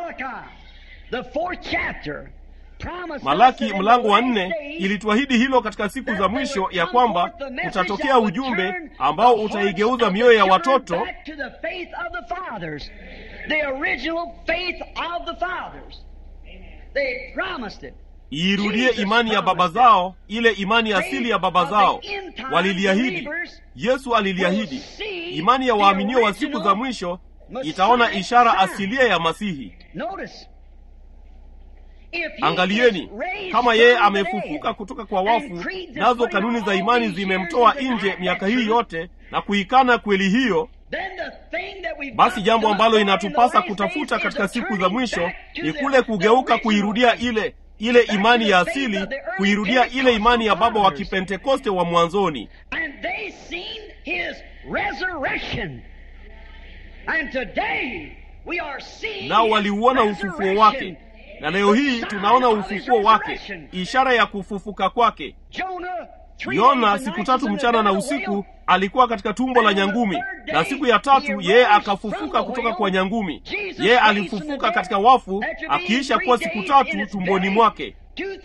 Malaki mlango wa nne ilituahidi hilo katika siku za mwisho, ya kwamba utatokea ujumbe ambao utaigeuza mioyo ya watoto iirudie imani ya baba zao, ile imani asili ya baba zao. Waliliahidi, Yesu aliliahidi, imani ya waaminio wa siku za mwisho itaona ishara asilia ya Masihi. Angalieni, kama yeye amefufuka kutoka kwa wafu, nazo kanuni za imani zimemtoa nje miaka hii yote na kuikana kweli hiyo, basi jambo ambalo inatupasa kutafuta katika siku za mwisho ni kule kugeuka, kuirudia ile ile imani ya asili, kuirudia ile imani ya baba wa Kipentekoste wa mwanzoni. Nao waliuona ufufuo wake na leo hii tunaona ufufuo wake, ishara ya kufufuka kwake. Yona siku tatu mchana na usiku alikuwa katika tumbo la nyangumi, na siku ya tatu yeye akafufuka kutoka kwa nyangumi. Yeye alifufuka katika wafu, akiisha kuwa siku tatu tumboni mwake.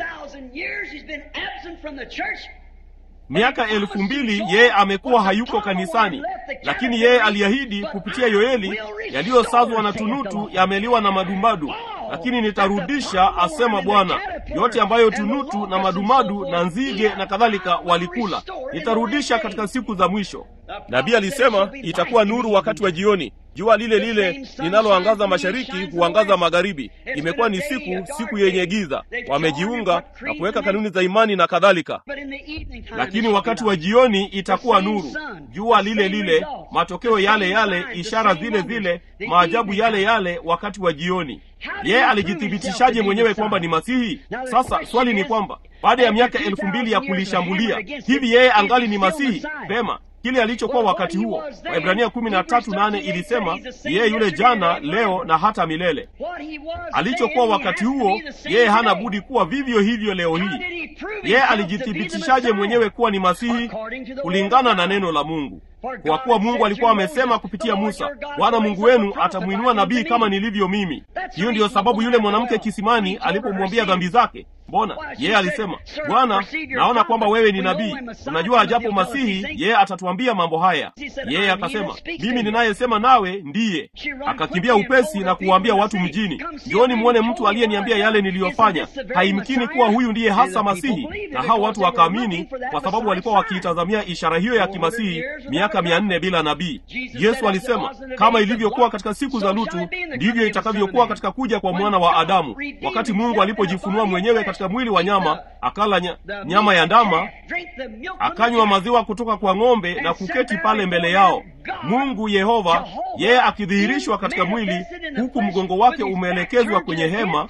Miaka elfu mbili yeye amekuwa hayuko kanisani, lakini yeye aliahidi kupitia Yoeli, yaliyosazwa na tunutu yameliwa na madumbadu lakini nitarudisha, asema Bwana, yote ambayo tunutu na madumadu na nzige na kadhalika walikula, nitarudisha katika siku za mwisho. Nabii alisema itakuwa nuru wakati wa jioni, jua lile lile linaloangaza mashariki huangaza magharibi. Imekuwa ni siku siku yenye giza, wamejiunga na kuweka kanuni za imani na kadhalika, lakini wakati wa jioni itakuwa nuru, jua lile lile, matokeo yale yale, ishara zile zile, maajabu yale yale, wakati wa jioni. Yeye alijithibitishaje mwenyewe kwamba ni Masihi? Sasa swali ni kwamba baada ya miaka elfu mbili ya kulishambulia, hivi yeye angali ni Masihi? Vema, kile alichokuwa wakati huo. Waibrania kumi na tatu nane ilisema yeye yule jana, leo na hata milele. Alichokuwa wakati huo, yeye hana budi kuwa vivyo hivyo leo hii. Yeye alijithibitishaje mwenyewe kuwa ni Masihi? Kulingana na neno la Mungu. Kwa kuwa Mungu alikuwa amesema kupitia Musa, Bwana Mungu wenu atamwinua nabii kama nilivyo mimi. Hiyo ndiyo sababu yule mwanamke kisimani alipomwambia dhambi zake, mbona yeye alisema, Bwana, naona kwamba wewe ni nabii, unajua ajapo Masihi yeye atatuambia mambo haya. Yeye akasema, mimi ninayesema nawe ndiye. Akakimbia upesi na kuwaambia watu mjini, njooni mwone mtu aliyeniambia yale niliyofanya. Haimkini kuwa huyu ndiye hasa Masihi. Na hao watu wakaamini, kwa sababu walikuwa wakiitazamia ishara hiyo ya kimasihi miaka mia nne bila nabii. Yesu alisema, kama ilivyokuwa katika siku za Lutu, ndivyo itakavyokuwa katika kuja kwa mwana wa Adamu. Wakati Mungu alipojifunua mwenyewe katika mwili wa nyama, akala nya, nyama ya ndama, akanywa maziwa kutoka kwa ng'ombe na kuketi pale mbele yao. Mungu Yehova, yeye akidhihirishwa katika mwili, huku mgongo wake umeelekezwa kwenye hema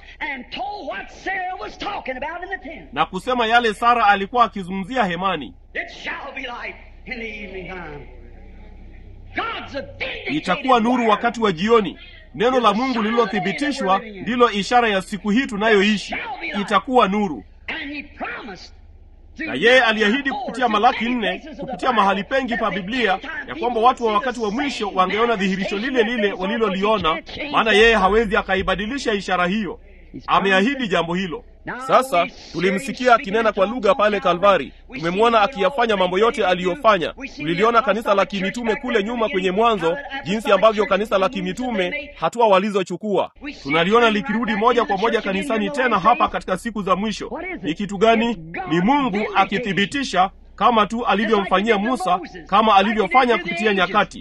na kusema yale Sara alikuwa akizungumzia hemani. Itakuwa nuru wakati wa jioni. Neno la Mungu lililothibitishwa ndilo ishara ya siku hii tunayoishi. Itakuwa nuru, na yeye aliahidi kupitia Malaki nne, kupitia mahali pengi pa Biblia ya kwamba watu wa wakati wa mwisho wangeona dhihirisho lile lile waliloliona, maana yeye hawezi akaibadilisha ishara hiyo. Ameahidi jambo hilo. Sasa tulimsikia akinena kwa lugha pale Kalvari, tumemwona akiyafanya mambo yote aliyofanya. Tuliliona kanisa la kimitume kule nyuma kwenye Mwanzo, jinsi ambavyo kanisa la kimitume hatua walizochukua. Tunaliona likirudi moja kwa moja kanisani tena hapa katika siku za mwisho. Ni kitu gani? Ni Mungu akithibitisha kama tu alivyomfanyia Musa, kama alivyofanya kupitia nyakati.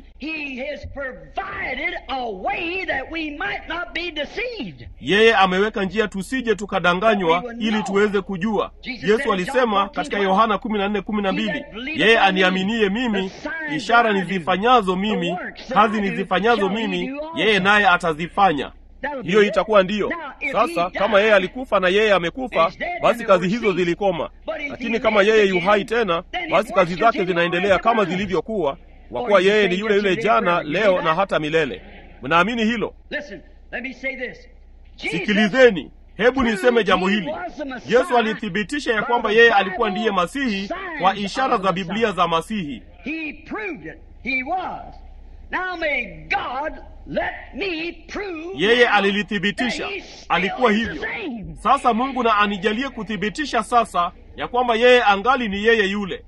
Yeye ameweka njia tusije tukadanganywa, ili tuweze kujua. Yesu alisema katika Yohana 14:12, yeye aniaminie mimi, ishara nizifanyazo mimi, kazi nizifanyazo mimi, yeye naye atazifanya. Hiyo itakuwa ndiyo. Sasa kama yeye alikufa na yeye amekufa, basi kazi hizo zilikoma. Lakini kama yeye yu hai tena, basi kazi zake zinaendelea kama zilivyokuwa, kwa kuwa yeye ni yule yule jana, leo na hata milele. Mnaamini hilo? Sikilizeni, hebu niseme jambo hili. Yesu alithibitisha ya kwamba yeye alikuwa ndiye Masihi kwa ishara za Biblia za Masihi. Yeye alilithibitisha, alikuwa hivyo. Sasa Mungu na anijalie kuthibitisha sasa ya kwamba yeye angali ni yeye yule.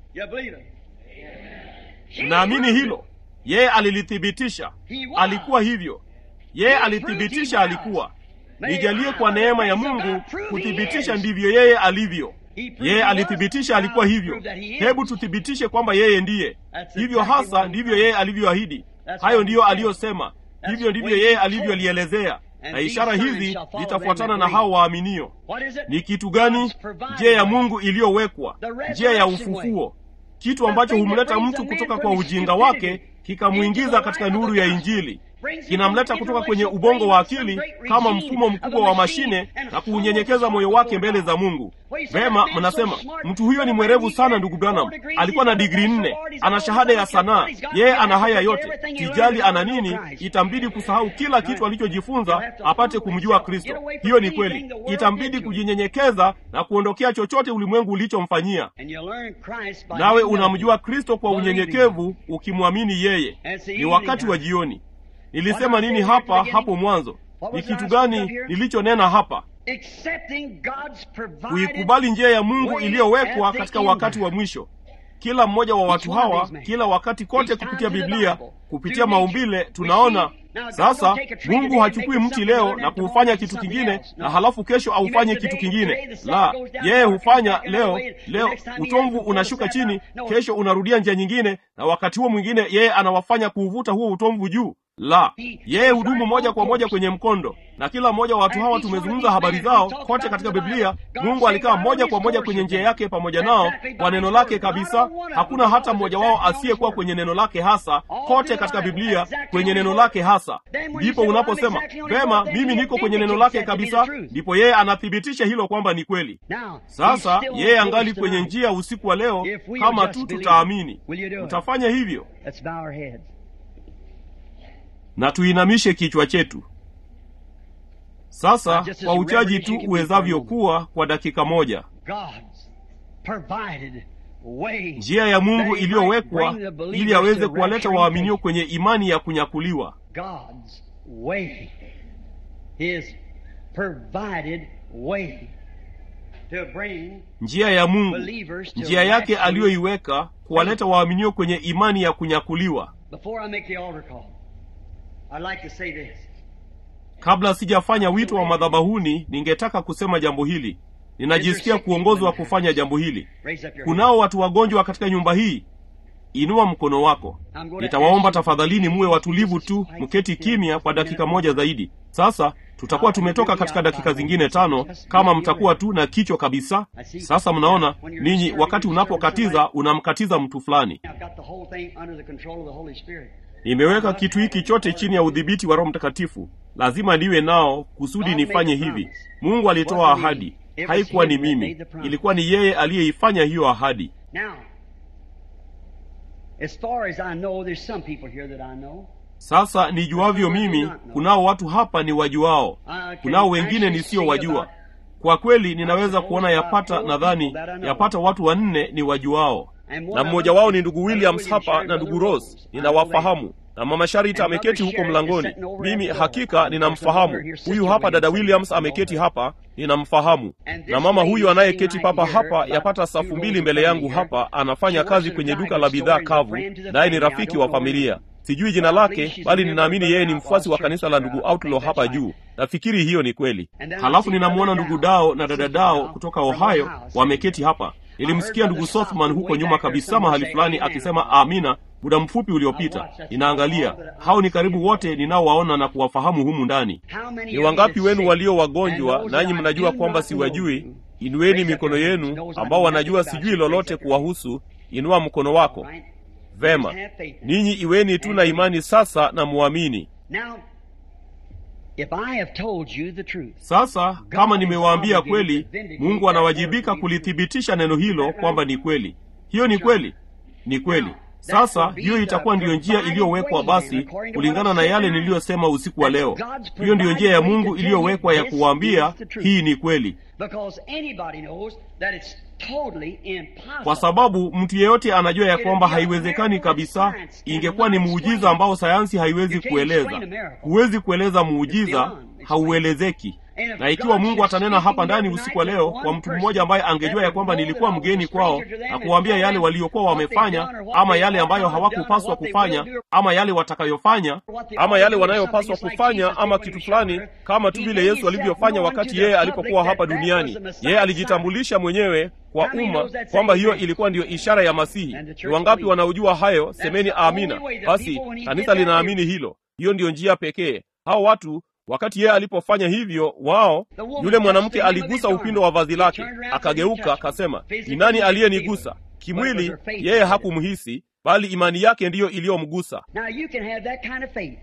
Naamini hilo. Yeye alilithibitisha, alikuwa hivyo. Yeye alithibitisha, alikuwa. Nijalie kwa neema ya Mungu kuthibitisha ndivyo yeye alivyo. Yeye alithibitisha alikuwa hivyo. Hebu tuthibitishe kwamba yeye ndiye hivyo hasa. Ndivyo yeye alivyoahidi, hayo ndiyo aliyosema, hivyo ndivyo yeye alivyolielezea, na ishara hizi zitafuatana na hao waaminio. Ni kitu gani? Njia ya Mungu iliyowekwa, njia ya ufufuo, kitu ambacho humleta mtu kutoka kwa ujinga wake kikamwingiza katika nuru ya Injili kinamleta kutoka kwenye ubongo wa akili kama mfumo mkubwa wa mashine na kuunyenyekeza moyo wake mbele za Mungu. Vema, mnasema mtu huyo ni mwerevu sana. Ndugu Branham alikuwa na digrii nne, ana shahada ya sanaa, yeye ana haya yote, sijali ana nini, itambidi kusahau kila kitu alichojifunza apate kumjua Kristo. Hiyo ni kweli, itambidi kujinyenyekeza na kuondokea chochote ulimwengu ulichomfanyia, nawe unamjua Kristo kwa unyenyekevu, ukimwamini yeye. Ni wakati wa jioni. Nilisema nini hapa hapo mwanzo? Ni kitu gani nilichonena hapa? Kuikubali njia ya Mungu iliyowekwa katika wakati wa mwisho. Kila mmoja wa watu hawa, kila wakati kote, kupitia Biblia, kupitia maumbile, tunaona sasa Mungu hachukui mti leo na kuufanya kitu kingine na halafu kesho aufanye kitu kingine. La, yeye hufanya leo. Leo utomvu unashuka chini, kesho unarudia njia nyingine, na wakati huo mwingine yeye anawafanya kuuvuta huo utomvu juu. La, yeye hudumu moja kwa moja kwenye mkondo, na kila mmoja wa watu hawa tumezungumza habari zao kote katika Biblia. Mungu alikaa moja kwa moja kwenye njia yake pamoja nao kwa neno lake kabisa. Hakuna hata mmoja wao asiyekuwa kwenye neno lake hasa, kote katika Biblia kwenye neno lake hasa. Ndipo unaposema vema, mimi niko kwenye neno lake kabisa, ndipo yeye anathibitisha hilo kwamba ni kweli. Sasa yeye angali kwenye njia usiku wa leo, kama tu tutaamini. Utafanya hivyo? na tuinamishe kichwa chetu sasa, kwa uchaji tu uwezavyo kuwa kwa dakika moja. Njia ya Mungu iliyowekwa ili aweze kuwaleta waaminio kwenye imani ya kunyakuliwa. Njia ya Mungu, njia yake aliyoiweka kuwaleta waaminio kwenye imani ya kunyakuliwa. Kabla sijafanya wito wa madhabahuni, ningetaka kusema jambo hili. Ninajisikia kuongozwa kufanya jambo hili. Kunao watu wagonjwa katika nyumba hii. Inua mkono wako. Nitawaomba tafadhalini, muwe watulivu tu, mketi kimya kwa dakika moja zaidi. Sasa tutakuwa tumetoka katika dakika zingine tano, kama mtakuwa tu na kichwa kabisa. Sasa mnaona ninyi, wakati unapokatiza unamkatiza mtu fulani. Nimeweka kitu hiki chote chini ya udhibiti wa Roho Mtakatifu. Lazima niwe nao kusudi nifanye hivi. Mungu alitoa ahadi, haikuwa ni mimi, ilikuwa ni yeye aliyeifanya hiyo ahadi. Sasa nijuavyo mimi, kunao watu hapa ni wajuao, kunao wengine nisio wajua. Kwa kweli ninaweza kuona yapata, nadhani yapata watu wanne ni wajuao na mmoja wao ni ndugu Williams hapa na ndugu Rose, ninawafahamu na mama Sharita ameketi huko mlangoni. Mimi hakika ninamfahamu. Huyu hapa dada Williams ameketi hapa, ninamfahamu. Na mama huyu anayeketi papa hapa, yapata safu mbili mbele yangu hapa, anafanya kazi kwenye duka la bidhaa kavu, naye ni rafiki wa familia. Sijui jina lake, bali ninaamini yeye ni mfuasi wa kanisa la ndugu Outlaw hapa juu. Nafikiri hiyo ni kweli. Halafu ninamwona ndugu Dao na dada Dao kutoka Ohio wameketi hapa nilimsikia ndugu sothman huko nyuma kabisa mahali fulani akisema amina muda mfupi uliopita ninaangalia hao ni karibu wote ninaowaona na kuwafahamu humu ndani ni wangapi wenu walio wagonjwa nanyi mnajua kwamba siwajui inueni mikono yenu ambao wanajua sijui lolote kuwahusu inua mkono wako vema ninyi iweni tu na imani sasa na muamini If I have told you the truth, sasa kama nimewaambia kweli mungu anawajibika kulithibitisha neno hilo kwamba ni kweli hiyo ni kweli ni kweli sasa hiyo itakuwa ndiyo njia iliyowekwa basi kulingana na yale niliyosema usiku wa leo hiyo ndiyo njia ya mungu iliyowekwa ya kuwaambia hii ni kweli because anybody knows that it's totally impossible. kwa sababu mtu yeyote anajua ya kwamba haiwezekani kabisa ingekuwa ni muujiza ambao sayansi haiwezi kueleza huwezi kueleza muujiza hauelezeki na ikiwa mungu atanena hapa ndani usiku wa leo kwa mtu mmoja ambaye angejua ya kwamba nilikuwa mgeni kwao na kuwaambia yale waliokuwa wamefanya ama yale ambayo hawakupaswa kufanya ama yale watakayofanya ama yale wanayopaswa kufanya ama kitu fulani kama tu vile yesu alivyofanya wakati yeye alipokuwa hapa duniani yeye alijitambulisha mwenyewe kwa umma kwamba hiyo ilikuwa ndiyo ishara ya masihi ni wangapi wanaojua hayo semeni amina basi kanisa linaamini hilo hiyo ndiyo njia pekee hao watu wakati yeye alipofanya hivyo wao yule mwanamke aligusa upindo wa vazi lake akageuka akasema ni nani aliyenigusa kimwili yeye hakumhisi bali imani yake ndiyo iliyomgusa Now you can have that kind of faith.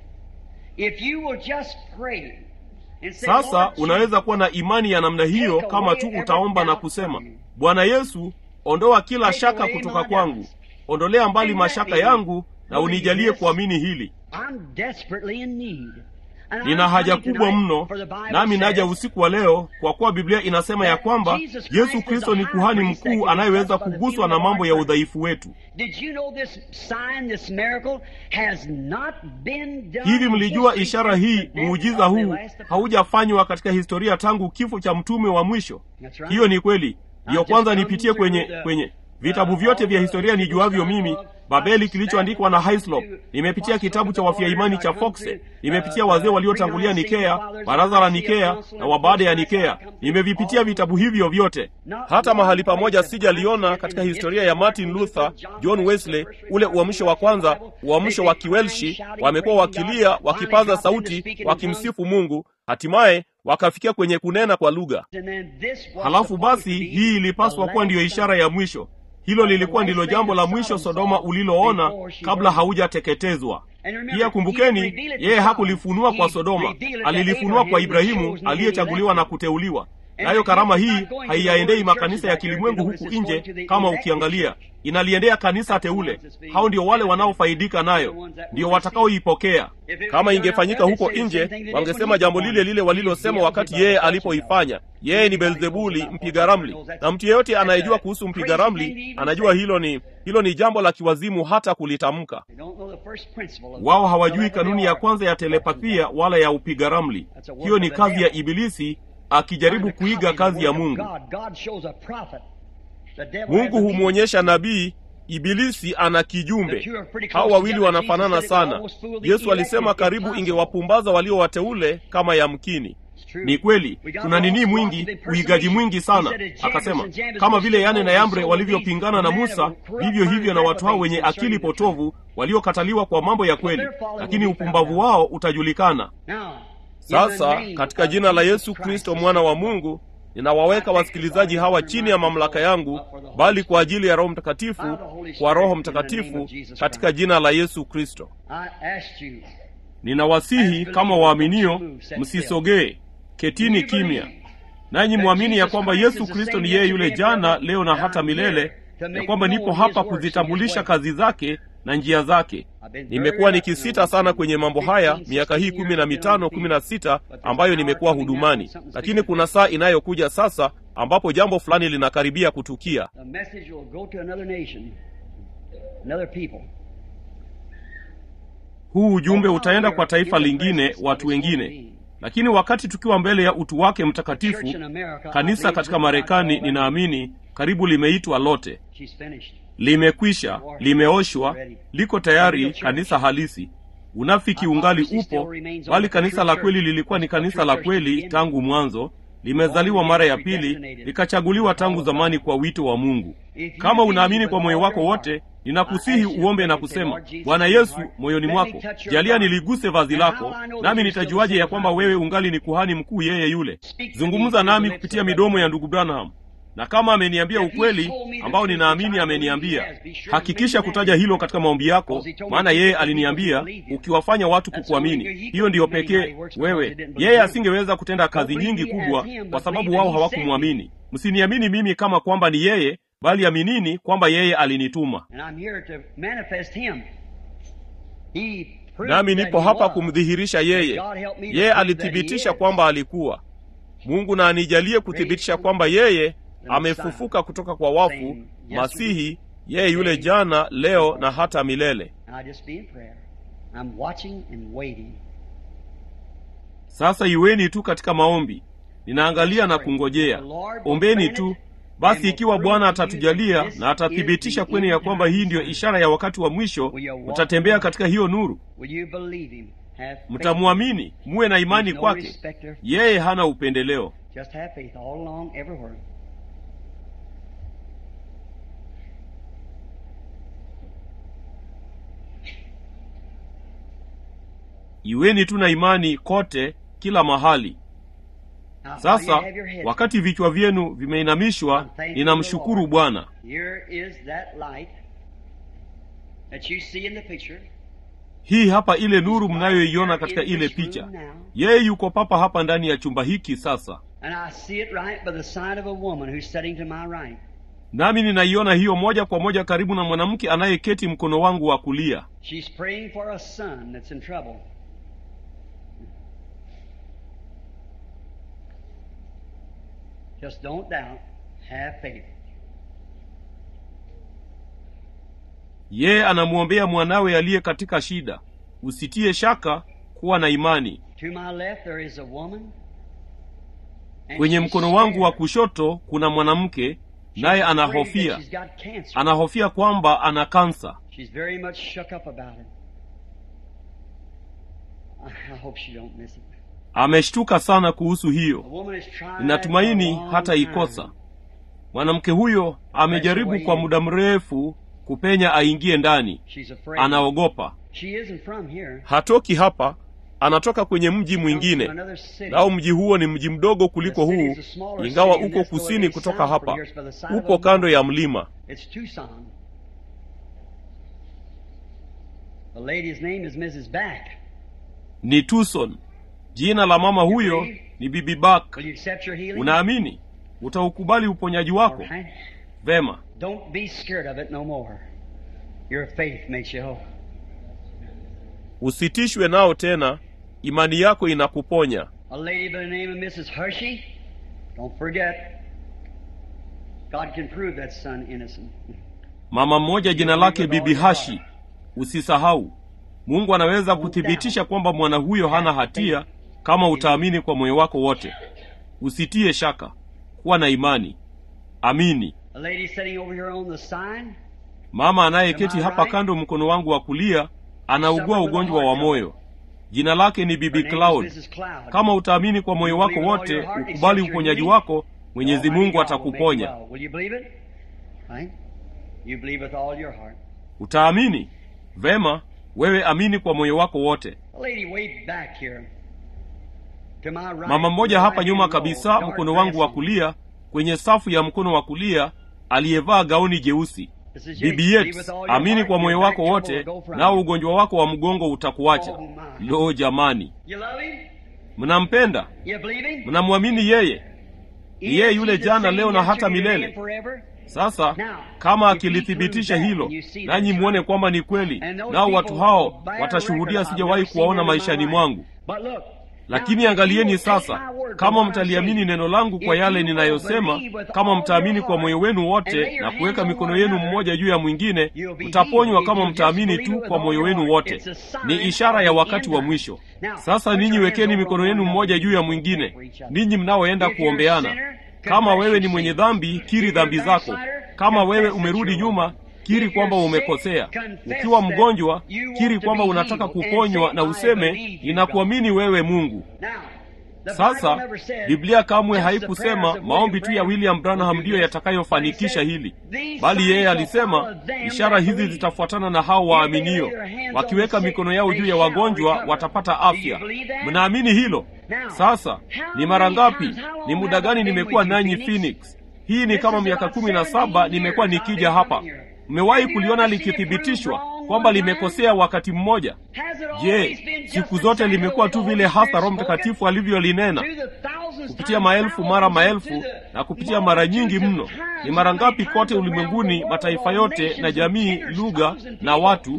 If you will just pray and say, sasa "Lord unaweza kuwa na imani ya namna hiyo kama tu utaomba na kusema bwana yesu ondoa kila shaka kutoka kwangu ondolea mbali mashaka yangu na unijalie kuamini hili I'm desperately in need. And I'm nina haja coming kubwa tonight, mno for the Bible nami naja says, usiku wa leo kwa kuwa biblia inasema ya kwamba yesu kristo ni kuhani mkuu anayeweza kuguswa na mambo ya udhaifu wetu Did you know this sign, this miracle has not been done hivi in mlijua history ishara since hii the death muujiza of the huu last apostle? haujafanywa katika historia tangu kifo cha mtume wa mwisho That's right. hiyo ni kweli ndiyo just kwanza come nipitie through kwenye the- kwenye vitabu vyote vya historia nijuavyo mimi babeli kilichoandikwa na hislop nimepitia kitabu cha wafia imani cha foxe nimepitia wazee waliotangulia nikea baraza la nikea na wa baada ya nikea nimevipitia vitabu hivyo vyote hata mahali pamoja sijaliona katika historia ya martin luther john wesley ule uamsho wa kwanza uamsho wa kiwelshi wamekuwa wakilia wakipaza sauti wakimsifu mungu hatimaye wakafikia kwenye kunena kwa lugha And then this was halafu supposed basi to be hii ilipaswa the kuwa ndiyo last ishara ya mwisho hilo lilikuwa ndilo jambo la mwisho sodoma uliloona kabla haujateketezwa pia kumbukeni yeye hakulifunua kwa sodoma alilifunua kwa ibrahimu aliyechaguliwa na kuteuliwa nayo karama hii haiyaendei makanisa ya kilimwengu huku nje kama ukiangalia inaliendea kanisa teule hao ndio wale wanaofaidika nayo ndio watakaoipokea kama ingefanyika huko nje wangesema jambo lile lile walilosema wakati yeye alipoifanya yeye ni belzebuli mpiga ramli na mtu yeyote anayejua kuhusu mpiga ramli anajua hilo ni hilo ni jambo la kiwazimu hata kulitamka They don't know the first principle of wao hawajui kanuni ya kwanza ya telepathia wala ya upiga ramli hiyo ni kazi ya ibilisi akijaribu kuiga kazi ya mungu God, God shows a prophet. The devil mungu has a humwonyesha nabii ibilisi ana kijumbe hao wawili wanafanana sana yesu alisema karibu ingewapumbaza walio wateule kama yamkini ni kweli tuna nini mwingi uigaji mwingi sana akasema kama vile yane na yambre walivyopingana na musa vivyo hivyo na watu hao wenye akili potovu waliokataliwa kwa mambo ya kweli lakini upumbavu wao utajulikana Now, sasa katika jina la yesu kristo mwana wa mungu ninawaweka wasikilizaji hawa chini ya mamlaka yangu bali kwa ajili ya roho mtakatifu kwa roho mtakatifu katika jina la yesu kristo I asked you, ninawasihi kama waaminio msisogee ketini kimya nanyi mwamini ya kwamba yesu kristo ni yeye yule jana leo na hata milele ya kwamba nipo hapa kuzitambulisha kazi zake na njia zake nimekuwa nikisita sana kwenye mambo haya miaka hii kumi na mitano kumi na sita ambayo nimekuwa hudumani lakini kuna saa inayokuja sasa ambapo jambo fulani linakaribia kutukia the message will go to another nation, another people. huu ujumbe utaenda kwa taifa lingine watu wengine lakini wakati tukiwa mbele ya utu wake mtakatifu kanisa katika marekani ninaamini karibu limeitwa lote She's finished. limekwisha limeoshwa liko tayari kanisa halisi unafiki ungali upo bali kanisa la kweli lilikuwa ni kanisa la kweli tangu mwanzo limezaliwa mara ya pili, likachaguliwa tangu zamani kwa wito wa Mungu. Kama unaamini kwa moyo wako wote, ninakusihi uombe na kusema, Bwana Yesu, moyoni mwako jalia niliguse vazi lako, nami nitajuaje ya kwamba wewe ungali ni kuhani mkuu yeye yule? Zungumza nami kupitia midomo ya ndugu Branham, na kama ameniambia ukweli ambao ninaamini ameniambia, hakikisha kutaja hilo katika maombi yako, maana yeye aliniambia ukiwafanya watu kukuamini, hiyo ndiyo pekee wewe. Yeye asingeweza kutenda kazi nyingi kubwa kwa sababu wao hawakumwamini. Msiniamini mimi kama kwamba ni yeye, bali aminini kwamba yeye alinituma. Nami nipo hapa kumdhihirisha yeye. Yeye alithibitisha kwamba alikuwa Mungu, na anijalie kuthibitisha kwamba yeye amefufuka kutoka kwa wafu, Masihi, yeye yule jana, leo na hata milele. Sasa iweni tu katika maombi, ninaangalia na kungojea. Ombeni tu basi. Ikiwa Bwana atatujalia na atathibitisha kwenu ya kwamba hii ndiyo ishara ya wakati wa mwisho, mtatembea katika hiyo nuru. Mtamwamini, muwe na imani kwake. Yeye hana upendeleo. Iweni tu na imani kote, kila mahali. Sasa wakati vichwa vyenu vimeinamishwa, ninamshukuru Bwana. Hii hapa ile nuru mnayoiona katika ile picha. Yeye yuko papa hapa ndani ya chumba hiki sasa, nami ninaiona hiyo moja kwa moja karibu na mwanamke anayeketi mkono wangu wa kulia. Just don't doubt, have faith. Yeye anamwombea mwanawe aliye katika shida. Usitie shaka, kuwa na imani. To my left there is a woman. and Kwenye she's mkono wangu wa scared. kushoto kuna mwanamke, naye She's afraid anahofia, that she's got cancer. anahofia kwamba ana kansa. She's very much shook up about it. I I hope she don't miss it. Ameshtuka sana kuhusu The hiyo. woman is trying Ninatumaini for a long hata time. ikosa. Mwanamke huyo amejaribu kwa muda mrefu kupenya aingie ndani, She's afraid. anaogopa. She isn't from here. Hatoki hapa, anatoka kwenye mji Comes mwingine, from another city. nao mji huo ni mji mdogo kuliko The city huu, is a smaller ingawa city, and uko that's the way kusini they kutoka sound hapa, from here. It's by the side of upo a kando ya mountain. mlima. It's Tucson. The lady's name is Mrs. Back. Ni Tucson. Jina la mama huyo ni Bibi Bak. Will you accept your healing? Unaamini? Utaukubali uponyaji All wako? right. Vema. Don't be scared of it no more. Your faith makes you whole. Usitishwe nao tena, imani yako inakuponya. A lady by the name of Mrs. Hershey. Don't forget. God can prove that son innocent. Mama mmoja jina lake Bibi Hashi. Usisahau, Mungu anaweza kuthibitisha kwamba mwana huyo hana hatia kama utaamini kwa moyo wako wote. Usitie shaka, kuwa na imani, amini. A lady sitting over here on the sign. Mama anayeketi hapa kando mkono wangu wa kulia anaugua ugonjwa wa moyo. Jina lake ni Bibi Her name is Cloud. Mrs. Cloud. Kama utaamini kwa moyo wako wote, ukubali uponyaji wako, Mwenyezi Mungu atakuponya. Will you believe it? Right? You believe with all your heart. Utaamini? Vema, wewe amini kwa moyo wako wote. A lady way back here. To my right. Mama mmoja hapa right nyuma hand row, kabisa, dark mkono wangu wa dress on. kulia, kwenye safu ya mkono wa kulia, aliyevaa gauni jeusi. This is Bibi Believe Yates, with all your amini heart, kwa your moyo back wako trouble wote, will go from nao you. ugonjwa wako wa mgongo utakuacha. Oh, my. Lo, jamani, You love him? mnampenda? You believe him? Mnamwamini yeye? Ni yeye Is yule he the jana, same leo na hata yesterday, today, milele. and forever? Sasa Now, kama if he akilithibitisha proves that, hilo, and you see nanyi that's mwone right, kwamba ni kweli, and those nao watu people hao will bear watashuhudia record, I've sijawahi never seen kuwaona them in my maishani life. mwangu. But look, Lakini now, if you angalieni will take sasa, my word for kama what I'm mtaliamini saying, neno langu kwa if yale you will ninayosema, believe with kama all mtaamini your kwa moyo heart, wenu and wote lay your na kuweka hands on mikono one yenu another, mmoja juu ya mwingine, you'll be mtaponywa healed if kama you just mtaamini believe tu it with kwa all moyo your wenu heart. wote. It's a sign Ni ishara ya of the wakati end wa time. mwisho. Now, Sasa put ninyi your wekeni hands mikono over yenu one mmoja another. juu ya mwingine, For each other. ninyi mnaoenda If you're a kuombeana. sinner, Kama confess wewe your ni mwenye sins. dhambi, If kiri you're dhambi a zako. backslider, Kama wewe confess that umerudi you're nyuma, wrong. kiri If kwamba you're sick, umekosea. confess Ukiwa that mgonjwa, you want kiri to kwamba be unataka healed and kuponywa say, na "I useme, believe you, ninakuamini wewe Mungu. Now, Sasa Biblia kamwe haikusema maombi tu ya William Branham ndiyo yatakayofanikisha hili, bali yeye alisema ishara hizi zitafuatana na hao waaminio, wakiweka mikono yao juu ya wagonjwa watapata afya. Mnaamini hilo? Sasa ni mara ngapi, ni muda gani nimekuwa nanyi Phoenix? Hii ni kama miaka kumi na saba nimekuwa nikija hapa. Mmewahi kuliona likithibitishwa kwamba limekosea wakati mmoja? Je, siku zote limekuwa tu vile hasa Roho Mtakatifu alivyolinena kupitia maelfu mara maelfu na kupitia mara nyingi mno? Ni mara ngapi kote ulimwenguni, mataifa yote na jamii, lugha na watu?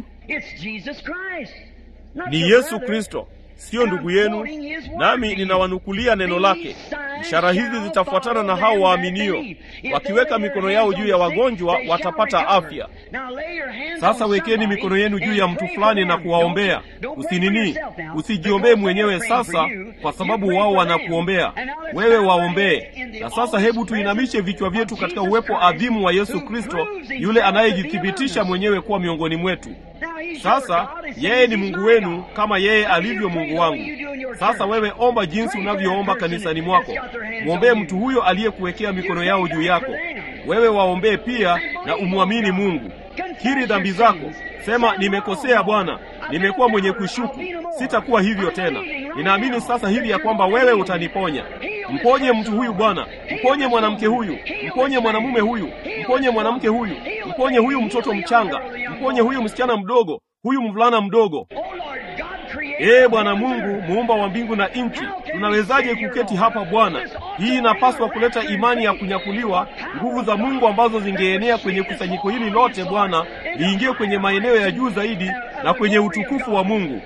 Ni Yesu Kristo, siyo ndugu yenu. Nami ninawanukulia neno lake, ishara hizi zitafuatana na hao waaminio, wakiweka mikono yao juu ya wagonjwa watapata afya. Sasa wekeni mikono yenu juu ya mtu fulani na kuwaombea. Usinini, usijiombee mwenyewe sasa, kwa sababu wao wanakuombea wewe, waombee. Na sasa hebu tuinamishe vichwa vyetu katika uwepo adhimu wa Yesu Kristo, yule anayejithibitisha mwenyewe kuwa miongoni mwetu. Sasa yeye ni Mungu wenu kama yeye alivyo Mungu wangu. Sasa wewe omba jinsi unavyoomba kanisani mwako. Mwombee mtu huyo aliyekuwekea mikono yao juu yako. Wewe waombee pia na umwamini Mungu. Kiri dhambi zako, sema nimekosea Bwana, nimekuwa mwenye kushuku, sitakuwa hivyo tena. Ninaamini sasa hivi ya kwamba wewe utaniponya. Mponye mtu huyu Bwana, mponye mwanamke huyu, mponye mwanamume huyu, mponye mwanamke huyu, mponye huyu mtoto mchanga, mponye huyu msichana mdogo, huyu mvulana mdogo. Ee Bwana Mungu, muumba wa mbingu na nchi, tunawezaje kuketi hapa Bwana? Hii inapaswa kuleta imani ya kunyakuliwa, nguvu za Mungu ambazo zingeenea kwenye kusanyiko hili lote Bwana, liingie kwenye maeneo ya juu zaidi na kwenye utukufu wa Mungu.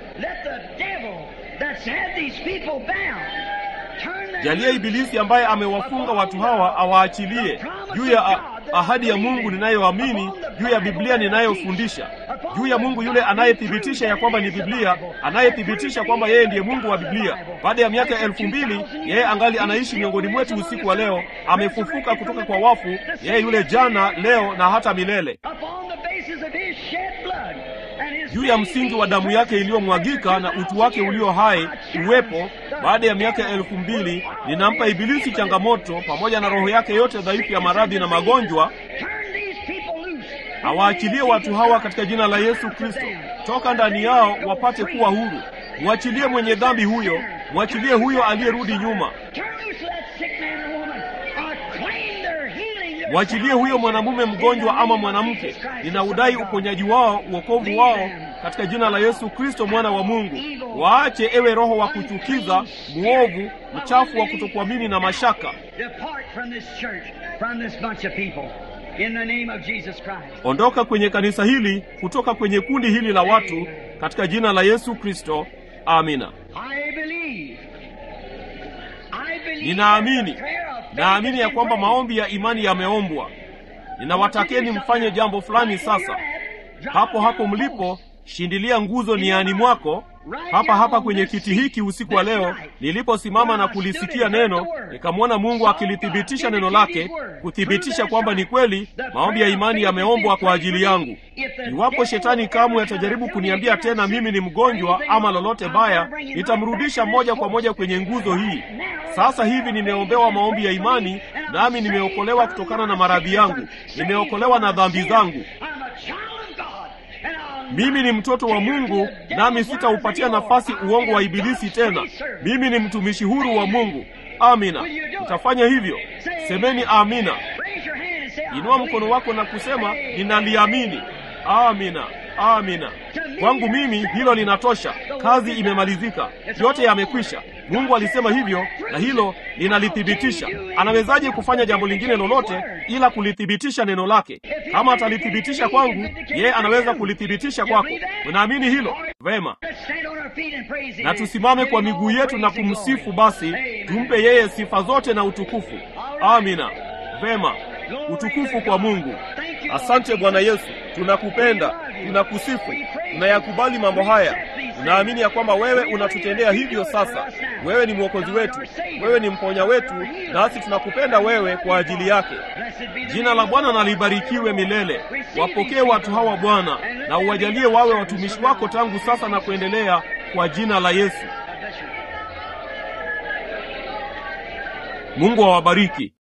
Jalia Ibilisi ambaye amewafunga watu hawa awaachilie juu ya ahadi ya Mungu ninayoamini, juu ya Biblia ninayofundisha, juu ya Mungu yule anayethibitisha ya kwamba ni Biblia, anayethibitisha kwamba yeye ndiye Mungu wa Biblia. Baada ya miaka elfu mbili yeye angali anaishi miongoni mwetu usiku wa leo, amefufuka kutoka kwa wafu, yeye yule jana, leo na hata milele juu ya msingi wa damu yake iliyomwagika na utu wake ulio hai uwepo. Baada ya miaka elfu mbili ninampa Ibilisi changamoto pamoja na roho yake yote dhaifu ya maradhi na magonjwa, awaachilie watu hawa katika jina la Yesu Kristo. Toka ndani yao wapate kuwa huru. Mwachilie mwenye dhambi huyo, mwachilie huyo aliyerudi nyuma, mwachilie huyo mwanamume mgonjwa ama mwanamke. Ninaudai uponyaji wao, uokovu wao katika jina la Yesu Kristo mwana wa Mungu. Waache ewe roho wa kuchukiza, mwovu, mchafu wa kutokuamini na mashaka. Ondoka kwenye kanisa hili, kutoka kwenye kundi hili la watu katika jina la Yesu Kristo. Amina. Ninaamini, naamini ya kwamba maombi ya imani yameombwa. Ninawatakeni mfanye jambo fulani sasa. Hapo hapo mlipo, shindilia nguzo niani mwako, hapa hapa kwenye kiti hiki usiku wa leo. Niliposimama na kulisikia neno, nikamwona Mungu akilithibitisha neno lake, kuthibitisha kwamba ni kweli maombi ya imani yameombwa kwa ajili yangu. Iwapo shetani kamwe atajaribu kuniambia tena mimi ni mgonjwa ama lolote baya, nitamrudisha moja kwa moja kwenye nguzo hii. Sasa hivi nimeombewa maombi ya imani, nami nimeokolewa kutokana na maradhi yangu, nimeokolewa na dhambi zangu. Mimi ni mtoto wa Mungu, nami sitaupatia nafasi uongo wa ibilisi tena. Mimi ni mtumishi huru wa Mungu. Amina. Utafanya hivyo? Semeni amina. Inua mkono wako na kusema ninaliamini. Amina. Amina. Kwangu mimi hilo linatosha. Kazi imemalizika, yote yamekwisha. Mungu alisema hivyo, na hilo linalithibitisha. Anawezaje kufanya jambo lingine lolote ila kulithibitisha neno lake? Kama atalithibitisha kwangu, yeye anaweza kulithibitisha kwako. Unaamini hilo? Vema, na tusimame kwa miguu yetu na kumsifu. Basi tumpe yeye sifa zote na utukufu. Amina. Vema, utukufu kwa Mungu. Asante Bwana Yesu, tunakupenda, tunakusifu, tunayakubali mambo haya. Tunaamini ya kwamba wewe unatutendea hivyo sasa. Wewe ni mwokozi wetu, wewe ni mponya wetu, nasi tunakupenda wewe kwa ajili yake. Jina la Bwana na libarikiwe milele. Wapokee watu hawa Bwana, na uwajalie wawe watumishi wako tangu sasa na kuendelea, kwa jina la Yesu. mungu awabariki